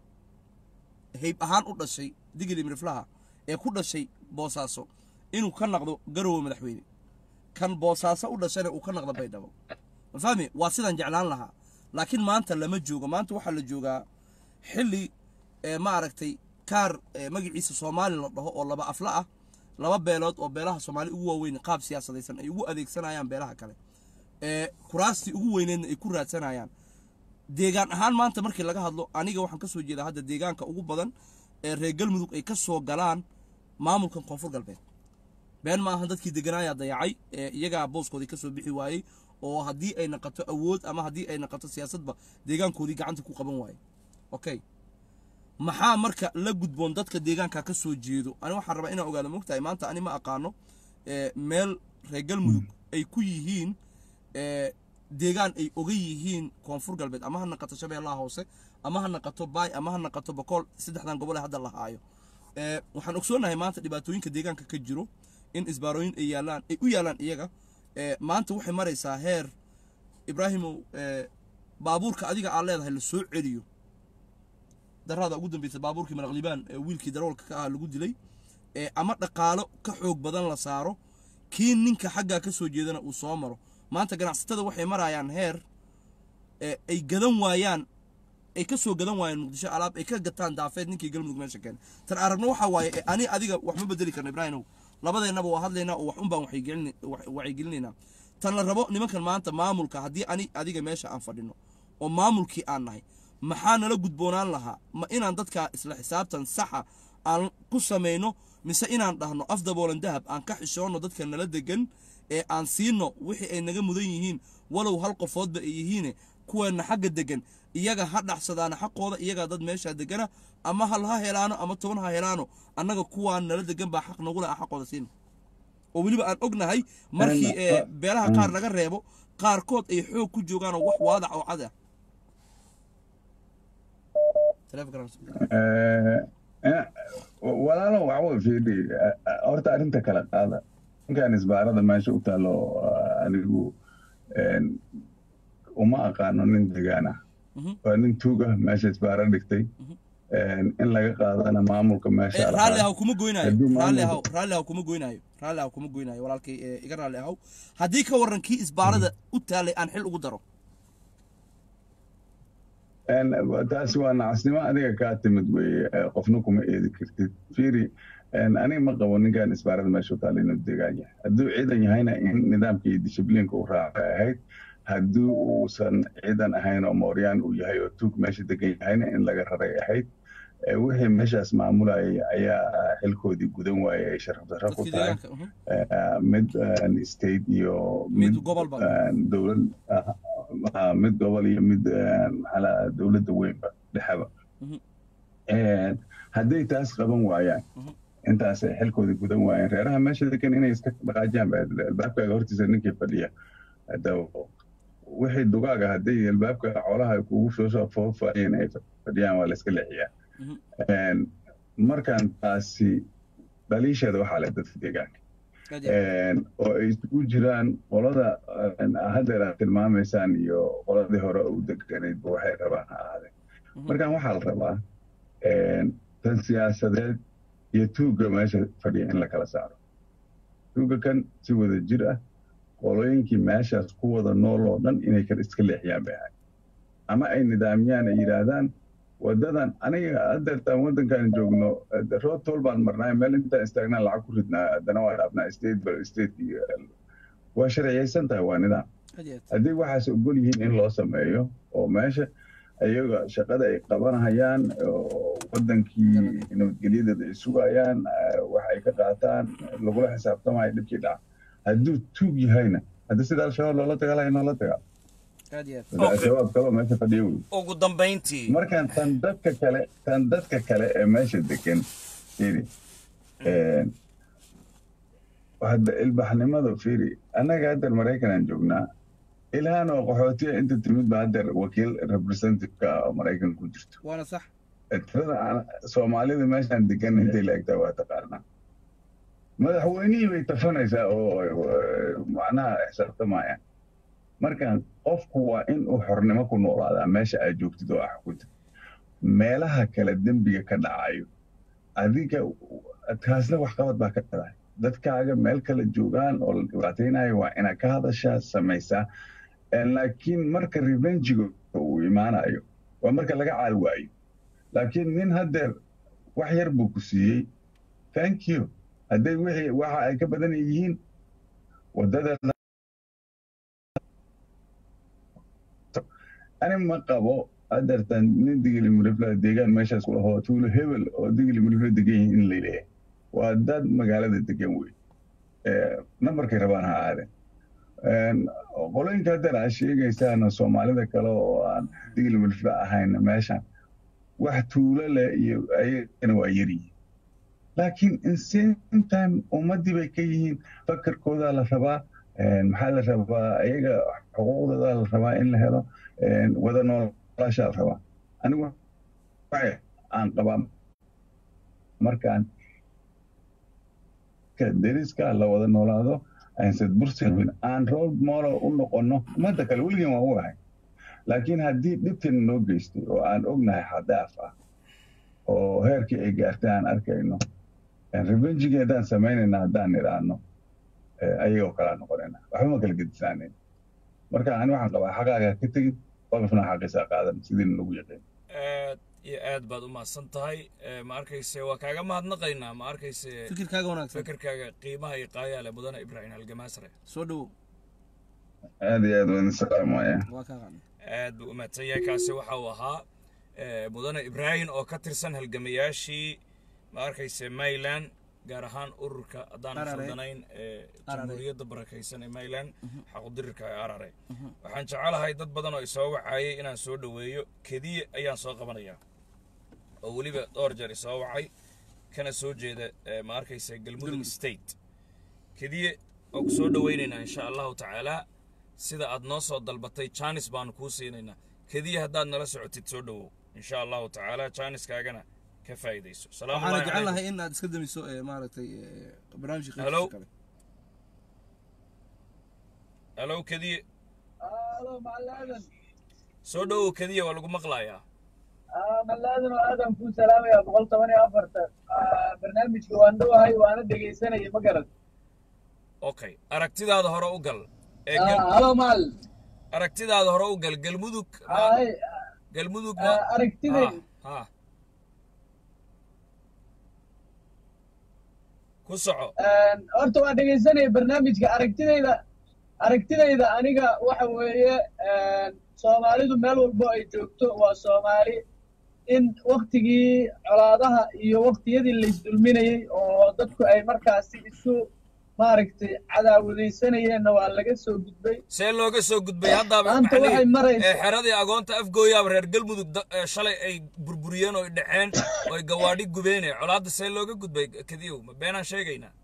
hayb ahaan u dhashay digili miriflaha ee ku dhashay boosaaso inuu ka naqdo garowe madaxweyne kan boosaaso u dhashayna uu ka naqdo baydhabo ma fahmi waa sidaan jeclaan lahaa laakiin maanta lama joogo maanta waxaa la joogaa xilli ee maaragtay kaar ee magaciisa soomaali la dhaho oo laba afla ah laba beelood oo beelaha soomaali ugu waaweyn qaab siyaasadaysan ay ugu adeegsanayaan beelaha kale ee kuraastii ugu weyneedna ay ku raadsanayaan deegaan ahaan maanta markii laga hadlo aniga waxaan ka soo jeedaa hadda deegaanka ugu badan ee reer galmudug ay ka soo galaan maamulkan koonfur galbeed been ma ahan dadkii deganaayaa dayacay ee iyagaa booskoodii ka soo bixi waayey oo haddii ay naqato awood ama haddii ay naqato siyaasadba deegaankoodii gacanta ku qaban waayey okay maxaa marka la gudboon dadka deegaanka ka soo jeedo ani waxaan rabaa inaan ogaado mogtahay maanta ani ma aqaano ee, meel reer galmudug ay ku yihiin ee, deegaan ay oga yihiin koonfur galbeed ama ha naqato shabeellaha hoose ama ha naqato baay ama ha naqato bokool saddexdan gobol ee hadda la haayo ee, waxaan ogsoonahay maanta dhibaatooyinka deegaanka ka jiro in isbaarooyin ay yaalaan ay u yaalaan iyaga ee, maanta waxay maraysaa heer ibraahimow ee, baabuurka adiga aad leedahay la soo celiyo darada ugu dambaysa baabuurkii maraqlibaan ee wiilkii daroolka ka ah lagu dilay ee ama dhaqaalo ka xoog badan la saaro kii ninka xaggaa ka soo jeedana uu soo maro maanta ganacsatada waxay marayaan heer ee ay gadan waayaan ay ka soo gadan waayaan muqdisho alaab ay ka gataan daafeed ninkii galmudug meesha keenay tan aragna waxaa waaye ee ani adiga wax ma bedeli karno ibraahimow labadeennaba waa hadlaynaa oo wax un baan waxaygelin- wax- wacyigelinaynaa tan la rabo nimankan maanta maamulka haddii ani adiga meesha aan fadhino oo maamulkii aan nahay maxaa nala gudboonaan lahaa ma inaan dadka isla xisaabtan saxa aan ku samayno mise inaan dhahno af daboolan dahab aan ka xishoonno dadka nala degan ee aan siino wixii ay naga mudan yihiin walow hal qofoodba ay yihiine kuweena xagga degan iyaga ha dhaxsadaana xaqooda iyagaa dad meeshaa degana ama hal ha helaano ama toban ha helaano annaga kuwaan nala degan baa xaq nagu leh aan xaqooda siina oo weliba aan ognahay markii Een, ee wa- beelaha qaar laga reebo qaarkood ay xoog ku joogaan oo wax waadac oo cad ah Eh, eh, walaalo waxwa fiiri eh, eh, horta arrinta kala qaada ninkan isbaarada meesha u taalo ah, anigu een, uma aqaano nin degaan ah Mhm. waa nin tuug ah meesha isbaara dhigtay Een, in laga qaadana maamulka meesha Eh, lahaa. raalli ahaw kuma goynaayo Hadduu raalli maamulka- ahaw raalli ahaw kuma goynaayo raalli ahaw kuma goynaayo walaalkay ee, iga raalli ahaw haddii ka warran kii isbaarada u taalay aan xil ugu daro Een, taasi waa nacasnimo adiga kaa timid weye eh, qofna kuma eedi kartid fiiri een, aniga ma qabo ninkan isbaarada meesha u taala inuu degaan yahay hadduu ciidan yahayna in nidaamka iyo dishibliinka uu raacay ahayd haddii uusan ciidan ahayn oo mooryaan uu yahay oo tuug meesha degan yahayna in laga raray ahayd Eh, wixii meeshaas maamulayay ayaa xilkoodii gudan waayay ay sharaf darro ku dadkii tahay deegaanka mhm. Eh, mid een, state iyo Mid gobolba. een, dowlad ah, ah, mid gobol iyo mid een, maxaa la dowladda weynba dhexeba Mhm. Een, hadday taas qaban waayaan Mhm. intaas ay xilkoodii gudan waayeen reeraha meesha degan inay iska dhaqaajiyaan ba albaabkaaga hortiisa ninkii fadhiya Hadda wixii dugaaga hadday albaabka xoolaha ay kugu soo soo foofaayeen ay fadhiyaan waa la iska leexiyaa Mhm. Een, markaan taasi dhaliisheeda waxaa leh dadka deegaanka Aad iyo aad. Een, oo ay isugu jiraan qolada een, haddeer aad tilmaamaysaan iyo qoladii hore u deganaydba waxay rabaan ha ahaadeen Mhm. markaan waxaa la rabaa een, tan siyaasadeed iyo tuugga meesha fadhiya in la kala saaro tuugga kan si wada jir ah qolooyinkii meeshaas ku wada nool oo dhan inay kala iska leexiyaan bay ahayd ama ay nidaamiyaan ay yidhaahdaan wadadan aniga haddeertaan waddankan joogno eh, road toll baan marnaa meel intaan istaagnaa lacag ku ridnaa haddana waa dhaafnaa state by state iyo waa sharciyaysan tahay waa nidaam Aad iyo aad. haddii waxaas ogol yihiin in loo sameeyo oo meesha iyaga shaqada ay qabanahayaan oo wadankii nabadgelyadeeda ay sugayaan eh, wax ay ka qaataan lagula xisaabtamayo dhibkii dhaca hadduu tuug yahayna haddii sida al-shabaab loola tagalaya noola tagaa aad iyo aad. sida al-shabaab kaloo meesha fadhiya wey ugu dambayntii markaan tan dadka kale tan dadka kale ee meesha degan fiiri een, hadda ilbaxnimada fiiri annaga haddeer maraykanaan joognaa ilhaan oo qaxootiya inta timid ba haddeer wakiil representativeka oo maraykan ku jirto waana sax tirada aan- soomaalida meeshaan degan intay la egtaa waa taqaanaa madaxweynihii bay tafanaysaa oo oo, macnaha xisaabtamayaan markaan qofku waa in uu xornimo ku noolaadaa meesha aad joogtid oo ah xukunta meelaha kale dembiga ka dhacayo adiga taasna waxqabad baa ka dhacay dadkaaga meel kale joogaan oo la dhibaataynayo waa inaad ka hadashaa samaysaa Eh, laakiin marka revengiga uu imaanayo waa marka laga caal waayo laakiin nin haddeer wax yar buu ku siiyey thank you hadday wixii waxa ay ka badan yihiin wadada ani ma qabo haddeertan nin digili mulifla deegaan meeshaas ku lahoo tuulo hebel oo digili mulifla degan yihiin in la leeyahay waa dad magaalada degan wey Eh, nambarkay rabaan ha aadeen Een, qolooyinka haddeer aad sheegaysaan soomaalida kale oo aan digili mulifla ahayn meeshan wax tuulo leh iyo ayagana waa yaryihiin laakiin in same time ummaddii bay ka yihiin fakarkoodaa la rabaa een, maxaa la rabaa ayaga xuquuqdoodaa la rabaa in la helo een, wada noolaashaa la rabaa anigu waxa aan qabaa markaan ka deriska la wada noolaado aansad bursalwin aan role model u noqono ummadda kale weligeen waan u ahay laakiin haddii dhibtan noo geystay oo aan ognahay xadaaf ah oo heerkii ay gaartay aan arkayno revengiga haddaan samaynayna haddaan nidhaahno ayagoo kalaa noqonayna waxba ma kala gedisaanayn marka ani waxaan qabaa xaqaaga ka tegin qolofna xaqiisa qaadan sidiina lagu yaqiin aad iyo aad baad u mahadsan tahay Eh, ma arkayse waa kaaga mahadnaqaynaa ma arkayse fikirkaaga wanaagsan fikirkaaga qiimaha iyo qaayaale mudane ibraahim halgamaasre soo dhowow aad iyo aad waan salaamaya waa kaa qaadan aad buu u mahadsan yahay kaasi waxa uu ahaa eh, mudane ibraahim oo ka tirsan halgamayaashii ma arkayse mayland gaar ahaan ururka haddaan Arare. khaldanayn ee Arare. jamhuuriyadda barakaysan ee mayland xaqudirirka ee arare waxaan jecelahay dad badan oo isoo wacayay inaan soo dhoweeyo kediye ayaan soo qabanayaa oo weliba dhowr jeer isoo wacay kana soo jeeda ee, ma arkaysa galmudug state kediye oo ku soo dhowaynaynaa insha allahu tacaala sida aad noo soo dalbatay janis baanu kuu siinaynaa kediye haddaad nala socotid soo dhowow insha allahu tacaala janiskaagana ka faa'iidayso salaamu waxaana llahi jecel calaykum lahay in aad iska damiso ee, maaragtay ee, barnaamijka Hello? qaybtiisa kale halow kediye Halo, Malaadan. soo dhowow kediye waa lagu maqlayaa Ah, Malaadan oo aadan kuu salaamayaa boqol toban iyo afartan. Ah, Barnaamijka waan dhowahay waana dhegaysanaya ma garad. okay aragtidaada hore u gal ee Ah, gal- Halo Mal. aragtidaada hore u gal galmudug Hay, galmudug ah, aragtidayda. ha ku soco Een, Horta waan dhegaysanaya barnaamijka aragtidayda. Aragtidayda aniga waxa weeye een, Soomaalidu meel walbo ay joogto waa Soomaali in waktigii colaadaha iyo waktiyadii la isdulminayey oo dadku ay markaasi isu maaragtay cadaawadaysanayeenna waa laga soo gudbay see looga soo gudbay haddaaba maanta maxaa waxay lihi- maraysaa- ee xeradii agoonta afgooyaaba reer galmudug da- ee shalay ay burburiyeen oo ay dhaceen oo ay gawaadhi gubeen colaadda see looga gudbay kadiyow ma beenaan sheegaynaa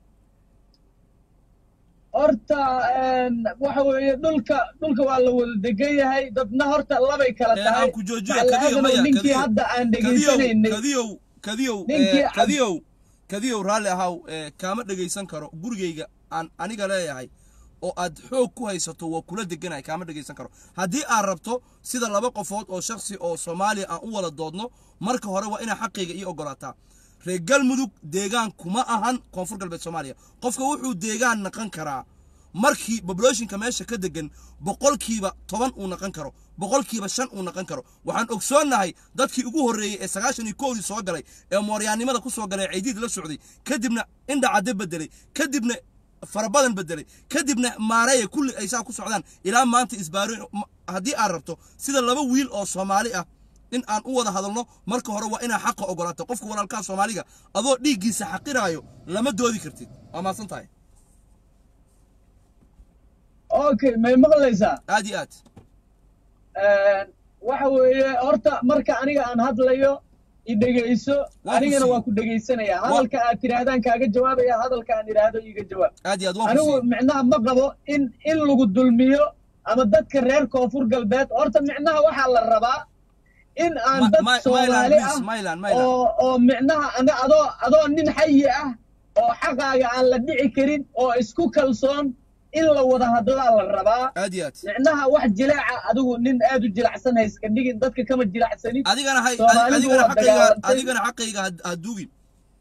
horta een, waxa weeye dhulka dhulka waa la wada degan yahay dadna horta labay kala Ee, tahay aan ku joojiyo Macallin kadiyo Aadan oo maya ninkii kadiyo hadda aan kadiyow dhegaysanaynay kadiyow kadiyow Ninkii ee, cad- kadiyow kadiyow raalli ahaw ee, kaama dhegaysan karo gurigayga aan aniga leeyahay oo aad xoog ku haysato waa kula deganahay kaama dhegaysan karo haddii aad rabto sida laba qofood oo shakhsi oo soomaaliya aan u wada doodno marka hore waa inaa xaqayga ii ogolaataa reer galmudug deegaan kuma ahan koonfur galbeed soomaaliya qofka wuxuu deegaan naqan karaa markii populationka meesha ka degan boqolkiiba toban uu naqan karo boqolkiiba shan uu naqan karo waxaan ogsoonnahay dadkii ugu horreeyey ee sagaashan iyo kowdii soo galay ee mooryaannimada ku soo galay ee ciidiid la socday kadibna indhacadde bedelay kadibna farabadan bedelay kadibna maareeya kulli ay saa ku socdaan ilaa maanta isbaaro haddii aad rabto sida laba wiil oo soomaali ah in aan u wada hadalno marka hore waa inaa xaqa ogolaato qofka walaalkaa soomaaliga adoo dhiiggiisa xaqiraayo lama doodi kartid waa mahadsan tahay okay may maqlaysaa aad iyo aad Een, waxa weeye horta marka aniga aan hadlayo i dhegayso Waa ku anigana sii. waa ku dhegaysanaya hadalka aad tidhaahdaan kaaga jawaabaya hadalka aan idhaahdo iiga jawaab aad iyo aad waan anigu ku micnaha ma qabo in in lagu dulmiyo ama dadka reer koonfur galbeed horta micnaha waxaa la rabaa in aan Ma- dad Ma- soomaali Mylan, ah please, Mylan, Mylan. oo oo micnaha ana adoo adoo nin xayi ah oo xaqaaga aan la dhici karin oo isku kalsoon in la wada hadlaa la rabaa aad iyo aad micnaha wax jileeca adigu nin aad u jilacsan hayska dhigin dadka kama jilacsanin adigana hay Soomaalidu adigana waa xaqayga dagaalantay. adigana xaqayga ha- ha duugin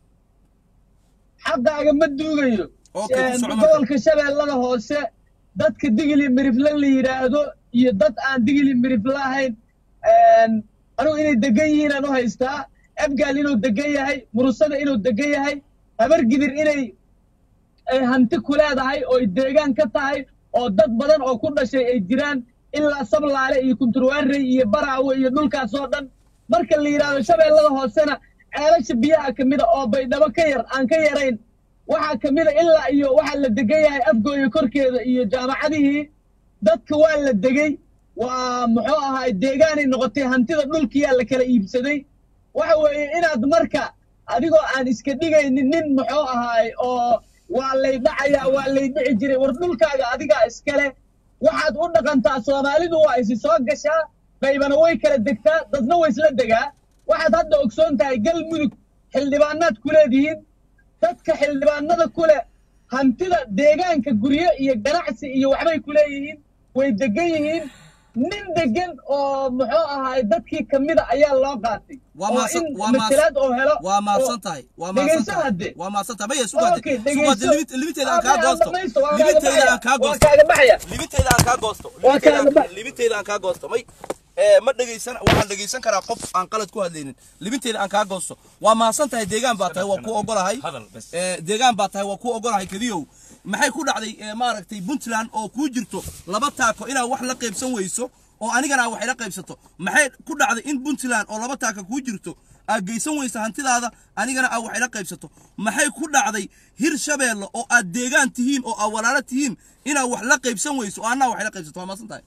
xaqaaga ma duugayo Okay, ku Een, soco marka. gobolka shabeellada hoose dadka digili mirifle la yidhaahdo iyo dad aan digili mirifle ahayn een, anigu inay degan yihiin aan u haystaa abgaal inuu degan yahay murusada inuu degan yahay habargidir inay ay hanti ku leedahay oo ay deegaan ka tahay oo dad badan oo ku dhashay ay jiraan ilaa sablaale iyo kunturwaarey iyo baraawe iyo dhulkaas oo dhan marka la yidhaahdo shabeellada hoosena ceelasha biyaha ka mida oo baydhabo ka yar aan ka yarayn waxaa ka mida ilaa iyo waxaa la degan yahay afgooya korkeeda iyo jaamacadihii dadka waa la degey waa muxuu ahaay deegaanay noqotay hantida dhulkiyaa la kala iibsaday waxa weeye inaad marka adigoo aan iska dhigaynin nin muxuu ahaay oo waa lay dhacayaa waa lay dhici jiray war dhulkaaga adigaa iskale waxaad u dhaqantaa soomaalidu waa isi soo gashaa qaybana way kala degtaa dadna way isla degaa waxaad hadda ogsoon tahay galmudug xildhibaanaad ku leedihiin dadka xildhibaanada ku leh hantida deegaanka guryo iyo ganacsi iyo waxbay ku leeyihiin way degan yihiin nin degan oo muxuu ahaay dadkii ka mida ayaa loo qaatay waa oo maasan in waa maasan matalaad oo helo waa maasan oo- tahay waa maasan dhegayso tahay hadde. waa maasan tahay maya sugaade Okay, sugaade dhegayso. limit limiteeda aan Ah, kaa aan goosto dhamaysto, waan kaaga limiteeda aan baxaya. kaa Waan goosto kaaga baxaya. limiteeda aan kaa goosto Waan limiteeda kaaga aan- baxaya. limiteeda aan kaa goosto may ee ma dhegaysan waxaan dhegaysan karaa qof aan qalad ku hadlaynin limiteeda aan kaa goosto waa maasan tahay deegaan baa tahay waa ku ogolahay Hadal bas. ee deegaan baa tahay waa ku ogolahay kadiyow maxay ku dhacday ee maaragtay puntland oo kuu jirto laba taako inaad wax la qaybsan weyso oo anigana wax ila qaybsato maxay ku dhacday in puntland oo laba taaka kuu jirto aad geysan weysa hantidaada anigana aad wax ila qaybsato maxay ku dhacday hir shabeelle oo aad deegaan tihiin oo aad walaalo tihiin inaad wax la qaybsan weyso oo annaa wax ila qaybsato waa maasan tahay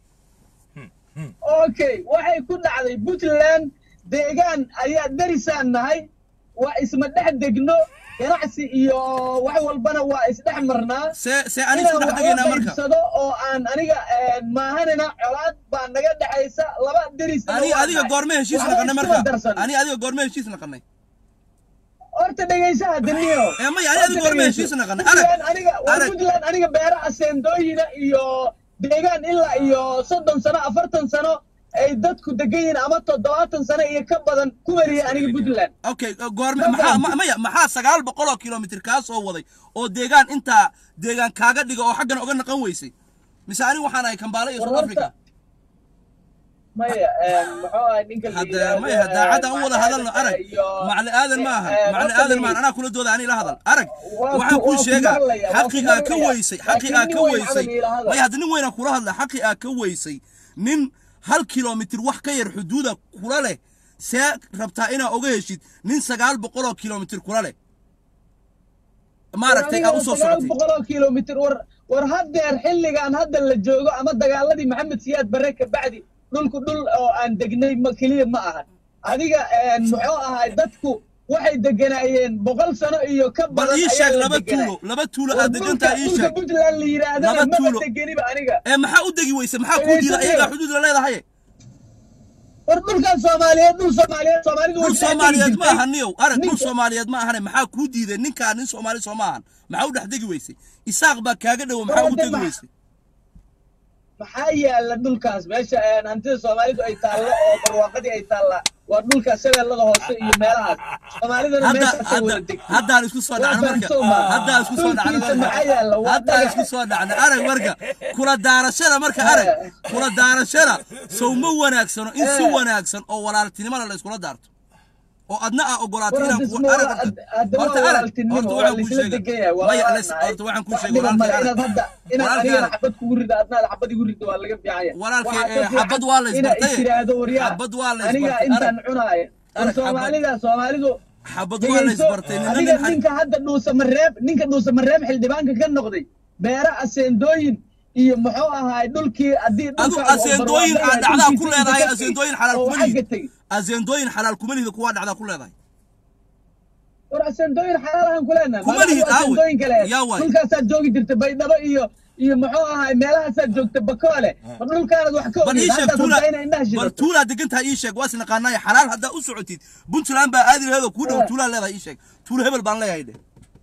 okay waxay ku dhacday puntland deegaan ayaa darisaan nahay waa isma dhex degno ganacsi iyo wax walbana waa isdhex marnaa see see ani isku dhex degaynaa marka qaybsado oo aan aniga maahanina colaad baa naga dhexaysa laba deris ani adiga goorme heshiis naqanay marka ani adiga goorme heshiis naqanay horta dhegaysaha daniyo ee maya ani adiga goorme heshiis naqanay arag aniga waa arag puntland aniga beeraha seendooyina iyo deegaan ilaa iyo soddon sano afartan sano ay dadku degan yihiin ama toddobaatan sano iyo ka badan ku mariyay aniga puntland okay goorme maxaa ma- maya maxaa sagaal boqol oo kilomitir kaa soo waday oo deegaan intaa deegaan kaaga dhiga oo xaggan oga naqan weysay mise ani waxaan ahay kambaale iyo War south horta, africa maya muxuu ahay ninka la hadda yidhaahdo, maya daacad aan u wada Macali hadalno Aadan arag iyo- macali aadan ma aha Eh, macali horta aadan maan dhegey. anaa kula dooda ani ila hadal arag Waa waxaan ku- kuu waa ku sheegaa maqlaya, waa xaqi ku aa ka maqlaya. weysay xaqi Laakiin aa nin ka weyn weysay camal ila hadal. maya hadda nin weynaa kula hadla xaqi aa ka weysay nin hal kilomitir wax ka yar xuduuda kula leh see rabtaa inaa oga heshid nin sagaal boqol oo kilomitir kula leh maaragtay aa usoo sagaal socotay boqol oo kilomitir war war haddeer xilligan hadda la joogo ama dagaaladii maxamed siyaad barre ka bacdi dhulku dhul oo aan degnay ma keliya ma aha adiga muxuu ahay dadku waxay deganaayeen boqol sano iyo ka bal badan ii ayaa sheeg la laba deganaa. tuulo laba tuulo War aad dhulka- degantahay ii dhulka sheeg puntland la yidhaahdana Laba maba tuulo. degeniba aniga ee maxaa u degi weyse maxaa kuu diida Dhegeyso, iyagaa xuduud la leedahay war dhulkan soomaaliyeed dhul soomaaliyeed soomaalidu way dhul dhex degi soomaaliyeed ma jirtay. aha niyow arag dhul Ninka- soomaaliyeed ma ahane maxaa kuu diiday ninkaa nin soomaali soo ma ahan maxaa u dhex degi weysay isaaq baa kaaga dhowo maxaa ugu War, degi ma- weysay maxaa yaala dhulkaas meesha een, hantida soomaalidu ay taallo oo barwaaqadii ay taallaa waa dhulka shabeellada hoose iyo meelahaas soomaalidana hadda meeshaasay wada hadda degtay haddaan isku soo dhacno marka fahamsan ma? haddaan isku soo dhacno Dhulkiisa marka maxaa yaala? Waa haddaan dhagax. isku soo dhacno arag marka kula daarashada marka arag kula daarashada sow ma wanaagsano in si Eh. wanaagsan oo walaaltinimada la iskula daarto oo adna aa ogolaato War, inaan hadda ku isma arag waa- horta hadda waa horta arag walaaltinimo, horta waa waxaan kuu laisla sheega degan yahay, waa maya waan les- nahay. horta waxaan kuu Wax sheega dhiba male, walaalkii inaad arag hadda inaad Walaalkii anigana arag. xabad kugu rida adnaad xabad igu rida waa laga fiicanya Walaalkii, Waxaa ka eh, fiican xabad waa la inaad isbartay. istiraahdo waryaa Xabad waa la aniga isbartay. intaan Arag. cunaaya war Arag, xabad. soomaalida soomaalidu xabad waa la dhegeyso, isbartay nina adiga nin ninka hadda dhuusamareeb ninka dhuusamareeb xildhibaanka ka noqday beera aseendooyin iyo muxuu ahaay dhulkii haddii adu dhulka aseendooyin aa dhacdaa ku leedahay aseendooyin xalaal kuma xagga lihid tegey aseendooyin xalaal kuma lihid kuwaa dhacdaa ku leedahay war aseendooyin xalaalahan ku leenahay Kuma Magaca lihid, aawe. aseendooyin kale Yaa waay. dhulkaasaad joogi jirta baydhabo iyo iyo muxuu ahaay meelahaasaad joogta bakoole ma dhulkaanad wax ka bal ii ogid sheeg haddaad tuula rabtaa inay indhaha bal shidato tuulaa degantahay ii sheeg waa isnaqaanaaye xalaal haddaa u socotid puntland baa aadi laheedoo kuu dhow Eh. tuulaa leedahay ii sheeg tuulo hebel baan leeyahay dhe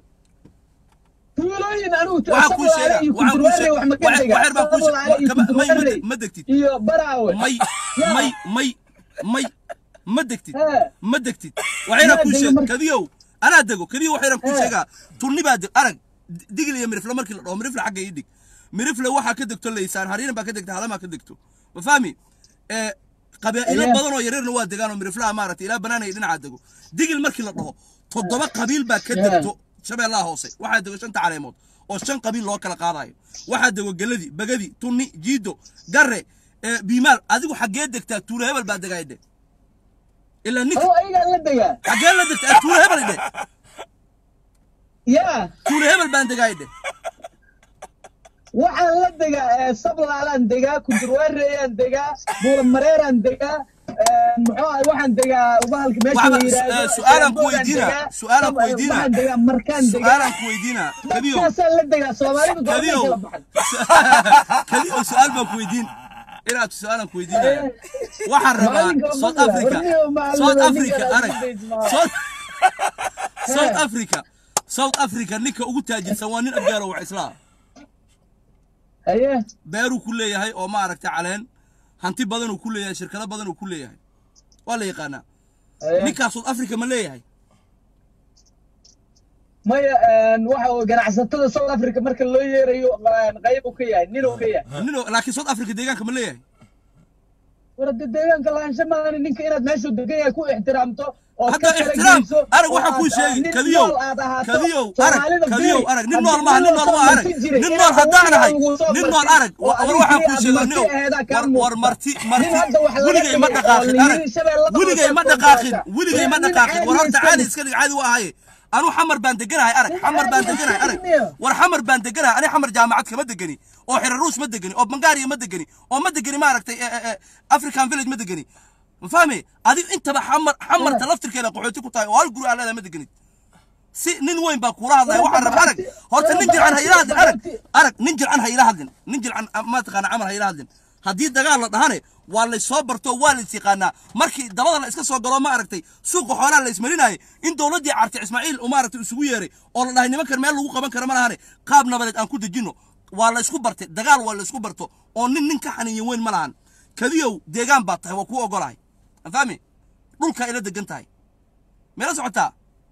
tuulooyin anigu waxaan kuu sheegaa iyo waxaan kuu kudurwaare sheeg wax ma ka waxyar dhigaa baan kuu sheeg Sabolaale iyo kama- may ma kudurwaare deg- ma degtid iyo baraawe may Yaa. may may may ma degtid Eh. ma degtid waxayna Yaa kuu dego sheeg marka. kadiyow anaa dego kadiyo waxayna kuu Eh. sheegaa tunni baa deg arag di- digil iyo mirifle markii la dhaho mirifle xagga ii dhig mirifle waxaa ka degto laysaan hariiran baa ka degta halamaa ka degto ma fahmi ee qabaa'ilo Ayaa. badan oo yaryarna waa degaan oo miriflaha maaragtay ilaa banaanaya dhinacaa dego digil markii la dhaho toddoba qabiil baa ka Yaa. degto shabeellaha hoose waxaa dego shanta caleemood oo shan qabiil loo kala qaadayo waxaa dego geladi bagadi tunni jiido garre ee biimaal adigu xaggee degtaa tuulo hebel baa degaydhe ilaa ninka oo ayagaa la degaa xaggee la degtaa tuulo hebel idhe yaa tuulo hebel baan degaydhe waxaan la degaa ee, sablaalaan degaa kudurwaareeyaan degaa buulamareeraan degaa ee, muxuu ahay waxaan degaa bahalka meesha la Waxba- yidhaahdo eh, su'aalaan ku Shabeeloodaan weydiinaa, degaa, su'aalaan ku Sab- weydiinaa. waxaan degaa markaan degaa su-aalaan ku weydiinaa kadiyo dadkaasaan la degaa soomaalidu goormay kadiyo kala baxan kadiyo su-aal baan ku weydiin inaad su-aalaan ku weydiinaya waxaan rabaa Maalinka ma south maqla, africa warniyo macallin, south ninkan africa aad arag isdaysid south south africa south africa ninka ugu taajirsan waa nin abgaaro wax islaa haye beeruu ku leeyahay oo maaragtay caleen hanti badan uu ku leeyahay shirkado badan uu ku leeyahay waa la yaqaanaa haye ninkaa south africa ma leeyahay maya een, waxa uu ganacsatada south africa marka loo yeerayo een, qayb uu ka yahay nin uu ka yahay nin oo- laakiin south africa deegaanka ma leeyahay war hadda deegaanka lahaansho maahan ninka inaad meeshuu degan yahay ku ixtiraamto oo hadda ixtiraam arag waxaa kuu sheegi kadiyow kadiyow arag kadiyow arag nin nool maaha nin nool waa arag nin nool haddaan ahay nin nool arag war waxaa kuu sheega nio war marti marti weligay ma dhaqaaqin arag weligay ma dhaqaaqin weligay ma dhaqaaqin war horta caadi iska dhig caadi waa ahaye anu xamar baan deganahay arag xamar baan deganahay arag war xamar baan deganahay ani xamar jaamacad kama degani oo xiraruus ma degani oo bangaariya ma degani oo ma degani maaragtay african village ma degani ma fahmi adigu intaba xamar xamarta laftirkeeda qaxooti ku tahay oo hal guri aan leedahay ma deganid si nin weyn baa kula hadlaya waxaan rabaa arag horta nin jircan ha ila hadlin arag arag nin jircan ha ila hadlin nin jircan ma taqaana camal ha ila hadlin haddii dagaal la dhahane waa lay soo barto waa lays yaqaanaa markii dabada la iska soo galo ma aragtay suuqa xoolaha la ismarinayay in dowladdii carti ismaaciil uu maaragtay isugu yeeray oo la dhahay nimankan meel lagu qaban karo ma lahane qaab nabadeed aan ku dejinno waa la isku bartay dagaal waa la isku barto oo nin nin ka xaniinya weyn ma lahan kadiyow deegaan baa tahay waa kuu ogolahay fahmi dhulkaa ila degan tahay meela socotaa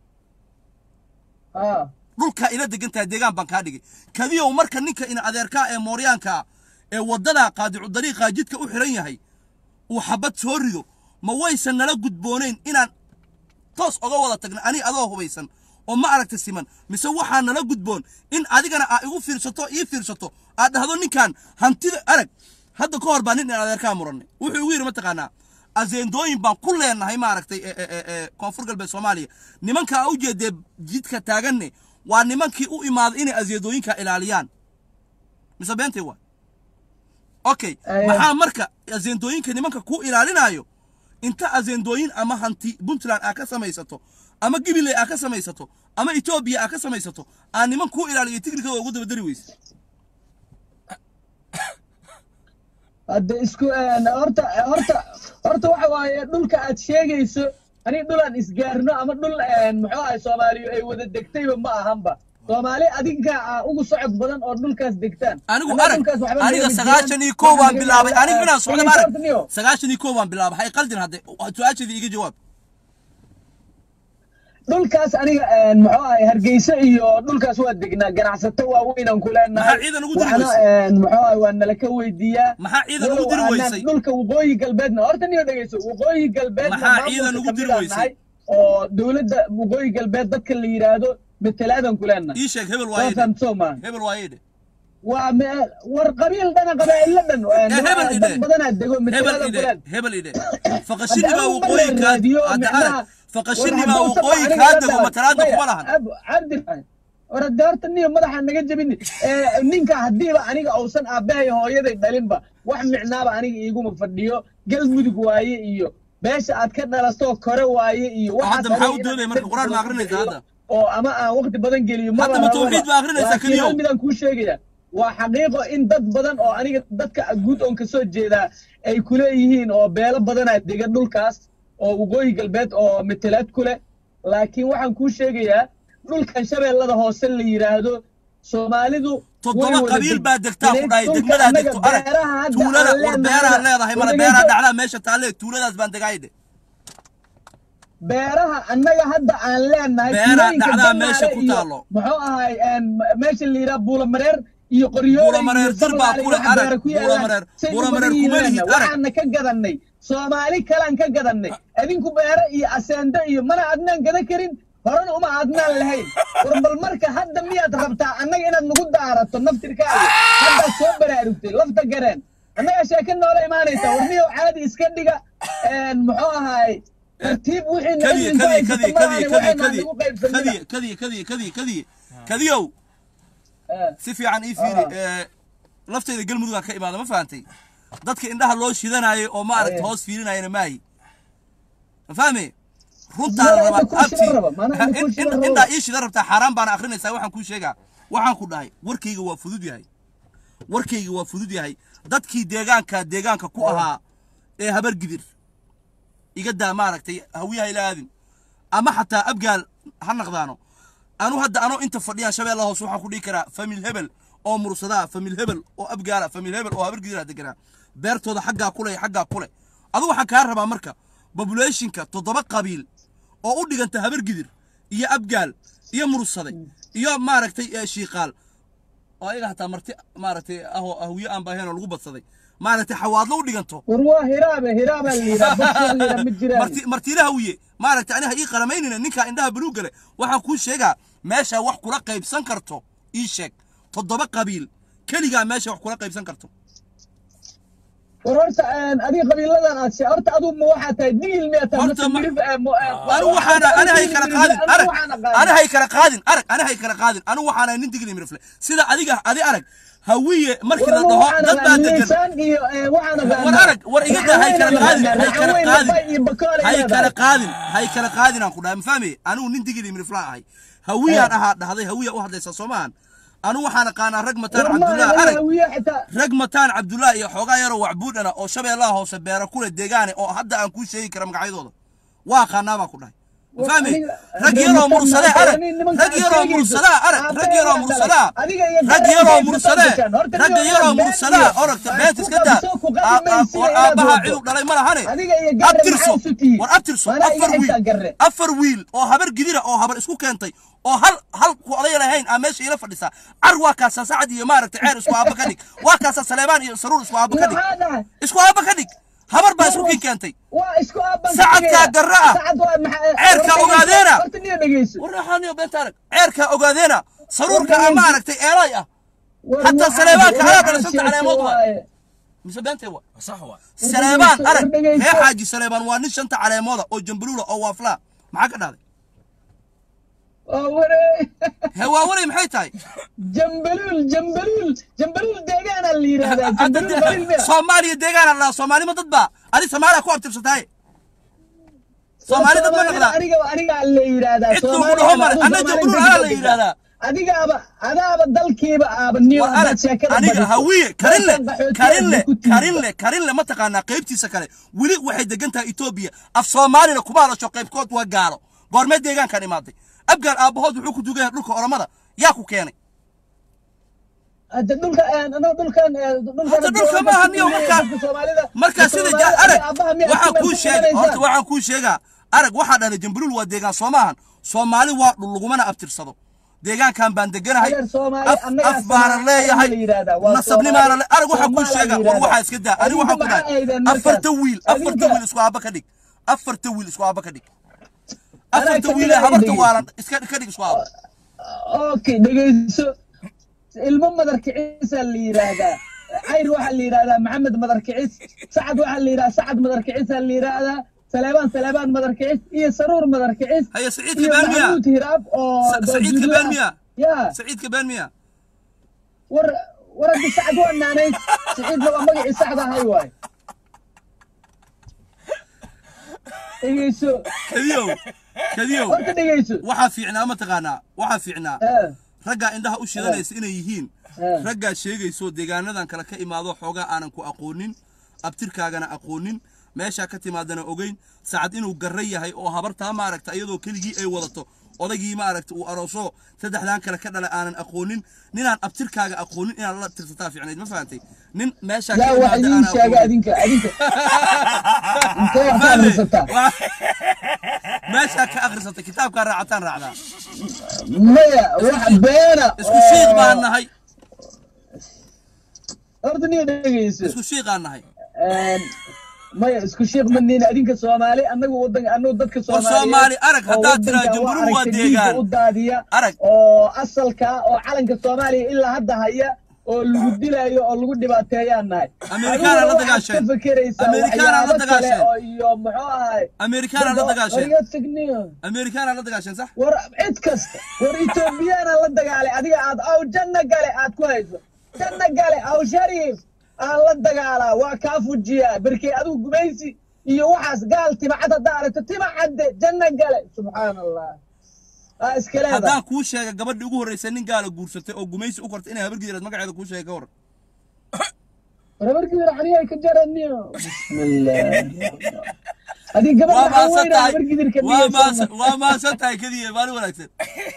dhulkaa ila degan tahay deegaan baan kaa dhigay kadiyow marka ninka ina adeerkaa ee mooryaankaa ee waddada qaadicu dariiqaa jidka u xiran yahay uu xabad soo rido ma waysan nala gudboonayn inaan toos oga wada tagna ani adoo hubaysan oo ma aragta siman mise waxaa nala gudboon in adigana aa igu fiirsato ii fiirsato aad dhahdo ninkan hantida arag hadda ka hor baa nin in adeerkaa murannay wuxuu igu yidhi mataqaanaa azeendooyin baan ku leenahay maaragtay koonfur galbeed soomaaliya nimanka a u jeedee jidka taaganne waa nimankii u imaaday inay azeendooyinka ilaaliyaan mise beentay waa okay maxaa marka azeendooyinka nimanka ku ilaalinayo inta azeendooyin ama hanti puntland aa ka samaysato ama gibiley aa ka samaysato ama etoobiya aa ka samaysato aa niman ku ilaaliyo tignikada ugu dabadari weyse hadda isku horta horta horta waxa waaye dhulka aad sheegayso ani dhul aan isgaarno ama dhul muxuu ahay soomaaliyu ay wada degtayba ma ahanba soomaali adinka ugu socod badan oo dhulkaas degtaan anigu arag aniga sagaashan iyo kow baan bilaabay aniga inaan socdo arag sagaashan iyo kow baan bilaabay hay qaldin hadde su-aasheedii iga jawaab dhulkaas aniga muxuu ahay hargeysa iyo dhulkaas waa degnaa ganacsato waaweynaan ku leenahay maxaa ciidan ugu diri waxna weysay muxuu ahay waa nala ka weydiiyaa maxaa ciidan ugu diri walow aanan weysay dhulka waqooyi galbeedna horta niyo dhegeyso waqooyi galbeedna Maxaa maamulka ciidan ugu diri kamid aan weysay? nahay oo dowladda waqooyi galbeed dadka la yidhaahdo betelaadan ku leenahay ii sheeg hebel waa waayedhe fahamsoo maa hebel waayedhe waa me- war qabiil dhana qabaa'ilo dhan hebel idhe. dad badanaa dego hebel betelaadan ku idhe leen hebel idhe faqashini baa Hadda waqooyi ama la kaa raadiyo, hadda macnaha- arag faqashini war baa hadduu waqooyi sabco kaa aniga dego hadda- matalaada maya, kuma lahan ab- cabdi war hadda horta niyo madaxa naga jebini Eh, ninka haddiiba aniga uusan aabbahay hooyaday dhalinba wax micnaaba aniga iiguma fadhiyo galmudug waaye iyo beesha aad ka dhalatoo kore waaye iyo hadda waxaas maxaa u aniga doodaya inaan marka dad quraan ma badan akrinaysa ku hadda oo ama aan waqti badan geliyo maba Hadda ma rababa. tawxiid baa akrinaysaa Laakiin keliyow? hal midaan kuu sheegaya waa xaqiiqo in dad badan oo aniga dadka guud oon kasoo jeedaa ay kuleeyihiin oo beelo badanaa degan dhulkaas oo waqooyi galbeed oo metelaad ku leh laakiin waxaan kuu sheegayaa dhulkan shabeellada hoose la yidhaahdo soomaalidu toddoba way wada qabiil deg- baa degtaa ku dhahay dhulka degmadaa annaga degto arag beeraha hadda tuulada aan war leenahay- beeraha leedahay male war beeraha dhegeyso. dhacdaa meesha taalle tuuladaas baan degaayde beeraha annaga hadda aan leenahay Beeraha tuulooyinka dhacdaa Damaare meesha ku iyo taalo. muxuu ahay een, meesha la yidhaha buulamareer iyo qoryoole Buulamareer iyo dir baa Sablaale kule, iyo arag, beera ku yaalaan. Buulamareer- Say u Buulamareer badan kuma yihiin lihid, arag. waxaana ka gadannay soomaali kalaan ka gadannay adinku beere iyo aseende iyo mana adnaan gada karin horena uma adnaan lahayn war bal marka hadda miyaad rabtaa annaga inaad nagu daarato naftirkaaga haddaad soo baraarugtay lafta gareen annagaa sheeka noola imaanaysa war miyow caadi iska dhiga een, muxuu ahaay tartiib wixii kadiye idinku kadiye kadiye haysato kadiye maahan kadiye waxayna kadiye nagu qaybsanina kadiye kadiye kadiye kadiye kadiyow Eh, si fiican ii fiiri ee, laftayda galmudug aan ka imaada ma fahantay dadka indhaha loo shidanaayo oo ma aragta Aye. hoos fiirinayana maahi ma fahme runtaan Mana rabaa inta kuu shidan abti raba, mana inta Ha, kuu in- shidan in- raba. indhaa ii shidan rabtaa xaaraan baana akrinaysaa waxaan kuu sheegaa waxaan ku dhahay warkayga waa fudud yahay warkayga waa fudud yahay dadkii deegaanka deegaanka ku ahaa ee habar gidir iga daa maaragtay hawiyaha ila aadin ama xataa abgaal ha naqdaano anu hadda anoo inta fadhiyaan shabeella hoos waxaan ku dhihi karaa famil hebel oo mursadaa famil hebel oo abgaala famil hebel oo habar gidiraa deganaa beertooda xaggaa kule iyo xaggaa kule adu waxaan kaa rabaa marka populationka toddoba qabiil oo u dhiganta habar gidir iyo abgaal iyo mursade iyo maaragtay ee shiiqaal oo ayaga hataa marti maaragtay ahoo ahwiye aan baaheen oo lagu badsaday maaragtay xawaadlo u dhiganto war waa hiraabe hiraabaa la yidhaha dadkaa la yidhaha ma jiraan marti martiilaha wiye maaragtay aniha ii qaramaynina ninkaa indhaha buluug gale waxaan kuu sheegaa meesha wax kula qaybsan karto ii sheeg toddoba qabiil keligaa meesha wax kula qaybsan karto war horta adiga qabiiladan aad she horta aduu ma waxaa tahay digil miyaa tahay Horta mase ma- mirif eh, mo- eh, anigu waxaana waxaa anihay digil kala mirif, qaadin anigu arag waxaan aqaan. anihay kala qaadin arag anihay kala qaadin anigu waxaana nin digli mirifle sida adiga adi arag hawiye markii la War dhaho waxaan dad baa aqaan degan liisaan iyo, eh, waxaan aqaan- war arag war iga daa hay kala qaadin hay kala Raxan weyn, qaadin Bay iyo Bakool ay hay leedahay. kala qaadin hay kala qaadin aan ku dhahay ma fahmi anigu nin digli mirifla ahay hawiyaan ahaa dhahday hawiya u hadlaysa soomaan anigu waxaan aqaanaa rag mataan War ma cabdullah aniga arag hawiye xitaa- rag mataan cabdullah iyo xoogaa yaroo wacbuudhana oo shabeellaha hoose beera kule deegaane oo hadda aan kuu sheegi kara magacyadooda waa aqaanaa baan ku dhahay ma War fahmi aniga- rag rag yaroo mataan mursadee maanta, arag nin- nimanka rag aad yaroo sheegayso. mursadaa arag Aabe rag yaroo ayaa mursadaa dhalay. Adiga iyo rag garan yaroo bay mursadee ku taabtaan. Horta rag niyo yaroo been mursadaa iyo- oragta ay beent ku iska daa qabso, ku qabi Aa- aa- maysid war inaad aabbahaa wado. ciduu dhalay ma lahane Adiga iyo garan abtirso maxaa isu tihiin? war abtirso Waana afar iga wiil xitaa garre. afar wiil oo habar gidira oo habar isku keentay oo hal hal ku odaya lahayn aa meesha ila fadhisaa car waa kaasaa sacad iyo maaragtay ceer isku aaba ka dhig waa kaasaa saleebaan iyo saruur isku aaba ka dhig Maxaa dhahay? isku aaba ka dhig habar baa isku kii keentay waa isku aaban Sacadkaa garra ah. Sacad waa maxaa- Ceerkaa horta ogaadeena. horta niyo dhegeyso warraxaaniyo beenta arag ceerkaa ogaadeena saruurka aa maaragtay eelay ah War Hataa waxaad- Saleebaanka waxaad halaad dhalisanta sheegtay caleemood waa. waaye. mise beentay wa sax waa saleebaan dhegeyso, arag war dhegeyso. ree xaaji saleebaan waa nin shanta caleemooda oo jambaluula oo waaflaa maxaa ka dhahday Waa waree. hee waa waray maxay tahay jambaluul jambaluul jambaluul deegaana la yidhaahdaa Hadda jambaluul qabiil miya soomaaliya deegaana la soomaalima dad baa adi soomaaliya ku abtirsatahay soomaali dad ma naqdaa aniga aniga la yidhaahdaa Cid lagu dhaho male. Anna jambaluul alaa la yidhaahdaa. adigaaba adaaba dalkiiba aaba niyo war arag aniga hawiye karinle karinle karinle karinle ma taqaanaa qaybtiisa kale weli waxay degan tahay etoobiya af soomaalina kuma hadasho qaybkood waa gaalo goormee deegaankan imaaday abgaal aabbahood wuxuu ku dugan yahay dhulka oromada yaa ku keenay hadda dhulka anaga dhulkan dhulkan Hadda dhulka ma aha niyo markaa markaa sida ja arag waxaan kuu sheega horta waxaan kuu sheegaa arag waxaa dhalay jambaluul waa deegaan soo maahan soomaali waa dhul lagumana abtirsado deegaankan baan deganahay Adeer Soomaali, af annagaa af baana Soomaali leeyahay la yidhaahdaa, waa nasabnimaana Soomaali. le arag waxaan kuu Soomaali sheegaa la war yidhaahdaa. waxaa iska daa aniga waxaan ku Adinka maxaa dhahay ahaydeen markaas? afarta wiil afarta Adinka- wiil isku aaba ka dhig afarta wiil isku aaba ka dhig Anaa afarta ka wiil ee dhigaya habarta dhegeyso. waalan iska ka dhig isku aaba okay dhegeyso ilmo madar kicisaa la yidhaahdaa cayr waxaa la yidhaahdaa maxamed madar kicis sacad waxaa la yidhahdaa sacad madar kicisaa la yidhaahdaa saleebaan saleebaan madar kicis iyo saruur madar kicis Haya, Saciidka iyo been miyaa? maxamuud hiraab oo Sa- Saciidka doodjudo been ah. miyaa? ya saciidka been miya war war haddi sacad waa naanay saciidna waa magacii saxda ahay waay dhegeyso kadiyow kadiyow horta dhegeyso waxaa fiicnaa ma taqaanaa waxaa fiicnaa Eh, raggaa indhaha u shidanaysa inay yihiin eh. raggaa sheegayso deegaanadan kale ka imaado xoogaa aanan ku aqoonin abtirkaagana aqoonin meeshaa ka timaadana ogeyn sacad inuu garra yahay oo habartaa maaragta iyadoo keligii ay wadato odaygii maaragta uu arooso saddexdan kale ka dhalay aanan aqoonin ninaan abtirkaaga aqoonin inaad la tirsataa fiicnayd ma fahantay nin meeshaa ka yaa wax imaada idiin aanan sheega aqoonin adinka adinka intee wax ka akhrisataa Waa- meeshaa ka akhrisatay kitaabkaa raacataan raacdaa maya wax beena isku shiiq baan nahay horta niyo dhegeyso isku shiiqaan nahay Een, maya isku sheekh maniina adinka soomaali anagu wadan anagu dadka War Soomaali, arag, haddaad tiraa Jamhuuriyadda waa deegaan. u daadiya Arag. oo asalka oo calanka soomaaliya ilaa hadda haya oo lagu dilayo oo lagu dhibaateeyaan nahay Amerikaana la Adiguna waxaad dagaasheen. ka fekeraysaa Amerikaana la waxyaabo kale dagaasheen. oo iyo muxuu ahay amerikaana la dagaasheen Wariga tagniyo. amerikaana la dagaasheen sax war cid kasta war etoobiyana la dagaalay adiga aad aw janna gale aad ku hayso janna gale aw shariif aan la dagaalaa waa kaa fujiyaa berkey adigu gumaysi iyo waxaas gaal timacad haddaa aragto timacadde janna gale subxaan allah aa iska leedahay haddaan kuu sheega gabadhii ugu horreysay nin gaala guursatay oo gumaysi u kortay inay habargidireed magaceeda kuu sheegay ka hor rabarkii raxniya ka jaraniyo bismillah adii gabadha waa waxaa maasan weyna tahay habargidirka waa maasan waa maasan tahay kadiya maalin wanaagsan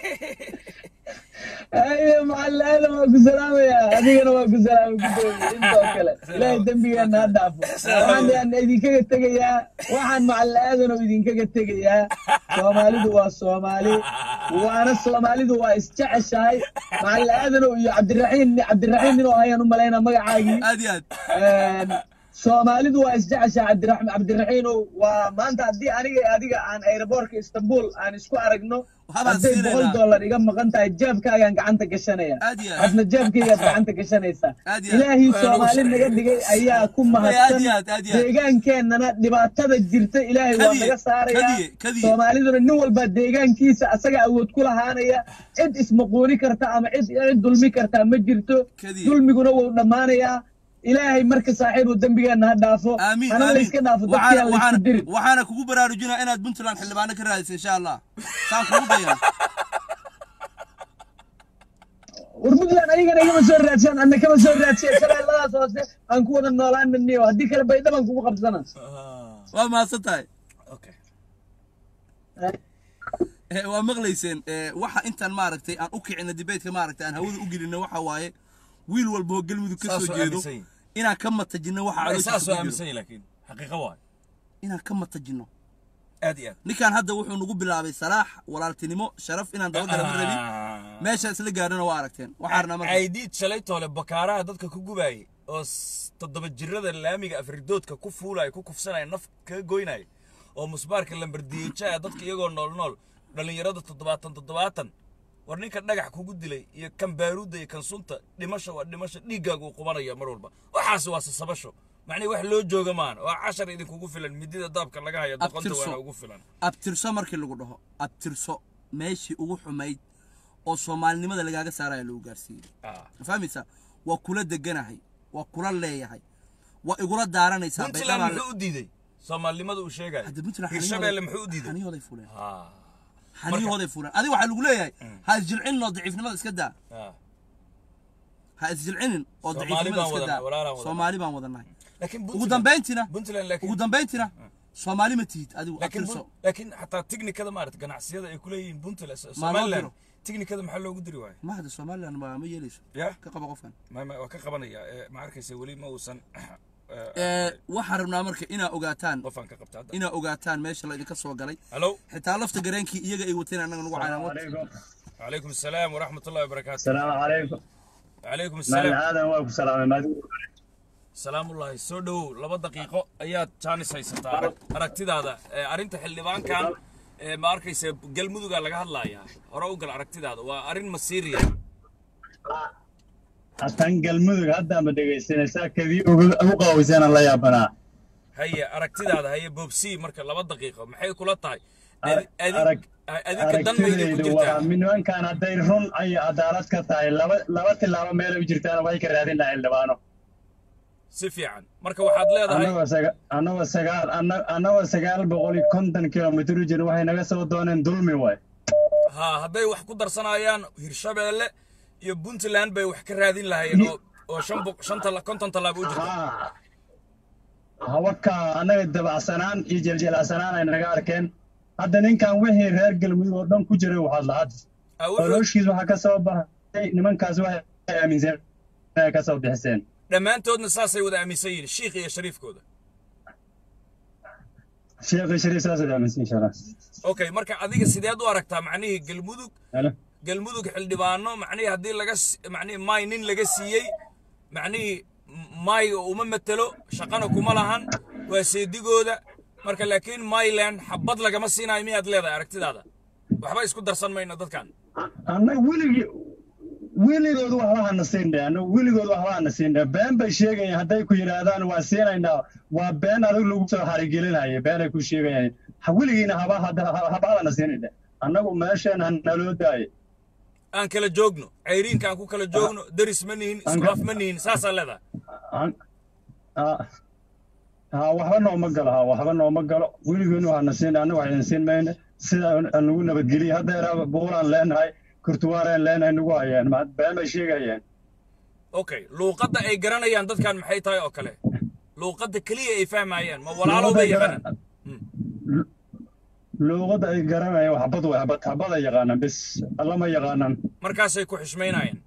ayo macalin aadan waa ku salaamaya adigana waa ku salaamay gudoomiye intoo kale ilaahay dembigeena ha dhaafo waxaan aan idinkaga tegayaa waxaan macalin aadan oo idinkaga tegayaa soomaalidu waa soomaali waana soomaalidu waa isjeceshahay macalin aadanow iyo cabdiraxiin cabdiraxiin inuu ahayaan u malaynaa magacaagii aad iyo aad Een, soomaalidu waa isjeceshahay cabdiraxm cabdiraxiinow waa maanta haddii aniga iyo adiga aan aeroboortka istanbul aan isku aragno Waxbaan hadday siinaynaa. boqol dollar iga maqan tahay jeebkaagaan gacanta gashanaya Aad iyo aad. adna jeebkaygaad gacanta gashanaysaa Aad iyo aad. ilaahii Waa soomaali lagu naga sharxiyey. dhigay ayaa ku aad mahadsan iyo aad, aad iyo aad. deegaankeenana dhibaatada jirta ilaahay waa Kadiye, naga saarayaa kadiye, kadiye. soomaaliduna nin walba deegaankiisa asaga awood ku lahaanaya cid ismaquuni karta ama cid cid dulmi karta ma jirto Kadiye. dulmiguna wuu dhammaanayaa ilaahay marka saaxiibu dembigeenna ha dhaafo aamiin hana aamiin layska dhaafo waxaana dadkiyaan laysku waxaana dirin waxaana kugu baraarujinaa inaad puntland xildhibaano ka raadisa insha allah saan kugu dayan war puntland ayagana igama soo raadsan anna kama soo raadsiya shabeelladaas hoose aan ku wada noolaananiyo haddii kale baydhaban kugu qabsana waa mahadsan tahay okay Eh, waa maqlayseen eh, waxa intaan maaragtay aan u kicina dibeedka maaragtay aan hawada u gelina waxa waaye wiil walba oo galmudug ka soo Saasoo jeedo aaminsan yihin. inaan ka matajino waxa Ay, calooshiisa saasoo ku jiro. aaminsan yahay laakiin xaqiiqo waay inaan ka matajino aad iyo aad ninkan hadda wuxuu nagu bilaabay salaax walaaltinimo sharaf inaan dabagala ma rabin meesha isla gaarana waa aragteen waxaa rabnaa marka caydiid shalay toole bakaaraha dadka ku gubaayay oo s- toddoba jirada laamiga afridoodka ku fuulaya ku kufsanaya naf kaga goynaya oo musbaarka lambardiyejaha dadka iyagoo nool nool dhallinyarada toddobaatan toddobaatan war ninka dhagax kugu dilay iyo kan baaruudda iyo kan sunta dhimasho waa dhimasho dhiiggaagu uu qubanaya mar walba waxaas waa sasabasho macnihi wax loo jooga maan waa cashar idinkugu filan midida daabka laga hayo doqonta Abtirso. waana ugu filan abtirso markii lagu dhaho abtirso meeshii ugu xumayd oo soomaalinimada lagaaga saaraya lagu gaarsiiyey Ah. ma fahmaysaa waa kula deganahay waa kula leeyahay waa igula daaranaysaa puntland baydhaba muxuu u diiday soomaalinimada uu sheegayo hadda puntland hirshabeelle muxuu u diiday xaniyooday fuleen Ah. xaniyahooday fuleen adiga waxaa lagu leeyahay ha isjilcinin oo daciifnimada iska daa Ah. ha isjilcinin oo Soomaali daciifnimada baan iska wadanay, walaalaan daa wadanay. soomaali baan wadanahay laakiin ugu Puntland- dambayntina puntland laakiin ugu dambayntina soomaali ma tihid adigu laakiin abtirso Pun- laakiin xataa tiknikada maarata ganacsiyada ay kuleeyihiin puntland loo somaliland diro? tiknikada maxaa loogu diri waayo ma hadda somaliland ma ma yeelayso ya ka qaba qofkan ma ma- waa ka qabanaya Eh, ma arkaysa weli ma uusan Eh, waxaan rabnaa marka inaa ogaataan qofaan ka qabta hadda inaa ogaataan meesha la idinka soo galay hallo xitaa lafta gareenkii iyaga ay wateen annaga nagu caynaan عليكم calaykum asalaam waraxmat ullahi wabarakaatu السلام عليكم calaykum مال asalaam هذا واقف سلام ما salaamullaahi soo dhowow laba daqiiqo ayaad jaanis haysataa arag- aragtidaada Eh, arrinta xildhibaankan eh, ma arkaysa galmudugaa laga hadlayaa hore u gal aragtidaada waa arrin masiiriya أتنقل مدق هذا ما دقيسين ساكذي أبقى وزين الله يا بنا haye aragtidaada haye boobsii marka laba daqiiqo maxay kula tahay Arag- Adi- adi- arag- adinka dan mayda ku aragtidaydu waa jirtaa min nimankan hadday run ay cadaalad ka tahay laba laba tilaabo meelay u jirtaan way ka raadin lahaa xildhibaano si fiican marka waxaad leedahay annagoo saga annagoo sagaal anna- annagoo sagaal boqol iyo konton kilomitir u jirin waxay naga soo dooneen dulmi waay ha hadday wax ku darsanayaan hirshabeelle iyo puntland bay wax ka raadin lahaayeen oo oo shan boq- shan tala- konton tallaabo u jirta haa hawaka annaga dabacsanaan iyo jeljelacsanaan ay naga arkeen hadda ninkan wixii reer galmudug oo dhan ku jiray waxaad lahad Ah, wuxuu- olooshiis waxaa ka soo baxay nimankaas waxay aaminsan inay ka soo bixiseen dhammaantoodna saasay wada aaminsan yihiin shiikh iyo shariifkooda sheekhi shariif saasaad aaminsan inshallah okay marka adiga sideed u aragtaa macnihii galmudug Halo. galmudug xildhibaano macnihii haddii laga s- macnihii may nin laga siiyey macnihii mayga uma matelo shaqana kuma lahan waa seedigooda marka laakiin myland xabad lagama siinayo miyaad leedahay aragtidaada waxba isku darsan mayno dadkan annaga weligii weligood waxba hana siindhe annaga weligood waxba hana siindhe been bay sheegayaan hadday ku yidhaahdaan waa siinaynaa waa been adag lagu soo xarigelinaya beenay ku sheegayaan Ha- weligiina haba hada- ha- haba hana siinayde annagu meesheen hanaloo daaye aan kala joogno cayriinka aan ku kala joogno deris ma nihin isku af ma nihin saasaa leedahay An- ah, ha waxba nooma galo ha waxba nooma galo weligoodna waxana siin annagu waxayna siin mayne sida aan nagu nabadgeliya haddeera buulaan leenahay kurtuwaareen leenahay nagu hayeen ma been bay sheegayeen okay luuqadda ay garanayaan dadkan maxay tahay oo kale luuqadda keliya ay fahmayaan ma walaalow bay yaqaanaan luuqadda ay garanayaan wax xabad way xabad xabad ay yaqaanaan bis allama yaqaanaan markaasay ku xishmaynayaan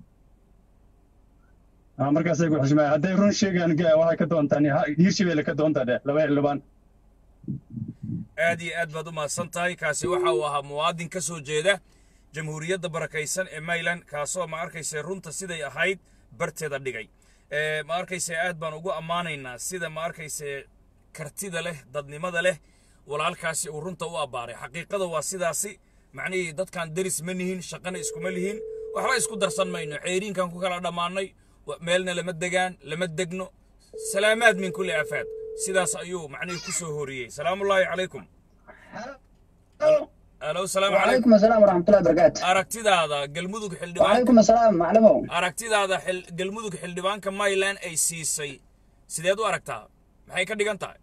Ah, markaasay ku xishmaayaan hadday run sheegaan ga- waxay ka doontaan hiirshabeelle ka doontaa dheh laba xildhibaan aad iyo aad baad u mahadsan tahay kaasi waxa uu ahaa muwaadin ka soo jeeda jamhuuriyadda barakaysan ee mayland kaasoo ma arkayse runta siday ahayd barteeda dhigay Eh, ma arkayse aad baan ugu ammaanaynaa sida ma arkayse kartida leh dadnimada leh walaalkaasi uu runta u abbaaray xaqiiqada waa sidaasi macnihii dadkan deris ma nihin shaqana iskuma lihin waxba isku darsan mayno ceeriinkan ku kala dhammaannay wa- meelna lama degaan lama degno salaamaad min kulli aafaad sidaas ayuu macnihii ku soo horiyey salaamullaahi calaykum alo salaamu calaykum وعليكم السلام ورحمة الله وبركاته aragtidaada galmudug xildhibaan وعليكم السلام معلمو aragtidaada xil- galmudug xildhibaanka mayland ay siisay sideed u aragtaa maxay ka dhigan tahay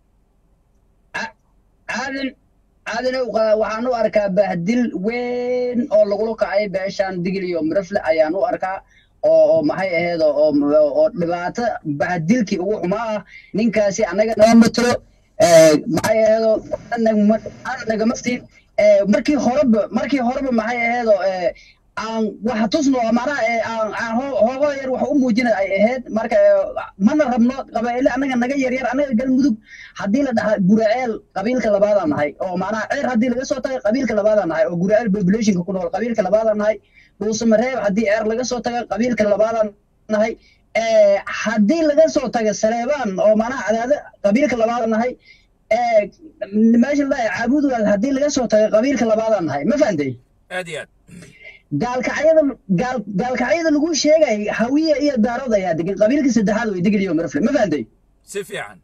عادن عادن waxaan u arkaa bahdil weyn oo lagula kacay beeshaan digil iyo mirafle ayaan u arkaa oo oo maxay ahayd oo oo- oo dhibaato bahdilkii ugu xumaa ah ninkaasi annaga nama matalo ee, maxay ahayd oo aan nagama siin ee, markii horeba markii horeba maxay ahayd oo ee, aan wax tusno macnaha ee, aan aan hoo- hoogo yar wax u muujina ay ahayd marka ee, mana rabno qabaa'ile annaga naga yaryar annaga galmudug haddii la dhahaa guraceel qabiilka labaadaan nahay oo macnaha ceer haddii laga soo tagay qabiilka labaadaan nahay oo guraceel populationka ku nool qabiilka labaadaan nahay dhuusamareeb haddii ceer laga soo taga qabiilka labaadaan nahay ee, haddii laga soo taga saleebaan oo macnaha cadaade qabiilka labaadaan nahay ee, meesha la dhahay caabudugaas haddii laga soo taga qabiilka labaadaan nahay ma fahantay aad iyo aad gaalkacyada gaal gaalkacyada lagu sheegay hawiye iyo daarood ayaa degan qabiilka saddexaad way degan iyo marfle ma fahantay si fiican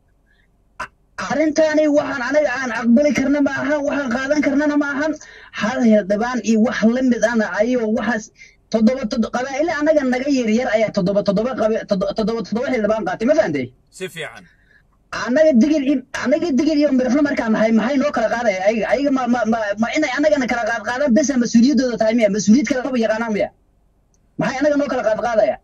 arrintani waxaan anaga aan aqbali karna ma ahan waxaan qaadan karnana ma ahan hal hildhibaan iyo wax la mid ana ayo waxaas toddoba toddoba qabaa'ile anaga naga yaryar ayaa toddoba toddoba qabi- toddoba toddoba toddoba hildhibaan qaatay ma fahantay si fiican anaga digil i- anaga digil iyo mirafle markaan nahay maxay noo kala qaadaya ayaga ayaga ma ma ma ma inay anagana kala qaad qaadaan besa mas-uuliyaddooda tahay miya mas-uuliyad kale maba yaqaanaan miya maxay anaga noo kala qaad qaadaya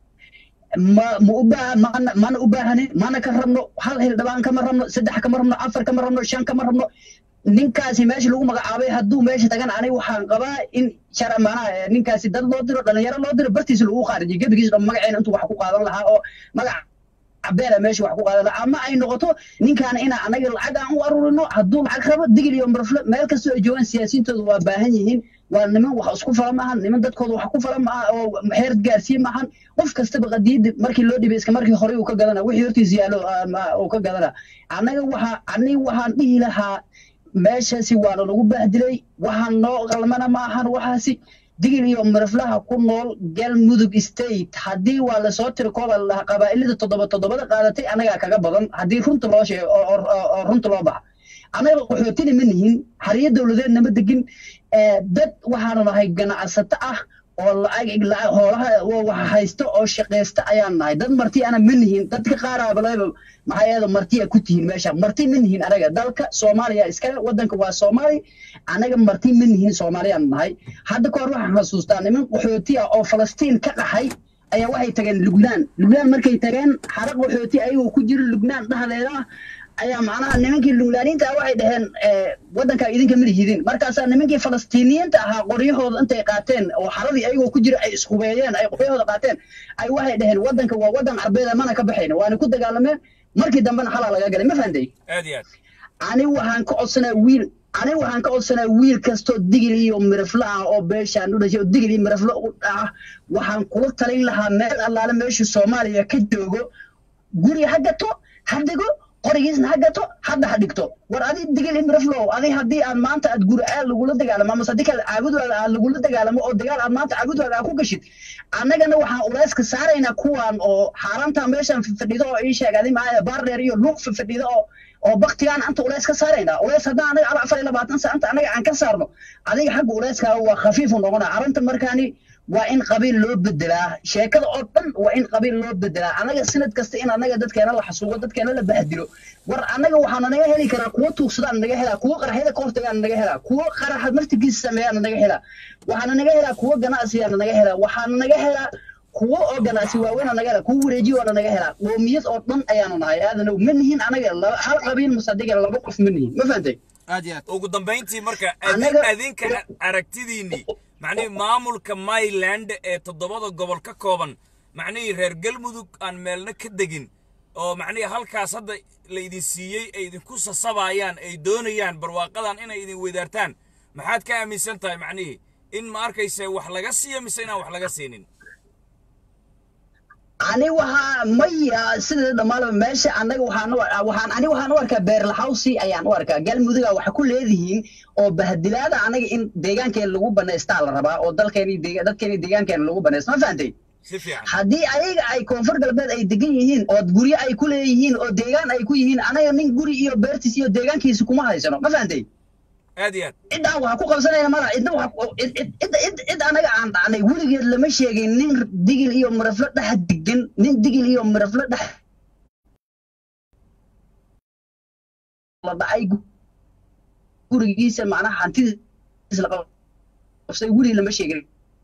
ma ma u baahan mana mana u baahanin mana ka rabno hal hildhibaan kama rabno saddex kama rabno afar kama rabno shan kama rabno ninkaasi meesha lagu magacaabay hadduu meesha tagan aniga waxaan qabaa in shara maanaha eh, ninkaasi dad loo diro dhalinyaro loo diro bartiisa lagu qaarijiyo gebigiisa dhan magaceena intuu wax ku qaadan lahaa oo magac cabeera meesha wax ku qaadan lahaa ama ay noqoto ninkaana inaa anaga lacag aan u arurino hadduu lacag rabo digil iyo marfle meel kastoo ay joogaan siyaasiyiintooda waa baahan yihiin waa niman wax isku fala maahan niman dadkooda wax ku fala maaha oo heer gaarsiin maahan qof kastaba qadiida markii loo dhibay iska markii hore uu ka gadana wixii hortiisa yaallo ah, ma- uu ka gadana annaga waxa aniga waxaan dhihi lahaa meeshaasi waana lagu bahdilay waxaan noo qalmana maahan waxaasi digil iyo marflaha ku nool galmudug state haddii waa lasoo tiri kooba lahaa qabaa'ilada toddoba toddobada qaadatay anagaa kaga badan haddii runta loo sheego oo oo- oo- oo runta loo baxa anaga qaxootina ma nihin xariyo dowladeedna ma degin ee, dad waxaanu nahay ganacsato ah oo lacag lacag hoolaha oo wax haysta oo shaqaysta ayaan nahay dad marti ana ma nihin dadka qaaraaba leba maxaa yeele marti a ku tihiin meesha marti ma nihin anaga dalka soomaaliya iskale wadanka waa soomaali anaga marti ma nihin soomaaliyaan nahay hadda kahor waxaan xasuustaa niman qaxooti ah oo falastiin ka qaxay ayaa waxay tageen lubnaan lubnaan markay tageen xara qaxooti ayagoo ku jira lubnaan dhexdeeda ah ayaa macnaha nimankii luglaaniinta ah waxay dhaheen eh, waddankaa idinka ma lihidin markaasaa nimankii falastiiniyiinta ahaa qoryahooda intay qaateen oo xaradii ayagoo ku jira ay ishubeeyeen ay qoryahooda qaateen ay waxay dhaheen waddanka waa waddan carbeeda mana ka baxayna waana ku dagaalameen markii dambena xalaa laga galay ma fahantay aad iyo aad ani waxaan ka codsanaa wiil ani waxaan ka codsanaa wiil kastoo digil iyo mirafle ah oo beeshaan u dhashay oo digil iyo mirafle u ah waxaan kula talin lahaa meel allaale meeshu soomaaliya ka joogo guri ha gato ha dego qorigiisna ha gato hadda ha dhigto war adi digil iyo miraflow adi haddii aad maanta aad guri aad lagula dagaalamo amase haddii kale caabudwaada aad lagula dagaalamo oo dagaal aad maanta caabudwaada aad ku gashid annagana waxaan uleyska saaraynaa kuwan oo xaaraanta meeshan fadhido oo ii sheeg adi maaya baardheer iyo luuq fadhido oo oo baktigaan anta uleys ka saaraynaa uleys haddaan anaga ala afar iyo labaatan sa anta anaga aan ka saarno adiga xagga uleyskaaga waa khafiifu noqonaa arrinta markaani waa in qabiil loo bedelaa sheekada oo dhan waa in qabiil loo bedelaa anaga sanad kasta in anaga dadkeena la xasuugo dadkeena la bahdilo war anaga waxaana naga heli karaa kuwo tuugsadaan naga helaa kuwo qaraxyada ka hortagaana naga helaa kuwo qaraxa martigiisa sameeyaana naga helaa waxaana naga helaa kuwo ganacsiyaana naga helaa waxaana naga helaa kuwo oo ganacsi waaweyn naga helaa kuwo wareejiyo waana naga helaa qoomiyad oo dhan ayaanu nahay aadanow ma nihin anaga laba- hal qabiil musadiga laba qof ma nihin ma fahantay aad iyo aad ugu dambayntii marka Anaga- adin- adinka aragtidiinnii macnihii maamulka myland ee toddobada gobol ka kooban macnihii reer galmudug aan meelna ka degin oo macnihii halkaas hadda la idin siiyey ay idinku sasabayaan ay doonayaan barwaaqadan inay idin weydaartaan maxaad ka aaminsan tahay macnihii in ma arkayse wax laga siiyo mise inaan wax laga siinin ani waxaa maya sida dhammaanba meesha annaga waxaan u- waxaan ani waxaan u arkaa beerlaxawsi ayaan u arkaa galmuduga waxa ku leedihiin oo bahdilaada anaga in deegaankeena lagu banaystaa la rabaa oo dalkeeni deega- dadkeeni deegaankeena lagu banaysto ma fahantay si fiican haddii ayaga ay koonfur galbeed ay degan yihiin oo guryo ay ku leeyihiin oo deegaan ay ku yihiin anaga nin guri iyo beertiis iyo deegaankiisa kuma haysano ma fahantay aad iyo aad cidaan waxa ku qabsanayna mala cidna waxa ku- cid cid cid cid- cid anaga aan dhacnay weligeed lama sheegin nin digil iyo maraflo dhex degan nin digil iyo maraflo dhex la dhacay gu- gurigiisa macnaha hantidiisa la qabsay weli lama sheegin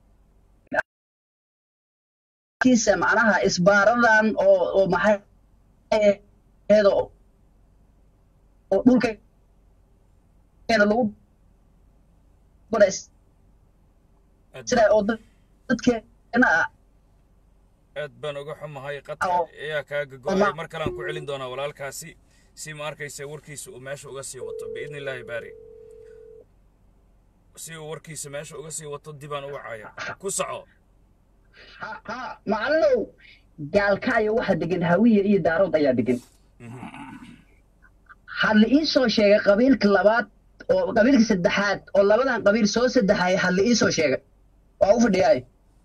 kiisa macnaha isbaaradan oo oo maxay ahayd oo oo dhulka keena lagu banays aad sida oo dad- dadkeena ah aad baan uga xumahay qadka Oo. ayaa kaaga go-ay Ama- mar kalean ku celin doonaa walaalkaasi si ma arkaysa warkiisa uu meesha uga sii wato biidni illaahi baari si uu warkiisa meesha uga sii wato dibaan u wacaya ku soco ha ha macalinow gaalkaayo waxa degan hawiye iyo daarood ayaa degan ha la ii soo sheegay qabiilka labaad oo qabiilka saddexaad oo labadan qabiil soo saddexay ha la ii soo sheegay waa u fadhiyaay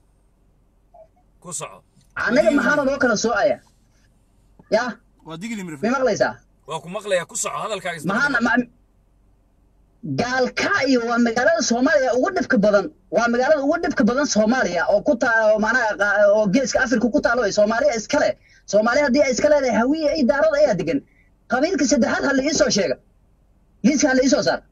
ku soco annaga maxaana loo kala soocaya ya waa digli mirif may maqlaysaa waa ku maqlayaa ku soco hadalkaaga isdaba maxaana ma gaalkaayo waa magaalada soomaaliya ugu dhibka badan waa magaalada ugu dhibka badan soomaaliya oo ku taa oo macnaha qa- oo geeska afrika ku taalo ee soomaaliya iskale soomaaliya haddii ay iska leedahay hawiye iyo daarada ayaa degan qabiilka saddexaad ha la ii soo sheega liiska ha la ii soo saar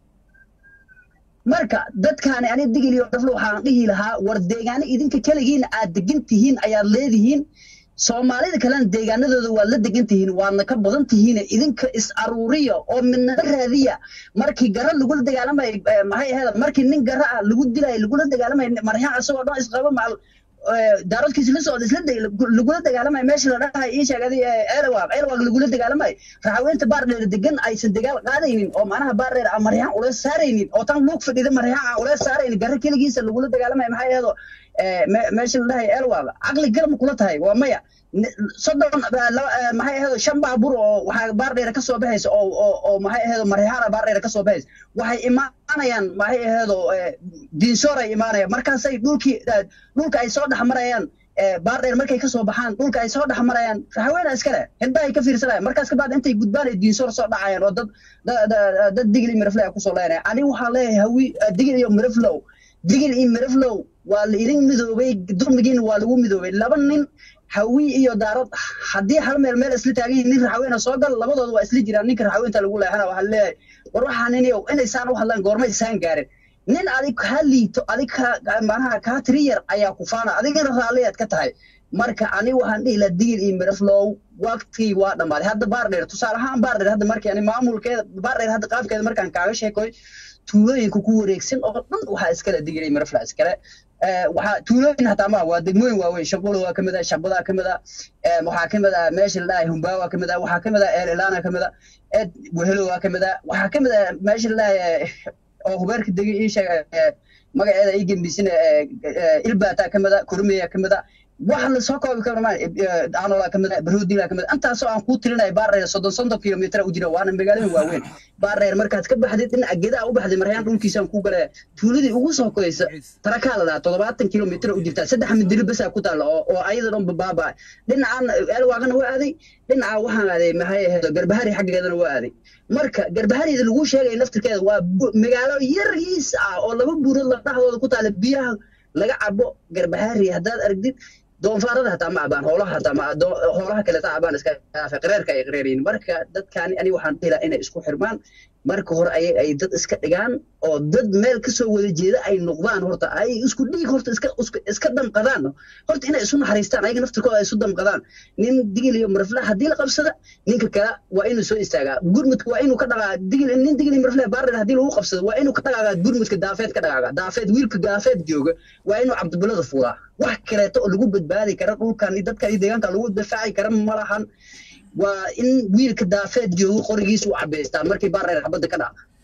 marka dadkaani ani digil iyo dhaflo waxaan dhihi lahaa war deegaano idinka keligiin aad degan tihiin ayaad leedihiin soomaalida kalena deegaanadooda waad la degan tihiin waadna ka badan tihiin idinka is aruuriya oo midnaba raadiya markii gara lagula dagaalamay eh, maxay ahayd markii nin gara ah lagu dilay lagula dagaalamay maryaha isagoo dhan isqaba macal daaradkiisa la socda isla dag- lagula dagaalamay meesha la dhahay ii sheegay ceelwaaq ceelwaaq lagula dagaalamay raxaweynta baardheer degan aysan dagaal qaadaynin oo macnaha baardheer aan maryahan ula saaraynin oo tan luug fadhida maryahan aan ula saaraynin gara keligiisa lagula dagaalamay maxay ahayd meesha la dhahay ceelwaaq caqli galma kula tahay waa maya Ni- soddon eh, laba- eh, maxay ahayd shan baabuur oo waxaa baardheer ka soo baxaysa oo oo oo maxay ahayd maryaxaana baardheer ka soo baxaysa waxay imaanayaan maxay ahayd diinsoor ay imaanayaan markaasay dhulkii eh, dhulka ay soo dhex marayaan eh, baardheer markay ka soo baxaan dhulka ay soo dhex marayaan raxaweena iskale hindhaha ay ka fiirsanayaan markaas kabacdi intay gudbaan ay diinsoor soo dhacayaan oo dad da- da- dad digil iyo mirafle ay kusoo leenaya ani waxaan leeyahay hawi eh, digil iyo miraflow digil iyo miraflow waa la idin midoobay dulmigiina waa lagu midoobay laba nin hawi iyo daarad haddii hal meel meel isla taagan yihiin nin raxaweena soo gal labadooda waa isla jiraan ninka raxaweenta lagu leexana waxaa leeyahay war waxaa nin yow inaysaan u hadlaan goormay saan gaarin nin adig kaa liito adig kaa macnaha kaa tiri yar ayaa ku faana adigana raalliyaad ka tahay marka ani waxaan dhihi lahaa digil iyo miraflow waqtigii waa dhammaaday hadda baardheer tusaale ahaan baardheer hadda markii ani maamulkeeda baardheer hadda qaabkeeda markaan kaaga sheekoy tuulooyinka ku wareegsan oo dhan waxaa iskale digil iyo mirafla iskale Eh, waxaa tuulooyin hataa ma waa degmooyin waaweyn shaqulo waa kamid ah shabadaa kamid ah eh, waxaa kamid ah meesha la dhahay humbaa waa kamid ah waxaa kamid ah eelilaana kamid ah ed wehelo waa kamid ah waxaa kamid ah meesha la dhahay oo hubeerka degi ii sheeg eh, magaceeda ii gembisina ilbaataa kamid ah kurmiya kamid ah wax lasoo koobi karo maa anoolaa kamid ah baroodilaa kamid ah intaasoo aan kuu tirinaya baarreer soddon soddon kilomitir u jira waana magaalooyin waaweyn baarreer markaad ka baxdid dhinaca gedaa u baxday maryaan dhulkiisaan kuu galaya tuuladii ugu soo koysa tarakaa la dhahaa toddobaatan kilomitir u jirtaa saddex midili basaa ku taalla oo oo ayada dhan babaaba dhinacaan eelwaaqana waa aaday dhinaca waxaan aaday maxay ahayd garbahari xaggeedana waa aaday marka garbaharida lagu sheegay laftirkeeda waa bu- magaalo yariis ah oo laba buurood la dhaxdooda ku taala biyaha laga cabo garbahari haddaad aragtid doonfaarada hataa ma cabaan hoolaha hataa ma doo- hoolaha kale taa cabaan iska dhaafe qareerka ay qareerayin marka dadkaani ani waxaan dhihi lahaa inay isku xirmaan marka hore ay ay dad iska dhigaan oo dad meel kasoo wada jeeda ay noqdaan horta ay isku dhiig horta iska iska- iska damqadaan horta inay isu naxariistaan ayaga naftirkooda ay isu damqadaan nin digil iyo marfle haddii la qabsada ninka kale waa inuu soo istaagaa gurmudka waa inuu ka dhaqaa digil nin digil iyo marfle baarder haddii lagu qabsado waa inuu ka dhaqaagaa gurmudka daafeed ka dhaqaagaa daafeed wiilka daafeed jooga waa inuu cabdibilada fuulaa wax kaleeto oo lagu badbaadi kara dhulkan iyo dadkan iyo deegaanka lagu difaaci kara ma lahan waa in wiilka daafeed joogo qorigiisa u cabaystaa markii baarreer xabadda ka dhaca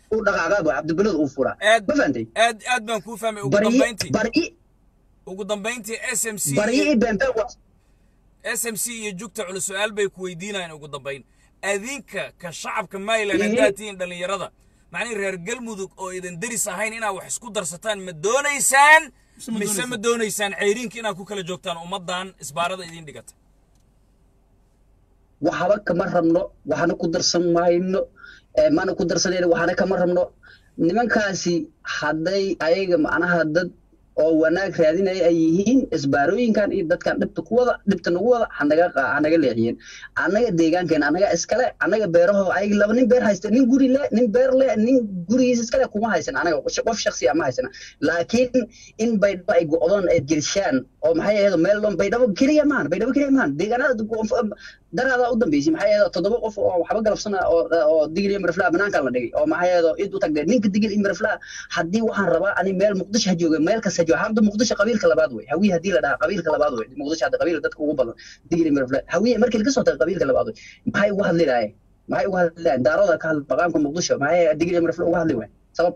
uu dhaqaaqaabo cabdibilad uu furaa aad ma fahantay aad aad baan kuu fahmay ugu baryi dambayntii baryi ugu dambayntii s m c baryi i beenbeen waa s m c iyo jugta culus su-aal bay ku weydiinayaan ugu dambayn adinka ka shacabka maryland Ii. haddaad tihiin dhallinyarada macnihi reer galmudug oo idan deris ahayn inaad wax isku darsataan ma doonaysaan Mise ma mise doonaysaan? ma doonaysaan ceyriinka inaad ku kala joogtaan ummaddan isbaarada idin dhigata waxba kama rabno waxna ku darsan mayno ee, mana ku darsanayno waxna kama rabno nimankaasi hadday ayaga macnaha dad oo wanaag raadinaya ay yihiin isbaarooyinkan iyo dadkan dhibta ku wada dhibta nagu wada hanaga qa- hanaga leexiyeen annaga deegaankeena annaga iskale annaga beeraho ayaga laba nin beer haysta nin guri le nin beer le nin gurigiisa iskale kuma haysan anaga qof shaksi ama haysana laakiin in baydhabo ay go'doon ay gershaan oo maxay ahayd meel dhan baydhabo keliya maahan baydhabo keliya maahan deegaanada daraada u dambeysay maxay ahayd toddoba qof oo waxba galabsana oo oo digil iyo mirflaa banaanka la dhigay oo maxay ahayd id u tagdee ninka digil iyo mirflaa haddii waxaan rabaa ani meel muqdisho ha jooga meel kasta jooga hadda muqdisho qabiilka labaad wey hawiye haddii la dhahaa qabiilka labaad wey muqdisho hadda qabiilka dadka ugu badan digil iyo mirflaa hawiye markii laga soo tago qabiilka labaad wey maxay uga hadli lahaye maxay uga hadli lahayen daarooda ka hadla maqaamka muqdisho maxay digil iyo mirflaa uga hadli waay sabab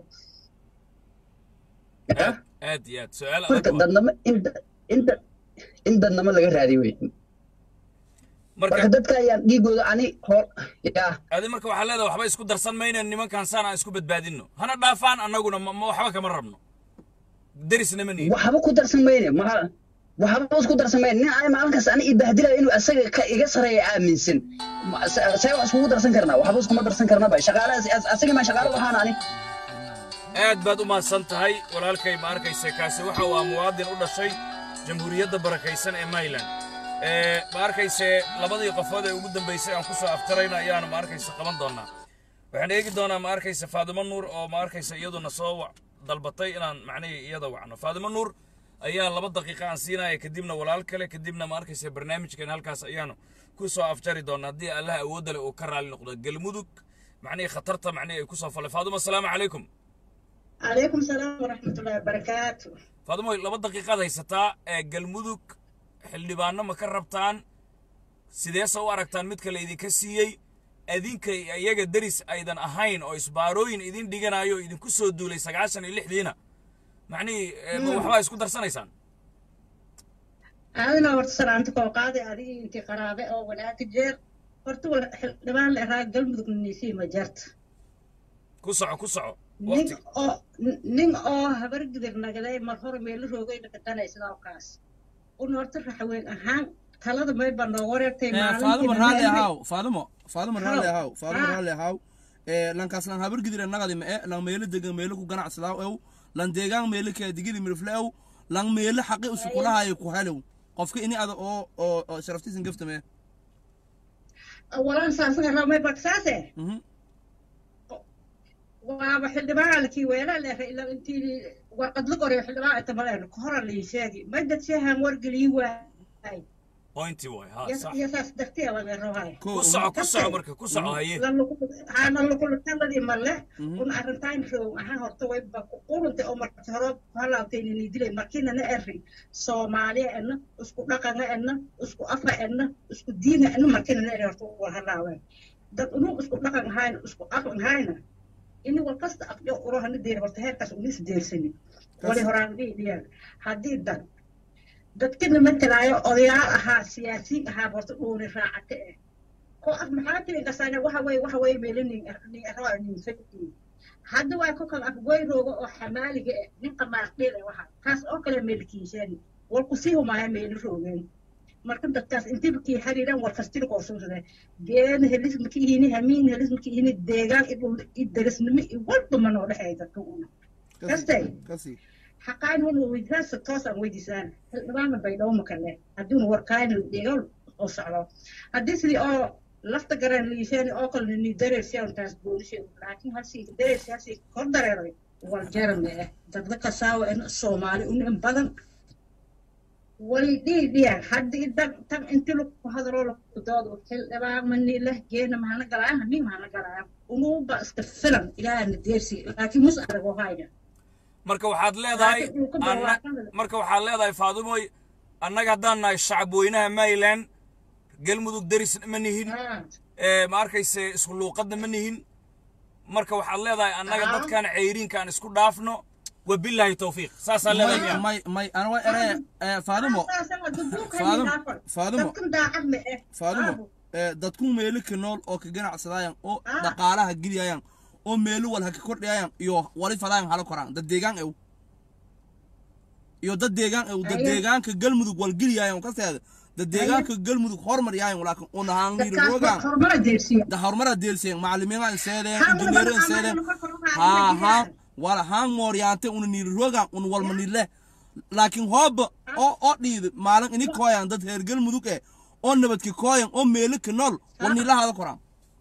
Ya? aad iyo aad su-aal marka adag waa. dadnamo inta inta in dadnamo laga raadiy wey marka marka dadka ayaan dhiigooda ani hor yaa adi marka waxaa leedahay waxba isku darsan mayna nimankan saan aan isku badbaadinno hana dhaafaan annaguna ma ma- waxba kama rabno derisna ma nihin waxba ku darsan mayne maxa waxba isku darsan mayne nin ay maalin kasta ani ibahdilayo inuu asaga ka iga sareeya aaminsan Ma- sa- see wax iskugu darsan karnaa waxba iskuma darsan karnaba shaqaalahaas asaga maa shaqaalo waxaan ani aad baad u mahadsan tahay walaalkay ma arkayse kaasi waxa uu ah muwaadin u dhashay jamhuuriyadda barakaysan ee maryland ee ma arkayse labadii qofood ee ugu dambaysay aan ku soo aftarayna ayaanu ma arkayse qaban doonaa waxaan eegi doonaa ma arkayse faadimo nuur oo ma arkayse iyaduna soo wa- dalbatay inaan macnihii iyada wacno faadimo nuur ayaa laba daqiiqa aan siinaya kadibna walaal kale kadibna ma arkayse barnaamijkan halkaas ayaanu ku soo afjari doonaa haddii allah awoodda leh uu ka raali noqdo galmudug macnihii khatarta macnihii ay ku soo falay faadimo asalaamu calaykum عليكم السلام ورحمة الله وبركاته faadimoy laba daqiiqaad haysataa ee galmudug xildhibaano ma ka rabtaan sideese u aragtaan midka laydinka siiyey adinka iyo iyaga deris aydan ahayn oo isbaarooyin idin dhiganayo oo idinku soo duulay sagaashan iyo lixdiina macnihii eh, ma waxbaa isku darsanaysaan أنا ورت سلامتك وقاضي هذه أنت قرابة أو ولا تجير ورت ولا لبان العراق قلب ذوق النسي ما جرت ku soco ku soco نين waqti أو نين أو هبر قدر نقدر مرهور ميل روجي نكتنا يسنا وكاس ونورت الرحوين أهان ثلاثة ما يبان ورت Eh, مالين faadimo raalli ahaw faadimo faadimo raalli Haw. ahaw faadimo Ah. raalli ahaw Eh, lankaas lan habar gidire nagadi ma e lan meelo degan meelo ku ganacsadaa ew lan deegaan meelo kee digidi mirfle ew lan meelo xaqi usukulahayo ku helew qofka ini ada oo oo oo sharaftiisan gaftame أولا ساسنا رامي بكساسه waaba xildhibaanalkii weelaa leeray ilaa intii warqad la qoray xildhibaan ay tabaleen kahora lii sheegi madad sheehan wargelii waay pointi waay ha sax iyo saas dartee laga rabay ku soco ku soco marka ku soco haye hana lagulataladii male un arrintaan roog ahaan horta wayba qurunta oo marka hore halaabtay inay dilay markiinana eri soomaaliya edna isku dhaqanga edna isku afa edna isku diina edna markiinana eri horta war halaaween dad unug isku dhaqan ahayna isku aqan ahayna ini war kasta aqyo urohana deer horta heerkaas unis deersani wali horaan dhiyaan haddii dad dadkina matalaayo odayaal ahaa siyaasiyiin ahaa horta dhuuni raacate eh ko af maxaa tiri kasana waxa weye waxa weye meelo nin nin arwaa nin fadhi hadda waa ku kala afgoyrooga oo xamaaliga eh nin qamaaqdheer eh waxa kaas oo kale meelkiisani wal ku sii humaya meelo roogeen marka dadkaas intiba kii xariiran war kastil koo suusade geena helis maki ihini hamiin helis maki ihini deegaan idhul idarisnimo i walba ma noo dhexeey dadka una kastay kasi xaqaan hun weydiisaasa toos aan weydiisaan xildhibaana baydhabo makale hadduuna warkaayna dhegal oo socdo haddii sidii oo lafta garaan liisheeni oo kale ni dareersiyaantaas boolishe laakiin halsii dareersiyaasi kor dareeray war jarame eh dadka kasaawa en soomaali un in badan way dhihi dhiyaan haddii dan tan inti lagu hadaloo lagu doodo xildhibaan mani leh geena mahana galaayan hanii mahana galaayan unuba iska filan ilaahana deersi laakiin mus arago hayna marka waxaad leedahay Laakiin uu ka anna- barwaaqada. marka waxaad leedahay faadimoy annaga haddaan nahay shacab weynaha maryland galmudug derisna ma nihin Ah. ee ma arkayse isku luuqadna ma nihin marka waxaad leedahay annaga Aha. dadkan ceyriinkaan isku dhaafno wabilaahi tawfiiq saasaa leedahay may miya may may ana waa eree eh, faadimo Faadimo, Faadimo. dadkan daacad ma eh faadimo Aabo. eh, dadku meelo ka nool oo ka ganacsadayaan oo Ah. dhaqaalaha geliyayaan oo meelo wal ha ka kordhayayaan iyo wali fadayaan hala koraan dad deegaan ew iyo dad deegaan ew dad Aye. deegaanka galmudug wal geliyayaan kaseeda dad deegaanka galmudug hormar yaayan walaakin una haan liiri dadkaas rogaan horumara deersiya da horumara deelseen macallimiinaan seedeen Haan injineerin wada seedeen macallimiin kor kor ha waxaa ha jiraan. wala haan mooryaante una niiri rogaan una walma nile laakiin hooba oo oo dhiidi maalin ini kooyan dad reer galmudug eh oo nabadka kooyan oo meelo ka nool wal niilahaada koraan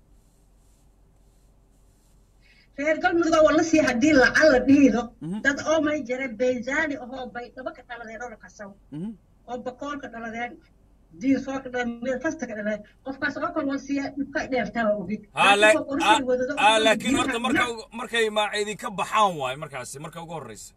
reer galmudug waa la sii hadii lacan la dhiido dad oo may jira beyzaani ahoo bay dhaba ka dhaladeen oo la kasaw oo bakoolka dhaladeen diinsoorka dhaladeen meel kasta ka dhaladeen qofkaas oo kale wal siiya dhibka dheertaa ogi ha la- ha- ha, laakiin horta marka markay ma idinka baxaan waayo markaasi marka ugu horreysa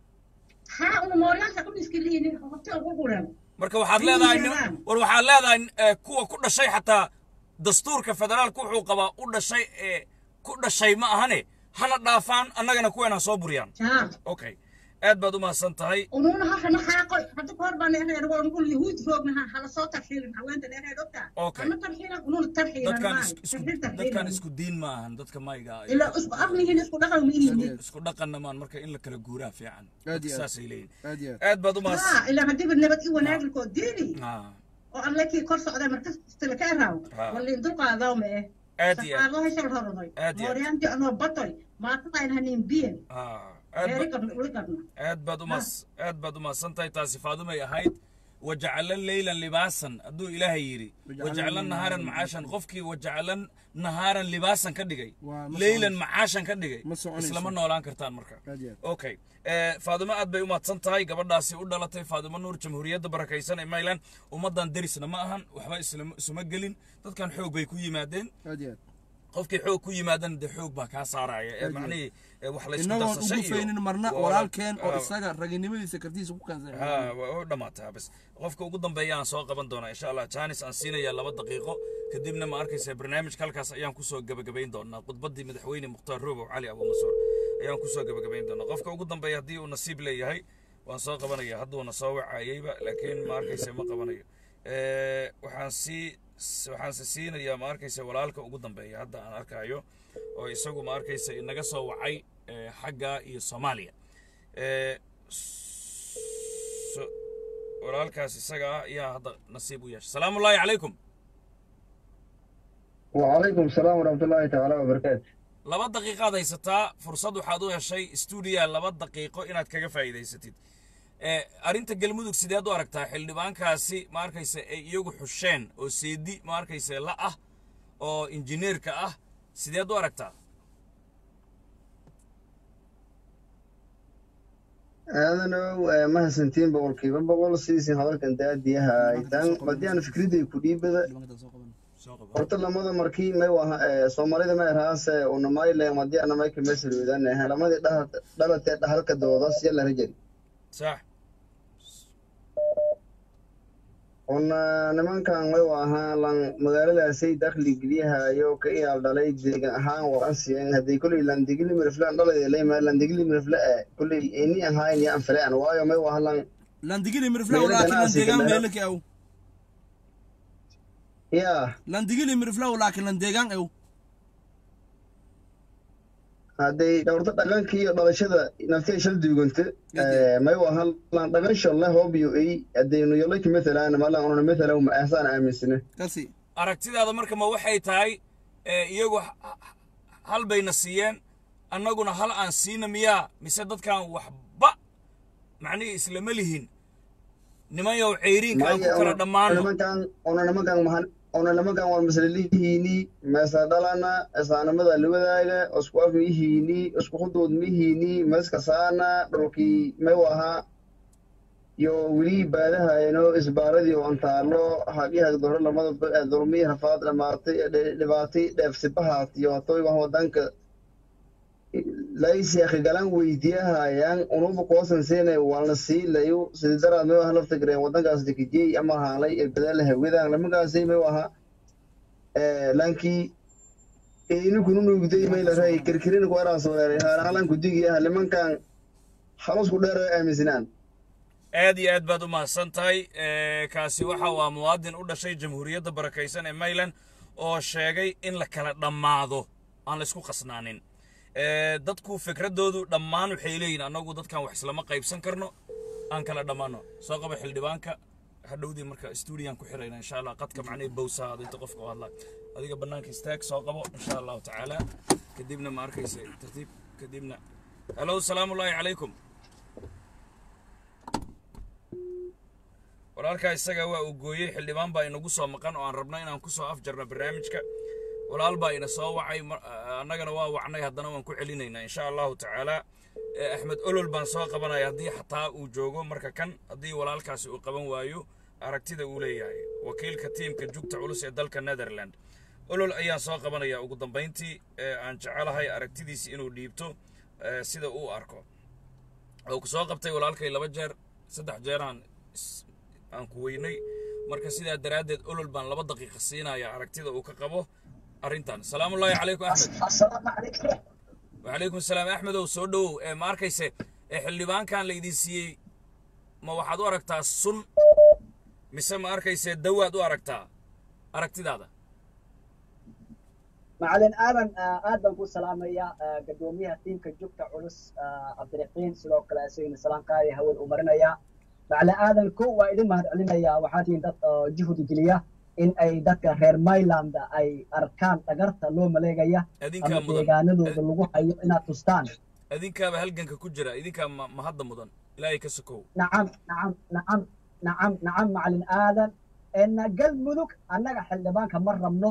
haa una mooryaasha ku dhiskiliinin horta ugu guran marka waxaad Ay, leedahay yaraan. nin- war waxaad leedahay eh, kuwa ku dhashay xataa dastuurka federaalka wuxuu qabaa u dhashay ee ku dhashay ma ahane hana dhaafaan annagana kuweena soo buriyaan haa okay aad baad u mahadsan tahay unuuna hafana xaaqoy hadda kahor baan dheereed waa ungul yahuud roognaha hala soo tarxiilin haweenta dheereed ogtaa Okay. ama tarxiilan unuuna tarxiilan dadkan maayo is- isku tarxiil dadkan tarxiilan isku diin ma ahan dadka mayga ah. ilaa isku af mihiin isku dhaqan mihiin isku dhaqanna maan marka in la kala guuraa fiican Aad Dadka iyo aad. saasay leeyihin aad iyo aad aad baad u haa mahadsan ilaa hadiiba nabad i wanaagilkoo diini Ah, oo alle kii kor socday markas istila ka eraaw Haa. waliin dulqaadaw ma eh aad iyo aad saxaardo heshal horoday Aad iyo aad. mooryaantii anoo batoy maataqayn hanin biyen Ah, aad heeri ba- qabna uli qabna aad baad u mas aad baad u mahadsan tahay taasi faadumay ahayd wajacala leylan libaasan hadduu ilaahay yidhi wajacala nahaaran macaashan qofkii wajacala nahaaran libaasan ka dhigay Waa, ma leylan soconayso. macaashan ka dhigay Ma soconayso. islama noolaan kartaan marka Aad iyo aad. okay Eh, faadumo aad bay u mahadsan tahay gabadhaasi u dhalatay faadumo nuur jamhuuriyadda barakaysan ee mayland ummaddan derisna ma ahan waxba islama- isuma gelin dadkan xoog bay ku yimaadeen aad iyo aad qofkii xoog ku yimaadana dee xoog baa kaa saaraya ee macnihii eh, wax la isku inagoon darsashay ugu iyo- faynin marna waa- walaalkeen oo ah, isaga raginimadiisa kartiisa ku keensan ها ودماتها بس qofka ugu dambeeya aan soo qaban doonaa insha allah janis aan siinayaa laba daqiiqo kadibna ma arkaysa barnaamijka halkaas ayaan kusoo gabagabayn doonaa khudbadii madaxweyne mukhtaar roobow cali abuumansuur ayaan kusoo gabagabayn doonaa qofka ugu dambeeya haddii uu nasiib leeyahay waan soo qabanaya hadduuna soo wacayeyba laakiin ma arkaysa ma qabanayo Eh, waxaan sii waxaan si siinayaa ma arkaysa walaalka ugu dambeeya hadda aan arkayo oo isagu ma arkaysa inaga soo wacay eh, xagga iyo soomaaliya Eh, so- walaalkaas isaga ah ayaa hadda nasiib u yeeshay salaamu ullaahi calaykum وعليكم السلام ورحمة الله تعالى وبركاته laba daqiiqaad haysataa fursad waxaad u heshay stuudiya laba daqiiqo inaad kaga faa'iidaysatid Eh, arrinta galmudug sideed u aragtaa xildhibaankaasi ma arkaysa ay iyagu xusheen oo seedi ma arkaysa la ah oo injineerka ah sideed u aragtaa aadanow mahadsantiin boqolkiiba boqol sidiisin hadalkan daadiyaha aytaan haddii aan fikradday ku dhiibada horta lamada markii may waha soomaalida may raase unamayle haddii ana may kamesaloodan lamadii dhalatee dhahalka doodas yala rajari sax una nimankan may wahaa lan magaaladaasay dakhli geliyahayo ka iyaal dhalay deegan ahaan waransiyan haddii koley landigili miriflaan dhaladeleema landigili mirifla e koley ini ahayn iyo anfilean waayo may waha lan landigili mirifla Meelo laakiin ganacsiga landeegaan meelo- meelaki aw yaa landigili mirifla laakiin landeegaan aw hadday dhowrto dhaqankii iyo dhalashada naftay shal duuganta may waha lan dhaqan shalle hoobiyo ey haddaynu yolaki mathalan malan unana mathalan ma ahsaan aaminsane kasi aragtidaada marka ma waxay tahay eh, iyagu h- h- hal bayna siiyeen annaguna hal aan siina miyaa mise dadkan waxba macnihii islama lihin nimanyow ceyriinka aan ku kala dhammaano nimankan una nimankan mahan una nimankan waan maslalihiini meesa dhalana isaanimada liwadaaga isku af mihiini isku hudood mihiini meska saana dhulkii may waha iyo weli baadahayno isbaaradii oo antaalo hagyaha doro lamada dulmii rafaad dhamaatay dhibaatay dheefsibahaat iyo hatoy wax wadanka laysiakhi galan weydiiyahayaan unuba koosan siinay walna siilayo sidii daraad may waha lafta gareen wadankaas dekijey ama haalay ee badaala hawadaan lamagaasay may waha lankii inikunu nuugday maylaray kirkirin ku araan soo dheeray haalahalan ku digi ah nimankan halusku dheer ay aaminsanaan aad iyo aad baad u mahadsan tahay Eh, kaasi waxa waa muwaadin u dhashay jamhuuriyadda barakaysan ee mayland oo sheegay in la kala dhammaado aan la isku qasnaanin Eh, dadku fikradoodu dhammaan waxay leeyihin annagu dadkan wax islama qaybsan karno aan kala dhammaano soo qaba xildhibaanka hadhowdii marka stuudiyan ku xirayna insha allah qadka macnihii bowsahaada inta qofka u hadla adiga bannaanka istaag soo qabo insha allahu tacaala kadibna ma arkaysa tartiib kadibna halo salaamu ullaahi calaykum walaalkaa isaga waa uu gooyey xildhibaan baa inagu soo maqan oo aan rabno inaan ku soo afjarno barnaamijka walaal baa ina soo wacay mar- annagana waa wacnay haddana waan ku celinaynaa insha allahu tacaala Eh, axmed olol baan soo qabanaya haddii xataa uu joogo marka kan haddii walaalkaasi uu qaban waayo aragtida uu leeyahay wakiilka tiimka jugta culus ee dalka netherland olol ayaan soo qabanaya ugu dambayntii ee aan jecelahay aragtidiisi inuu dhiibto eh, sida uu arko oo ku soo qabtay walaalkay laba jeer saddex jeeraan is- aan ku weynay marka sidaa daraaddeed olol baan laba daqiiqa siinaya aragtida uu ka qabo arrintan salaamullaahi calaykum axmed وعليكم السلام أحمد وسو دhow ee ma arkayse ee xildhibaankan laydin siiyey ma waxaad u aragtaa sun mise ma arkayse dawaad u aragtaa aragtidaada macalin aadan aad baan ku salaamayaa gadoomiyaha tiimka jugta culus cabdiraxiin sidoo kale isagana salaankaaya haween u marinayaa macalin aadan ko waa idin mahad celinayaa waxaa tihiin dad oo juhdi geliya in ay dadka reer myland ay arkaan dhagarta loo maleegaya Adinkaa ama mudan. deegaanadooda lagu hayo inaad tustaan idinkaaba halganka ku jira idinkaa ma ma hadda mudan ilaahay ka sokow nacam nacam nacam nacam nacam macalin aadan en galmudug annaga xildhibaanka ma rabno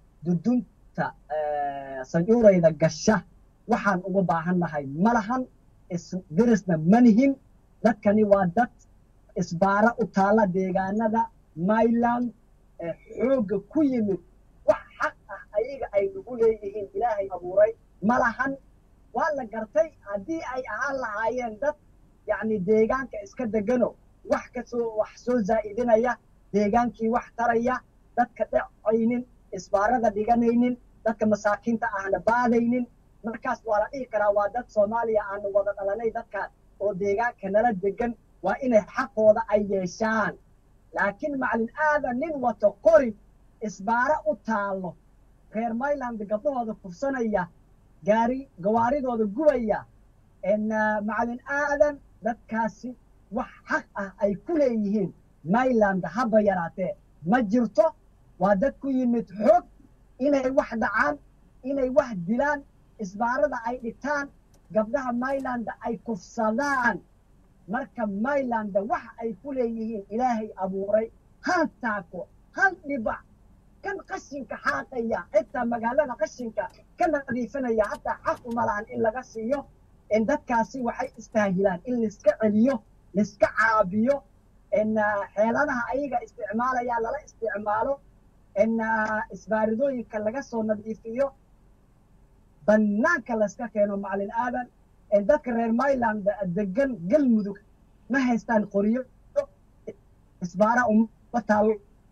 dudunta eh, sancuurayda gasha waxaan uga baahan nahay ma lahan isdirisna ma nihin dadkani waa dad isbaara u taalla deegaanada myland ee xoogga ku yimid wax xaq ah ayaga ay nagu leeyihiin ilaahay abuuray ma lahan waa la gartay haddii ay ahaan lahaayeen dad yacni deegaanka iska degano wax kasoo wax soo zaa'idinaya deegaankii wax taraya dadka dhacaynin isbaarada dhiganaynin dadka masaakiinta ahna baadaynin markaas waa la dhihi karaa waa dad soomaaliya aanu wada dhalanay dadka oo deegaanka nala degan waa inay xaqooda ay yeeshaan laakiin macalin aadan nin wato qori isbaaro u taallo reer myland gabdhahooda kufsanaya gaari gawaaridooda gubaya en ah, macalin aadan dadkaasi wax xaq ah ay ku leeyihiin myland haba yaraatee ma jirto waa dad ku yimid xoog inay wax dhacaan inay wax dilaan isbaarada ay dhigtaan gabdhaha myland ay kufsadaan marka myland wax ay ku leeyihiin ilaahay abuuray hal taako hal dhibac kan qashinka xaaqaya xitaa magaalada qashinka ka nadiifinaya hataa xaq uma lahan in laga siiyo in dadkaasi waxay istaahilaan in laiska celiyo laiska caabiyo in ah, xeeladaha ayaga isticmaalaya lala isticmaalo in ah, isbaaridooyinka laga soo nadiifiyo bannaanka layska keeno macalin aadan ee dadka reer myland degan galmudug ma haystaan qoryo isbaara uma taalo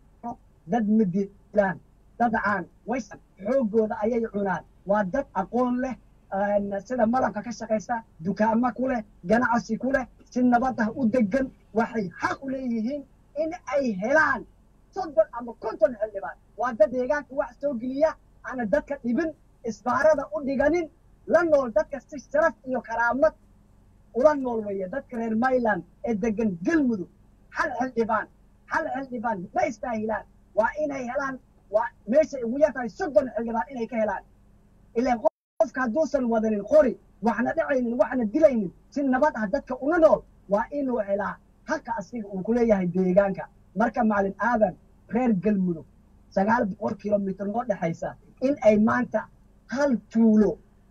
dad ma dilaan dad caan waysan xoogooda ayay cunaan waa dad aqoon leh een, sida malabka ka shaqaysta dukaamo ku leh ganacsi ku leh si nabad ah u degan waxay xaq u leeyihiin in ay helaan soddon ama konton xildhibaan waa dad deegaanka wax soo geliya aana dadka dhibin isbaarada u dhiganin la nool dadka si sharaf iyo karaamad ula nool weeye dadka reer myland ee degan galmudug hal xildhibaan hal xildhibaan ma istaahilaan waa inay helaan waa meeshay ugu yar tahay soddon xildhibaan inay ka helaan ilaan qofka hadduusan wadanin qori waxna dhacaynin waxna dilaynin si nabad ah dadka ula nool waa inuu helaa halka asiga uu ku leeyahay deegaanka marka macalin aadan reer galmudug sagaal boqol kilomitir noo dhexaysa in ay maanta hal tuulo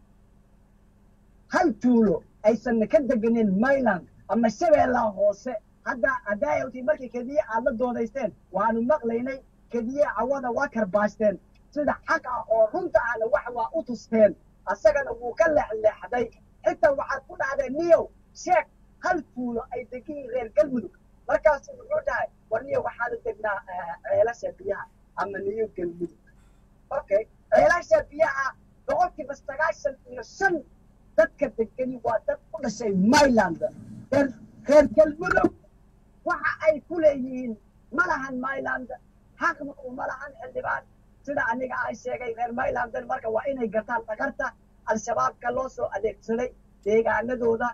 hal tuulo aysan ka deganeen myland ama shabeellaha hoose hadda haddaayawtii markii kediye aad la doodaysteen waanu maqlaynay kediye cawada waa karbaashteen sida xaq ah oo runta ahna wax waa u tusteen asagana wuu ka leexleexday xitaa waxaad ku dhacdeen niyow sheeg hal tuulo ay degiin reer galmudug markaasu wuxuu dhahay war niyow waxaanu degnaa eh, ceelasha biyaha ama niyo galmudug okay ceelasha biyaha boqolkiiba sagaashan iyo shan dadka degani waa dad u dhashay myland reer reer galmudug waxa ay ku leeyihiin ma lahan myland xaqna uma lahan xildhibaan sida aniga ay sheegay reer mylander marka waa inay gartaan dhagarta al-shabaabka loo soo adeegsaday deegaanadooda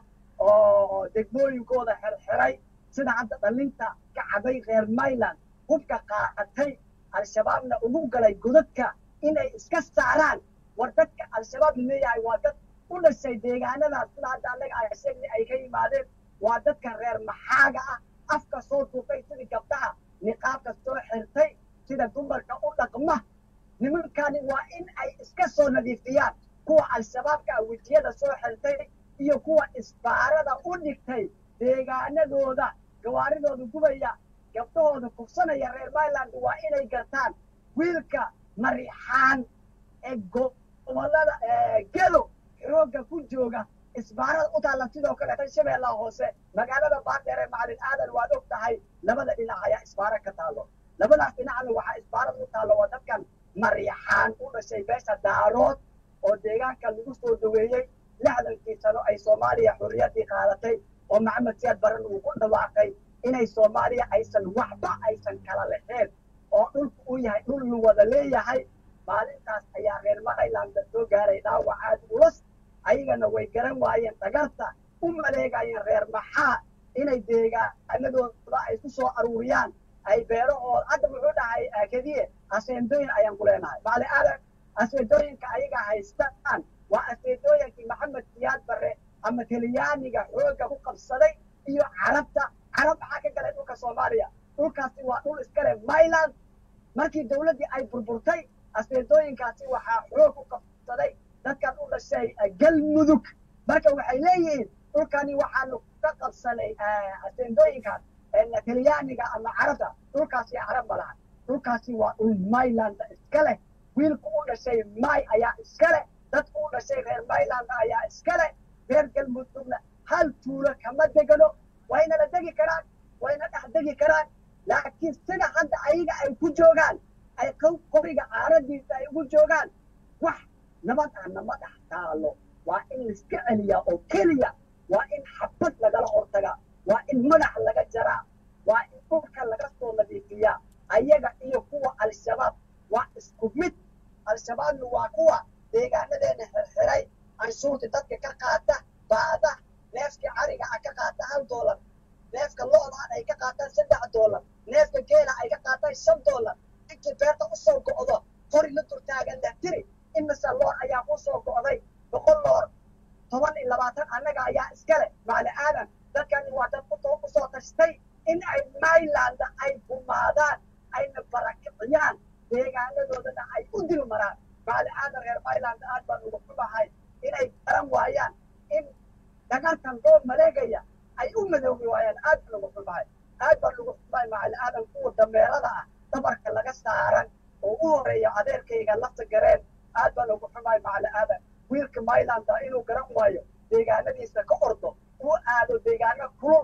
oo degmooyinkooda xirxiray sida hadda dhalinta ka cabay reer myland hubka qaatay al-shabaabna ugu galay godadka inay iska saaraan war dadka al-shabaab leeyahay waa dad u dhashay deegaanadaas sida hadda annaga ay sheegnay ay ka yimaadeen waa dadka reer maxaaga ah afka soo duufay sidii gabdhaha niqaabka soo xirtay sida dumarka u dhaqma nimankani waa in ay iska soo nadiifiyaan kuwa al-shabaabka ah wejiyada soo xirtay iyo kuwa isbaarada u dhigtay deegaanadooda gawaaridooda gubaya gabdhahooda kufsanaya reer myland waa inay gartaan wiilka marixaan ee gobolada gedo xoogga ku jooga isbaarada u taalla sidoo kaleeta shabeellaha hoose magaalada baardheer ee macalin aadan waad og tahay labada dhinac ayaa isbaaro ka taallo labadaas dhinacna waxaa isbaarada u taallo waa dadkan marixaan u dhashay beesha daarood oo deegaanka lagu soo dhaweeyey lixdankii sano ay soomaaliya xurriyaddii qaadatay oo maxamed siyaad baran uu ku dhawaaqay inay soomaaliya aysan waxba aysan kala lexeen oo dhulku uu yahay dhul lu wada leeyahay maalintaas ayaa reer myland soo gaaray dhaawac aad ulus ayagana way garan waayeen dhagarta u maleegayeen reer maxaa inay deegaanadooda ay ku soo aruuriyaan ay beerahooda hadda muxuu dhahay kediye aseendooyin ayaan ku leenahay macali aadan aseendooyinka ayaga haystaan waa aseendooyinkii maxamed siyaad barre ama talyaaniga xoogga ku qabsaday iyo carabta carab maxaa ka galay dhulka soomaaliya dhulkaasi waa dhul iskale myland markii dowladdii ay burburtay aseendooyinkaasi waxaa xoog ku qabsaday dadkan u dhashay galmudug marka waxay leeyihiin dhulkani waxaanu ka qabsanay aseendooyinkaas talyaaniga ama carabta dhulkaasi carab ma laha dhulkaasi waa dhul myland iska leh wiilku u dhashay may ayaa iska leh dadku u dhashay reer myland ayaa iska leh reer galmudugna hal tuulo kama degano wayna la degi karaan wayna dhex degi karaan laakiin sida hadda ayaga ay ku joogaan ay qoriga caaradiisa ay ugu joogaan wax nabad ah nama dhex taalo waa in laiska celiyaa oo keliya waa in xabad lagala hortagaa waa in madax laga jaraa waa in dhulka laga soo nadiifiyaa ayaga iyo kuwa al-shabaab waa isku mid al-shabaabna waa kuwa deegaanadeena xirxiray anshuurta dadka ka qaata baada neefka cariga ah ka qaata hal doolar neefka lo-daan ay ka qaataan saddex doolar neefka geela ay ka qaataan shan doolar ninkii beerta usoo go'do qori la durtaagan dahtiri imise loor ayaa kusoo go'day boqol loor toban iyo labaatan annaga ayaa iskale macali aadan dadkani waa dad usoo tashtay in ay myland ay gumaadaan ayna barakiciyaan deegaanadoodana ay u dil maraan macali aadan reer myland aad baan uga xumahay inay garan waayaan in dhagartan loo maleegaya ay u madoobi waayaan aad baan uga xumahay aad baan uga xumahay macali aadan kuwa dameerada ah dabarka laga saaran oo u horeeya adeerkayga lafta gareen aad baan uga xumahay macali aadan wiilka myland inuu garan waayo deegaanadiisa ka ordo uu aado deegaano kulul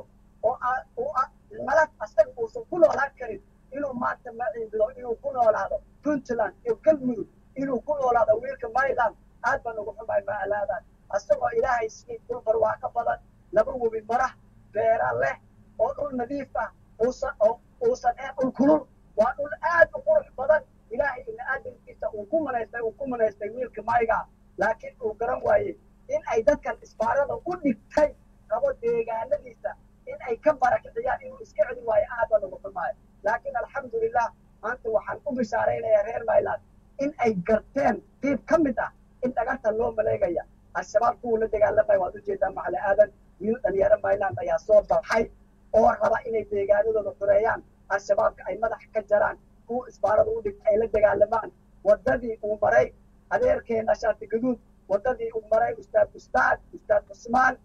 oo malad asaga uusan ku noolaan karin inuu maanta maciibido inuu ku noolaado puntland iyo galmudug inuu ku noolaado wiilka myland aad baan uga xumahay macalaadan asagoo ilaahay sii dhul barwaaqo badan laba webi marah beera leh oo dhul nadiif ah uusan uusan ee dhul kulul waa dhul aad u qurux badan ilaahay ibni aadamkiisa uu ku manaystay uu ku manaystay wiilka mayga laakiin uu garan waayey in ay dadkan isbaarada u dhigtay qabo deegaanadiisa in ay ka barakiciyaan inuu iska celi waayo aad baan uga xumaayo laakiin alxamdulilah maanta waxaan u bishaaraynayaa reer myland in ay garteen qiib ka mid ah in dhagarta loo maleegaya al-shabaab kuwa la dagaalamaya waad ujeedaa macali aadan wiil dhalinyaro myland ayaa soo baxay oo raba inay deegaanadooda xureeyaan al-shabaabka ay madax ka jaraan kuwa isbaarada u dhigta ay la dagaalamaan waddadii uu maray adeerkeena shaati gaduud waddadii uu maray ustaad ustaad ustaad cusmaan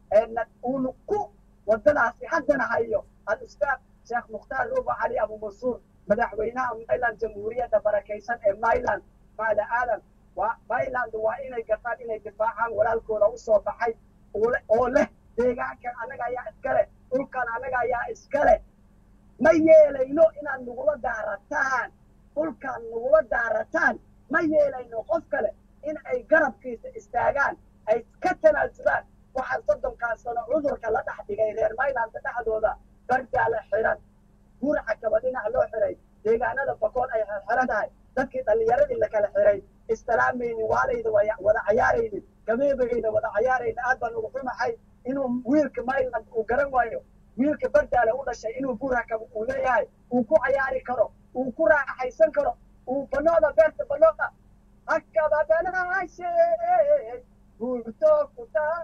uuna ku waddadaasi haddana hayo al-ustaad sheekh mukhtaar ruuba cali abu mansuur madaxweynaha myland jamhuuriyadda barakaysan ee myland maala aadan waa myland waa inay gartaan inay difaacaan walaalkooda usoo baxay oo leh deegaankan annaga ayaa iskale dhulkan annaga ayaa iskale ma yeelayno inaad nagula daarataan dhulkaan nagula daarataan ma yeelayno qof kale in ay garabkiisa istaagaan ay ka tanaasulaan waxaa soddonkan sano cudurka la dhex dhigay reer maylanda dhexdooda bardaala xiran guraca kaba dhinac loo xiray deegaanada bakool ay xiran tahay dadkii dhallinyaradii la kala xiray istalaamaynin waalayda waya- wada cayaaraynin gabeebayna wada cayaaraynin aad baan ugu xumahay inuu wiilka mayland uu garan waayo wiilka bardaale u dhashay inuu guraka uu leeyahay uu ku cayaari karo uu ku raaxaysan karo uu banooda beerta banooda hakaba banaashe buurto kutaa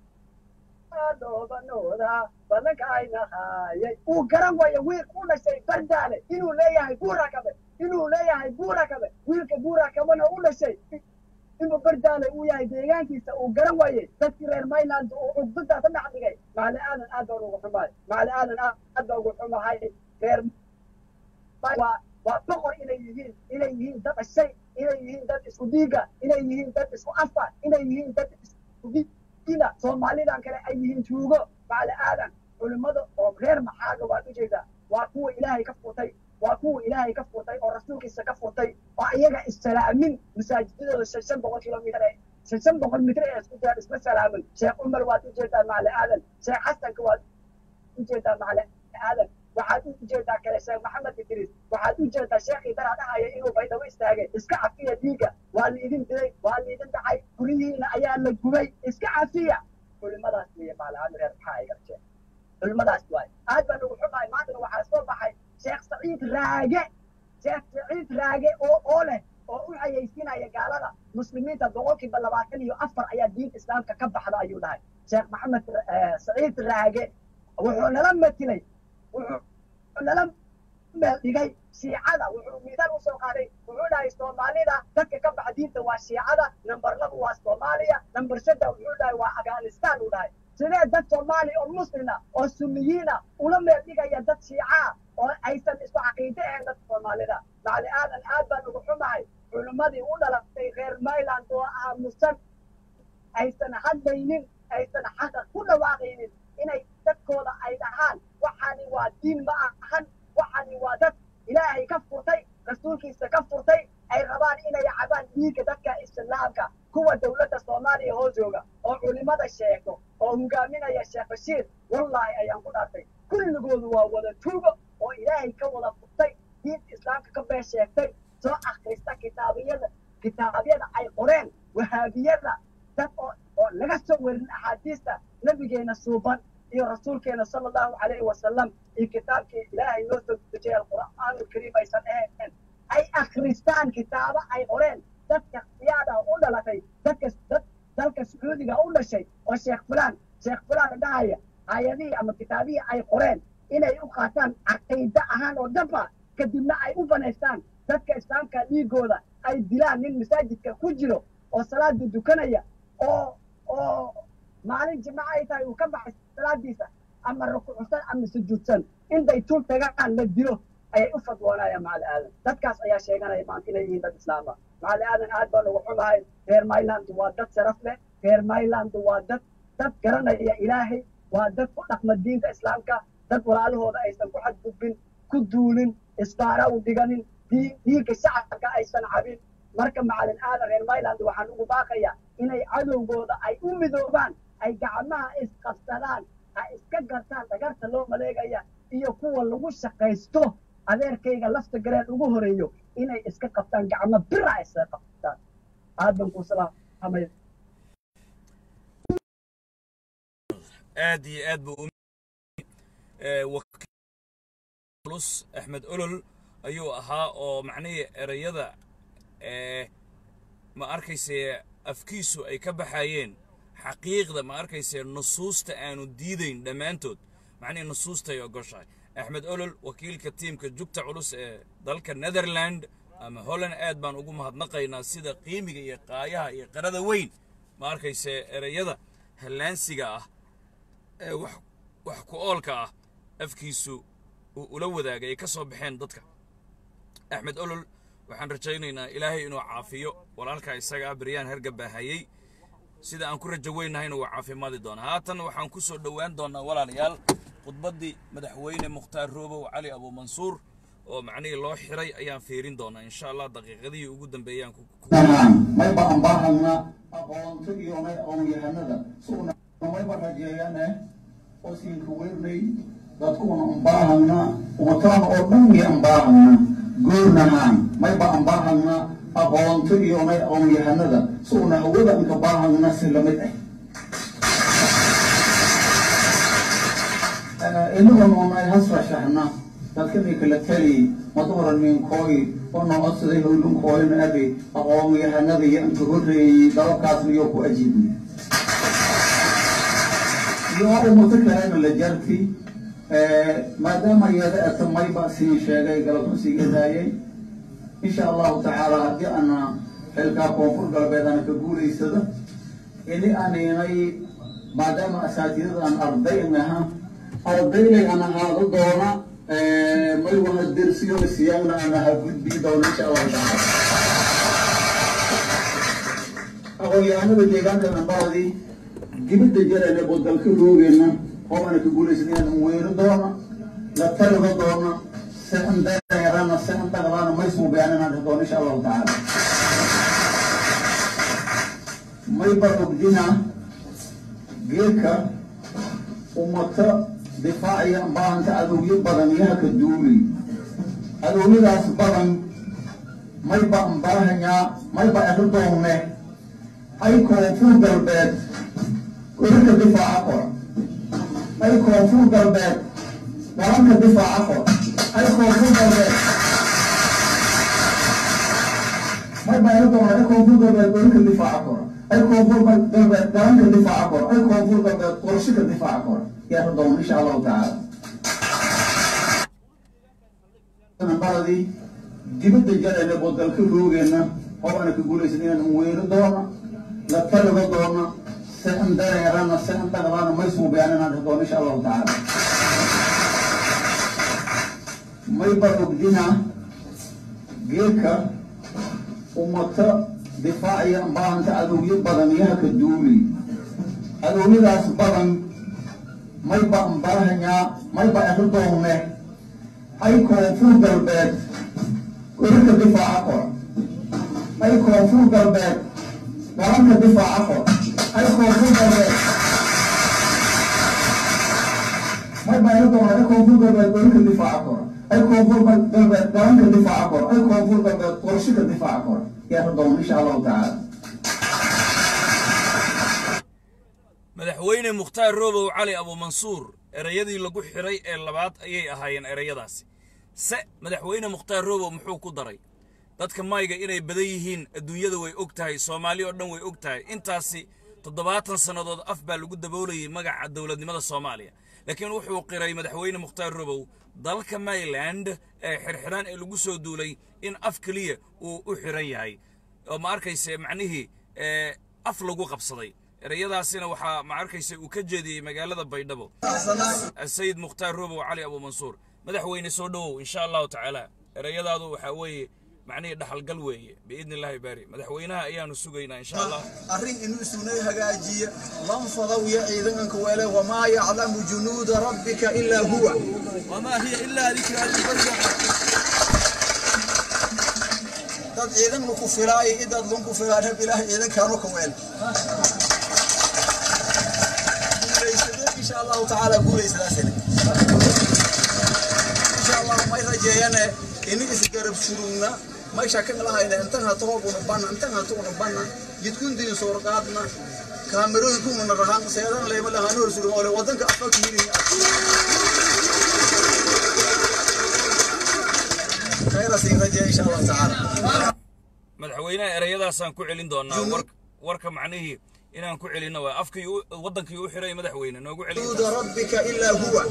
banooda balanka aynahaayay uu garan waayo wiil u dhashay bardaale inuu leeyahay guurakabe inuu leeyahay guurakabe wiilka guurakabana u dhashay inuu bardaale uu yahay deegaankiisa uu garan waayey dadkii reer mayland uu cugdadaas dhex dhigay macali aadan aad baan ugu xumahay macali aadan aad baan ugu xumahay reer waa waa boqor inay yihiin inay yihiin dad dhashay inay yihiin dad isku dhiiga inay yihiin dad isku afa inay yihiin dad isku diina soomaalidan kale ay yihiin tuugo macali aadan culimmada oo reer maxaaga waad ujeedaa waa kuwa ilaahay ka furtay waa kuwa ilaahay ka furtay oo rasuulkiisa ka furtay oo iyaga issalaamin masaajidadooda shan shan boqol kilomitir ee shan shan boqol mitir ee isku jiraan isma salaamin sheekh cumar waad ujeedaa macali aadan sheekh xasanka waad ujeedaa macali aadan waxaad u jeedaa kale sheekh maxamed idriis waxaad u jeedaa sheekhii daraa dhahaya inuu baydhabo istaagay iska cafiya dhiigga waa liidin dilay waa liidin dhacay guryihiina ayaa la gubay iska cafiya culimadaas weeye macalaadan reer maxaa ay garjeen culimadaas waay aad baan ugu xumahay maantana waxaa soo baxay sheekh saciid raage sheekh saciid raage oo oo leh oo u xayaysiinaya gaalada muslimiinta boqolkiiba labaatan iyo afar ayaa diinta islaamka ka baxda ayuu dhahay sheekh maxamed eh, saciid raage wuxuu nala matilay wuxuu nala meel dhigay shiicada wuxuu miisaal usoo qaaday wuxuu dhahay soomaalida dadka ka baxa diinta waa shiicada number laba waa soomaaliya number saddex wuxuu dhahay waa afghanistan uu dhahay sidee dad soomaali oo muslina oo sunniyiina ula meel dhigaya dad shiica oo aysan isku caqiide ahayn dadka soomaalida macali aadan aad baan ugu xumahay culimmadii u dhalatay reer mayland oo aamusan aysan hadlaynin aysan xaqa ku dhawaaqaynin inay dadkooda ay dhahaan waxaani waa diin ma ahan waxaani waa dad ilaahay ka furtay rasuulkiisa ka furtay ay rabaan inay cabaan dhiigga dadka islaamka kuwa dowladda soomaaliya hoos jooga oo culimada sheego oo hogaaminaya sheekh bashiir wallaahi ayaan ku dhaartay kulligoodu waa wada tuugo oo ilaahay ka wada furtay diinta islaamka ka been sheegtay soo akhrista kitaabiyada kitaabyada ay qoreen wahaabiyada dad oo oo laga soo werin axaadiista nabigeena suuban iyo rasuulkeena sala allahu calayhi wasalam iyo kitaabkii ilaahay noo soo dejiyay alqur'aan alkariim aysan ahayn ay akhristaan kitaabo ay qoreen dadka siyaada u dhalatay dadka dad dalka sacuudiga u dhashay oo sheekh fulaan sheekh fulaan dhahaya aayadihii ama kitaabihii ay qoreen inay u qaataan caqiide ahaan oo dhanba kadibna ay u banaystaan dadka islaamka dhiigooda ay dilaan nin masaajidka ku jiro oo salaada dukanaya oo oo maalin jimco ay tahay uu ka baxay salaadiisa ama rukuucsan ama sujuudsan intay tul tagaan la dilo ayay u fadwoonayaan macali aadan dadkaas ayaa sheeganaya maanta inay yihiin dad islaama macali aadan aad baan ugu xumahay reer myland waa dad sharaf leh reer myland waa dad dad garanaya ilaahay waa dad ku dhaqma diinta islaamka dad walaalahooda aysan ku xadgudbin ku duulin isbaara u dhiganin dii- dhiigga shacabka aysan cabin marka macalin aadan reer myland waxaan ugu baaqaya inay cadowgooda ay u midoobaan ay gacmaha isqabsadaan ay iska gartaan dhagarta loo maleegaya iyo kuwa lagu shaqaysto adeerkayga lafta gareen ugu horeeyo inay iska qabtaan gacmo bira ay iska qabtaan aad baan kuu salaamay aad iyo aad buu u ee, wakiil culus axmed olol ayuu ahaa oo macnihii erayada ee ma arkayse afkiisu ay ka baxayeen xaqiiqda ma arkayse nusuusta aanu diidayn dhammaantood macnihii nusuustay ogoshahay axmed olol wakiilka tiimka jugta culus ee dalka netherland ama holland aad baan ugu mahadnaqaynaa sida qiimiga iyo qaayaha iyo qarada weyn ma arkayse erayada hallaansiga ah ee wax wax ku oolka ah afkiisu uu ula wadaagay ay ka soo baxeen dadka axmed olol waxaan rajaynaynaa ilaahay inuu caafiyo walaalkaa isagaa beryaan hergabaahayey sida aan ku rajo weynahayna waa caafimaadi doonaa haatan waxaan ku soo dhowaan doonaa walaalayaal khudbaddii madaxweyne mukhtaar roobow cali abuumansuur oo macnihii loo xiray ayaan fiirin doonaa insha allah daqiiqadihii ugu dambeeyaan ku mayba ambahagna aqoonto iyo may aqoon-yahanada sugna mayba rajeeyane oo siinka weynay dadkuna ambahagna umataan oo dhan iyo ambahagna goornahaan mayba ambahagna aqoonto iyo may aqoon-yahanada sugna hawada inka bahagna si lamid ah inaguna unay hasrashahna dadkani kala tali maduran minkooy oo noo codsaday howlunkooyna abi aqoon-yahanada iyo inka horreeyey dalabkaasna iyo ku ajiibnay iyo umato kalena la jarti maadaama iyada ata mayba siin sheegay galabtu sii gadaayay insha allahu tacaala haddii ana xilkaa koonfur galbeed ana ka guulaysada ini aninay maadaama asaatidada aan arday aha ardaylay aan ahaado doona may waha dersiyo siyaagna aan aha gudbii doona insha allahu tacaala aqoon-yahanada deegaanka nambaradii dibadda jarane oo dalka roogeenna oo ana ka guulaysan inaan weyno doona la talido doona si an dareerana si an dhaqdaana may suubayaan inaan dheh doona insha allahu tacaala may ba ogdina geedka ummata difaaciya baahanta adowyo badan yaha ka duuli adowyadaas badan mayba ambaahanyaa mayba ero doonne ay koonfur galbeed korarka difaaca kora ay koonfur galbeed dalanka difaaca kora ay koonfur galbeed mayba ero doonne ay koonfur galbeed korarka difaaca kora ay koonfur galbeed dalanka difaaca kora ay koonfur galbeed qorshika difaaca kora yaa doon insha allahu tacaala baladii dibadda jarane oo dalka roogeenna oo ana ka guulaysan inaan weyno doona la talido doona si an dareerana si an dhaqdaana may suubayaan inaan dheh doona insha allahu tacaala may ba ogdina geedka ummata difaaciya baahanta adowyo badan yaha ka duuli adowyadaas badan mayba ambaahanyaa mayba ero doonne ay koonfur galbeed korarka difaaca kora ay koonfur galbeed dalanka difaaca kora ay koonfur galbeed mayba ero doonne ay koonfur galbeed korarka difaaca kora ay koonfur galbeed dalanka difaaca kora ay koonfur galbeed qorshika difaaca kora yaa doon insha allahu tacaala madaxweyne mukhtaar roobow cali abuumansuur ereyadii lagu xiray ee labaad ayay ahaayeen ereyadaasi se madaxweyne mukhtaar roobow muxuu ku daray dadka mayga inay badan yihiin adduunyada way og tahay soomaali oo dhan way og tahay intaasi toddobaatan sannadood af baa lagu daboolayay magaca dowladnimada soomaaliya laakiin wuxuu qiray madaxweyne mukhtaar roobow dalka mayland ee xirxidhaan ee lagu soo duulay in af keliya uu u xiran yahay oo ma arkayse macnihii af lagu qabsaday ereyadaasina waxaa ma arkaysa uu ka jeediyey magaalada baydhabo sayid mukhtaar roobow cali abuumansuur madaxweyne soo dhowow insha allahu tacaala ereyadaadu waxaa weeye macnihii dhaxalgal weeye biidni illaahi baari madaxweynaha ayaanu sugaynaa insha allah arrin inuu sunay hagaajiya lanfadaw ya ciidanka wele wamaa yaclamu junuuda rabbika ilaa huwa wamaa hiya ilaa dikraa libarya dad ciidan ku filaayo idad lunku filaa rab ilaah ciidankaanu ka weel insha allahu tacaala guulaysadaasina insha allah may rajeeyane ini isgarab surugna may shakan lahayna intan hata hoobuna banna intan hata una banna jidkundiin soorqaadna kaamirooyinkuna rahaan seedan leyma lahaan hor surug ole wadanka afaka yiri khayrasin rajeeya insha allahu tacaala madaxweynaha ereyadaasaan ku celin doonaa warka macnihii inaan ku celinno waa afkii waddankii u xiray madaxweyne noogu celin junuuda rabbika ilaa huwa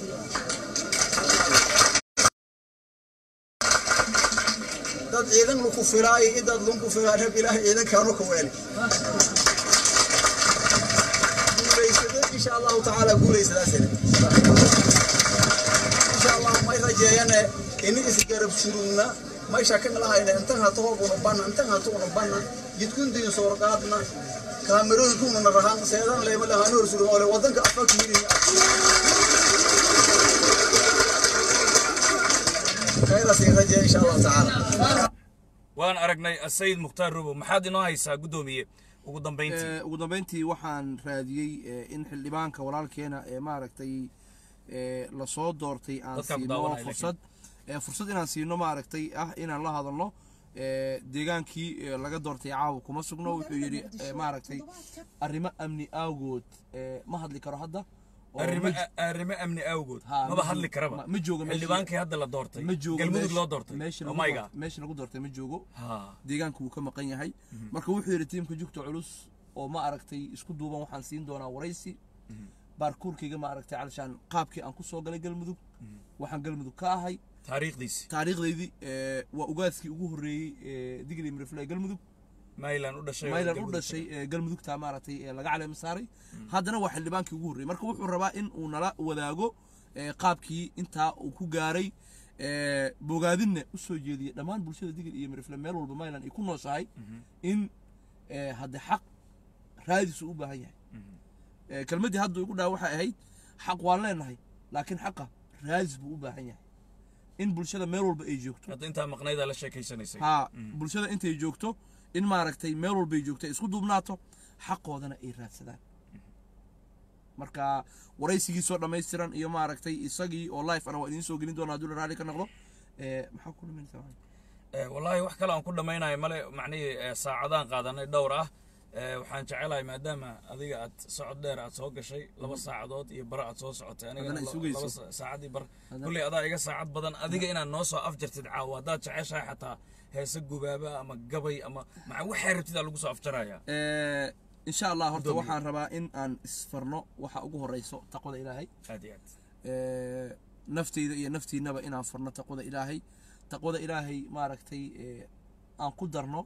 dad ciidan ku filaayo idad lunku filaa rab ilaah ciidankaanu ka weeli guulaysada insha allahu tacaala guulaysadaasina insha allah may rajeeyane ini isgarab surugna may shakan lahayna intan hata hoobuna banna intan hata una banna jidkundiin soorqaadna kaamirooyinkuna rahaan seedan leyma lahaan hor surug ole wadanka afaka yiri fayla siin rajaya insha allahu tacaala waan aragnay sayid mukhtaar robow maxaad inoo haysaa guddoomiye ugu dambayntii Eh, ugu dambeyntii waxaan raadiyey eh, in xildhibaanka walaalkeena ee maaragtay eh, lasoo doortay aan Dadkaan ku siino daawanaya fursad eh, fursad inaan siino maaragtay ah inaan la hadalno eh, deegaankii eh, laga doortay caawa kuma sugno wuxuu yidhi eh, maaragtay arrimo amni awgood eh, ma hadli karo hadda oo arrimo ma- arrimo amni awgood Ha, maba ma hadli joogo- karaba ma- ma joogo meeshii- xildhibaankii hadda la doortay ma joogo galmudug meesh- loo doortay meeshii oh lagu my doort- god meeshii lagu doortay ma joogo ha deegaanku wuu ka maqan yahay marka wuxuu yidhi tiimka jugta culus oo ma aragtay isku duuban waxaan siin doonaa waraysi baarkuurkayga ma aragtay calishaan qaabkii aan kusoo galay galmudug waxaan galmudug ka ahay taariikhdiisi taariikhdaydii eh, waa ugaadkii ugu horreeyey ee digli mirifle ee galmudug maylan u dhashay oo maylan u galmudug dhashay ee galmudugta maaragtay ee laga caleema saaray haddana waa xildhibaankii ugu horreeyey marka wuxuu rabaa in uu nala wadaago eh, qaabkii intaa uu ku gaaray eh, bogaadinna u soo jeediyey dhammaan bulshada digil iyo mirifle meel walba maylan ay ku nooshahay in eh, hadde xaq raadisu u baahan yahay Eh, kelmaddii hadda igu dhaa waxay ahayd xaq waan leenahay laakiin xaqa raadis buu u baahan yahay in bulshada meel walba ay joogto hadda intaa maqnaydaa la sheekaysanaysay haa bulshada intay joogto in maaragtay meel walbay joogto ay isku duubnaato xaqoodana ay raadsadaan marka waraysigiisoo dhammaystiran iyo maaragtay isagii oo life ana waa idiin soo gelin doona hadduu la raali ka noqdo Eh, maxaa ku dhamaysaa Eh, wallaahi wax kale aan ku dhammaynayo male macnihii eh, saacadaan qaadanay dhowr ah Eh, waxaan jecelahay maadaama adiga aad socod dheer aad soo gashay laba saacadood iyo bar aad soo socotay anigana Haddana la- isugayso. laba sa- saacadii bar Haddana- kulley adaa iga saacad badan adiga inaad noo soo afjartid caawa haddaad jeceshahay xataa heese gubaaba ama gabay ama maca waxay rabtid aa lagu soo afjarayaa Eh, insha allah horta Gudoomiye. waxaan rabaa in aan isfarno waxa ugu horeyso taqwada ilaahay aad iyo aad Eh, naftayda iyo naftiinaba inaan farno taqwada ilaahay taqwada ilaahay maaragtay eh, aan ku darno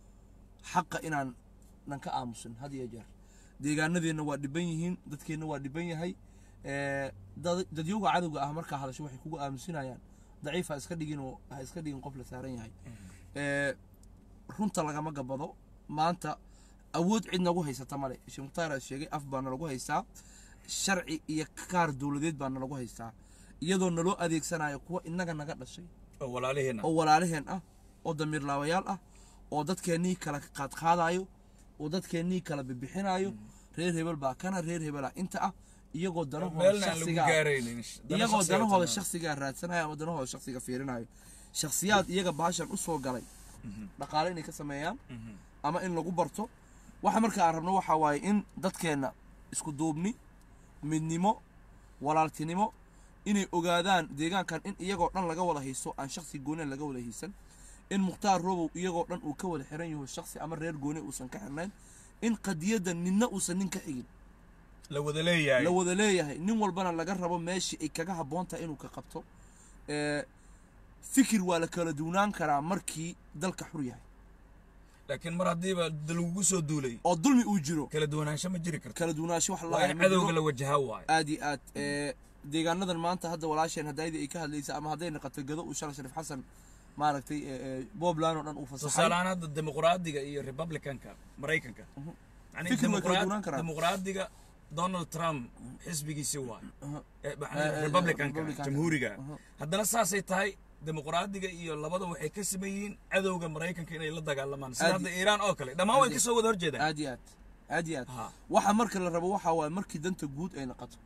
xaqa inaan nan ka aamusin had iyo jeer deegaanadeenna waa dhiban yihiin dadkeenna waa dhiban yahay Eh, dad- dadyowga cadowga ah markaa hadasho waxay kugu aamusinayaan daciif ha iska dhigin oo ha iska dhigin qof la saaran yahay Eh, runta lagama gabado maanta awood cid nagu haysata male sheekh mukhtaar aa sheegay af baa nalagu haystaa sharci iyo kaar dowladeed baa nalagu haystaa iyadoo naloo adeegsanayo kuwa inaga naga dhashay oo walaaliheenna oo walaalaheen ah oo damiirlaawayaal ah oo dadkeennii kala qaadqaadayo oo dadkeennii kala bibixinayo reer hebel baa kana reer hebelaa inta ah iyagoo danahooda meelna aan lagu shakhsiga gaaraynin dana iyagoo shakhsiga danahooda tanaa. shakhsigaa raadsanayo ama danahooda shakhsiga fiirinayo shakhsiyaad iyaga baashan u soo galay dhaqaale inay ka sameeyaan ama in lagu barto waxa marka aan rabno waxa waaye in dadkeenna isku duubni midnimo walaaltinimo inay ogaadaan deegaankan in iyagoo dhan laga wada haysto aan shakhsi gooni laga wada haysan in mukhtaar robow iyagoo dhan uu ka wada xiran yaho shakhsi ama reer gooni uusan ka xirnayn in qadiyadda ninna uusan nin ka xigin la wada leeyahay la wada leeyahay nin walbana laga rabo meeshii ay kaga habboon tahay inuu ka qabto Eh, fikir waa la kala duwnaan karaa markii dalka xur yahay laakiin mar haddiiba da lagugu soo duulay oo dulmi uu jiro kala duwanaansho ma jiri karto kala duwanaansho wax waa in cadowga la wajahaa waayo aad iyo aad Eh, deegaanadan maanta hadda walaasheen hadayda ay ka hadlaysa ama hadday noqoto gado uu shala shariif xasan maaragtay eh, eh, boobland oo dhan uu fasaxay tusaalehaan hadda dimuqraadiga iyo republicanka maraykanka yani Fikir way kala dimuqraad- duwanaan karaan. dimuqraadiga donald trump xisbigiisi waay Eh, Eh, macnaha eh, republicanka Republicanka. jamhuuriga Aha. haddana saasay tahay dimuqraadiga iyo labada waxay ka siman yihiin cadowga maraykanka inay la dagaalamaan sida Aad hadda iyo- iiraan oo kale dhammaan way aad iyo- kasoo wada horjeedaan aad iyo aad aad iyo aad Ha. waxa marka la rabo waxa waaye markii danta guud ay noqoto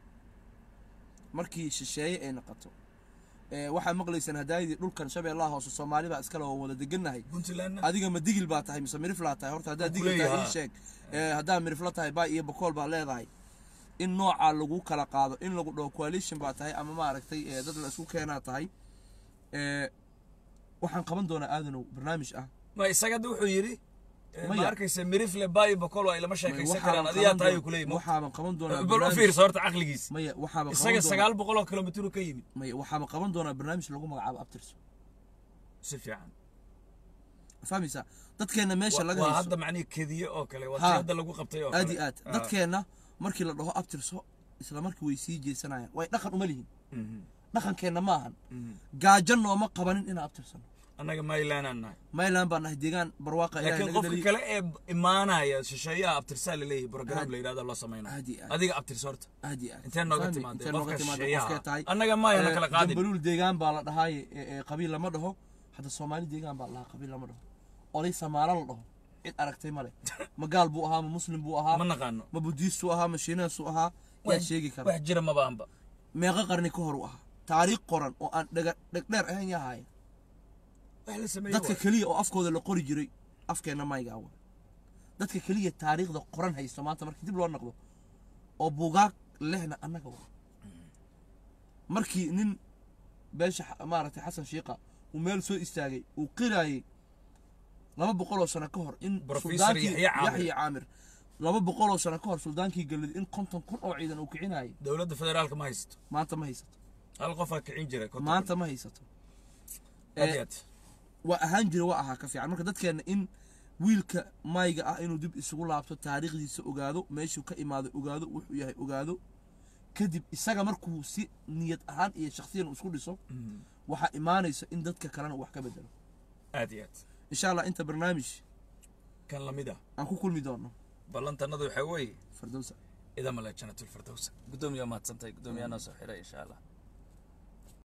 markii shisheeye ay noqoto Eh, waxaa maqlaysaan hadaayadii dhulkan shabeellaha hoose soomaali baa iskale oo wada degannahay puntlandna adiga ma digil baa tahay mise miriflaa tahay horta haddaad Waan digil tahay kuleeyahay. ii sheeg Eh, haddaad mirifla tahay baa iyo bakool baa leedahay in noocaa lagu kala qaado in lagu dhaho coalition baa tahay ama maaragtay eh, dad la isku keenaa tahay Eh, waxaan qaban doonaa aadanow barnaamij ah ma isaga hadda wuxuu yidhi eh, ma Maya. arkaysa mirifle bayo bokol ay lama sheekaysan karaan Waxaaban adigaa qaban tahay doon- kuleeyi waxaaban qaban doonaa bal u barnaamij- fiirsa horta caqligiisa maya waxaaban qaban isaga doonaa- sagaal boqol oo kilomitr ka yimid maya waxaaban qaban doonaa barnaamij lagu magacaabo abtirso si fiican fahmaysaa dadkeenna meesha Wa- laga waa hayso hadda macnihi kediye oo kale waa Ha. tii hadda lagu qabtay oo aad kale iyo aad Ah. dadkeenna markii la dhaho abtirso isla markii way sii jeesanayaan way dhaqan uma lihin Mhm. dhaqankeenna maahan Mhm. gaajo nooma qabanin inaan abtirsano annaga maylanaan nahay mayland baan nahay deegaan barwaaqa ilaahay laakiin naga qofka dhaliyey kale ee imaanaya shisheeyaha abtirsaa laleeyahay program Aad- la yidhahdo loo samaynayo aad iyo aad. adiga abtirsa horta aad iyo aad intee nooga Fahmi, timaadee intee nooga qofka timaadee shisheeyaha qofkee tahay annaga maaya la Eh, kala qaadin jambaluul deegaan baa la dhahaaye ee, ee, qabiil lama dhaho hadda soomaali deegaan baa la dhahaa qabiil lama dhaho oday samaalo la dhaho cid aragtay male ma gaal buu ahaa ma muslim buu ahaa ma naqaano ma budiistuu ahaa ma shiinaasu ahaa yaa wax sheegi kara wax jira mabaanba meeqa qarni ka hor u ahaa taariikh qoran oo aan dhega dhegdheer ahayn yaa haaya wax la sameeyey dadka waay. keliya oo afkooda la qori jiray afkeenna mayga awa dadka keliya taariikhda qoran haysto maanta markii dib loo noqdo oo buugaag lehna annaga wa markii nin beesha xa- maaragtay xasan shiiqa uu meel soo istaagay uu qiraayey laba boqoloo sano ka hor in Professor suldaankii Yaxya Caamir. yaxya caamir laba boqoloo sano ka hor suldaankii galid in konton kun oo ciidan uu kicinayay dowladda federaalka ma haysato maanta ma haysato hal qofaa kicin jira konton maanta ma haysato Aad Eh, iyo aad. waa ahaan jira waa ahaa ka fiican marka dadkeena in wiilka mayga ah inuu dib isugu laabto taariikhdiisa ogaado meeshuu ka imaado ogaado wuxuu yahay ogaado kadib isaga markuu si niyad ahaan iyo shakhsiyan uu isku dhiso waxaa imaanaysa in dadka kalena uu wax ka bedelo aad iyo aad insha allah inta barnaamij kan lamid ah aan ku kulmi doono ballantanadu waxaa weeye fardowsa idamale janatulfirdowsa guddoomiyaa mahadsantahay guddoomiyaa noo soo xiray insha allah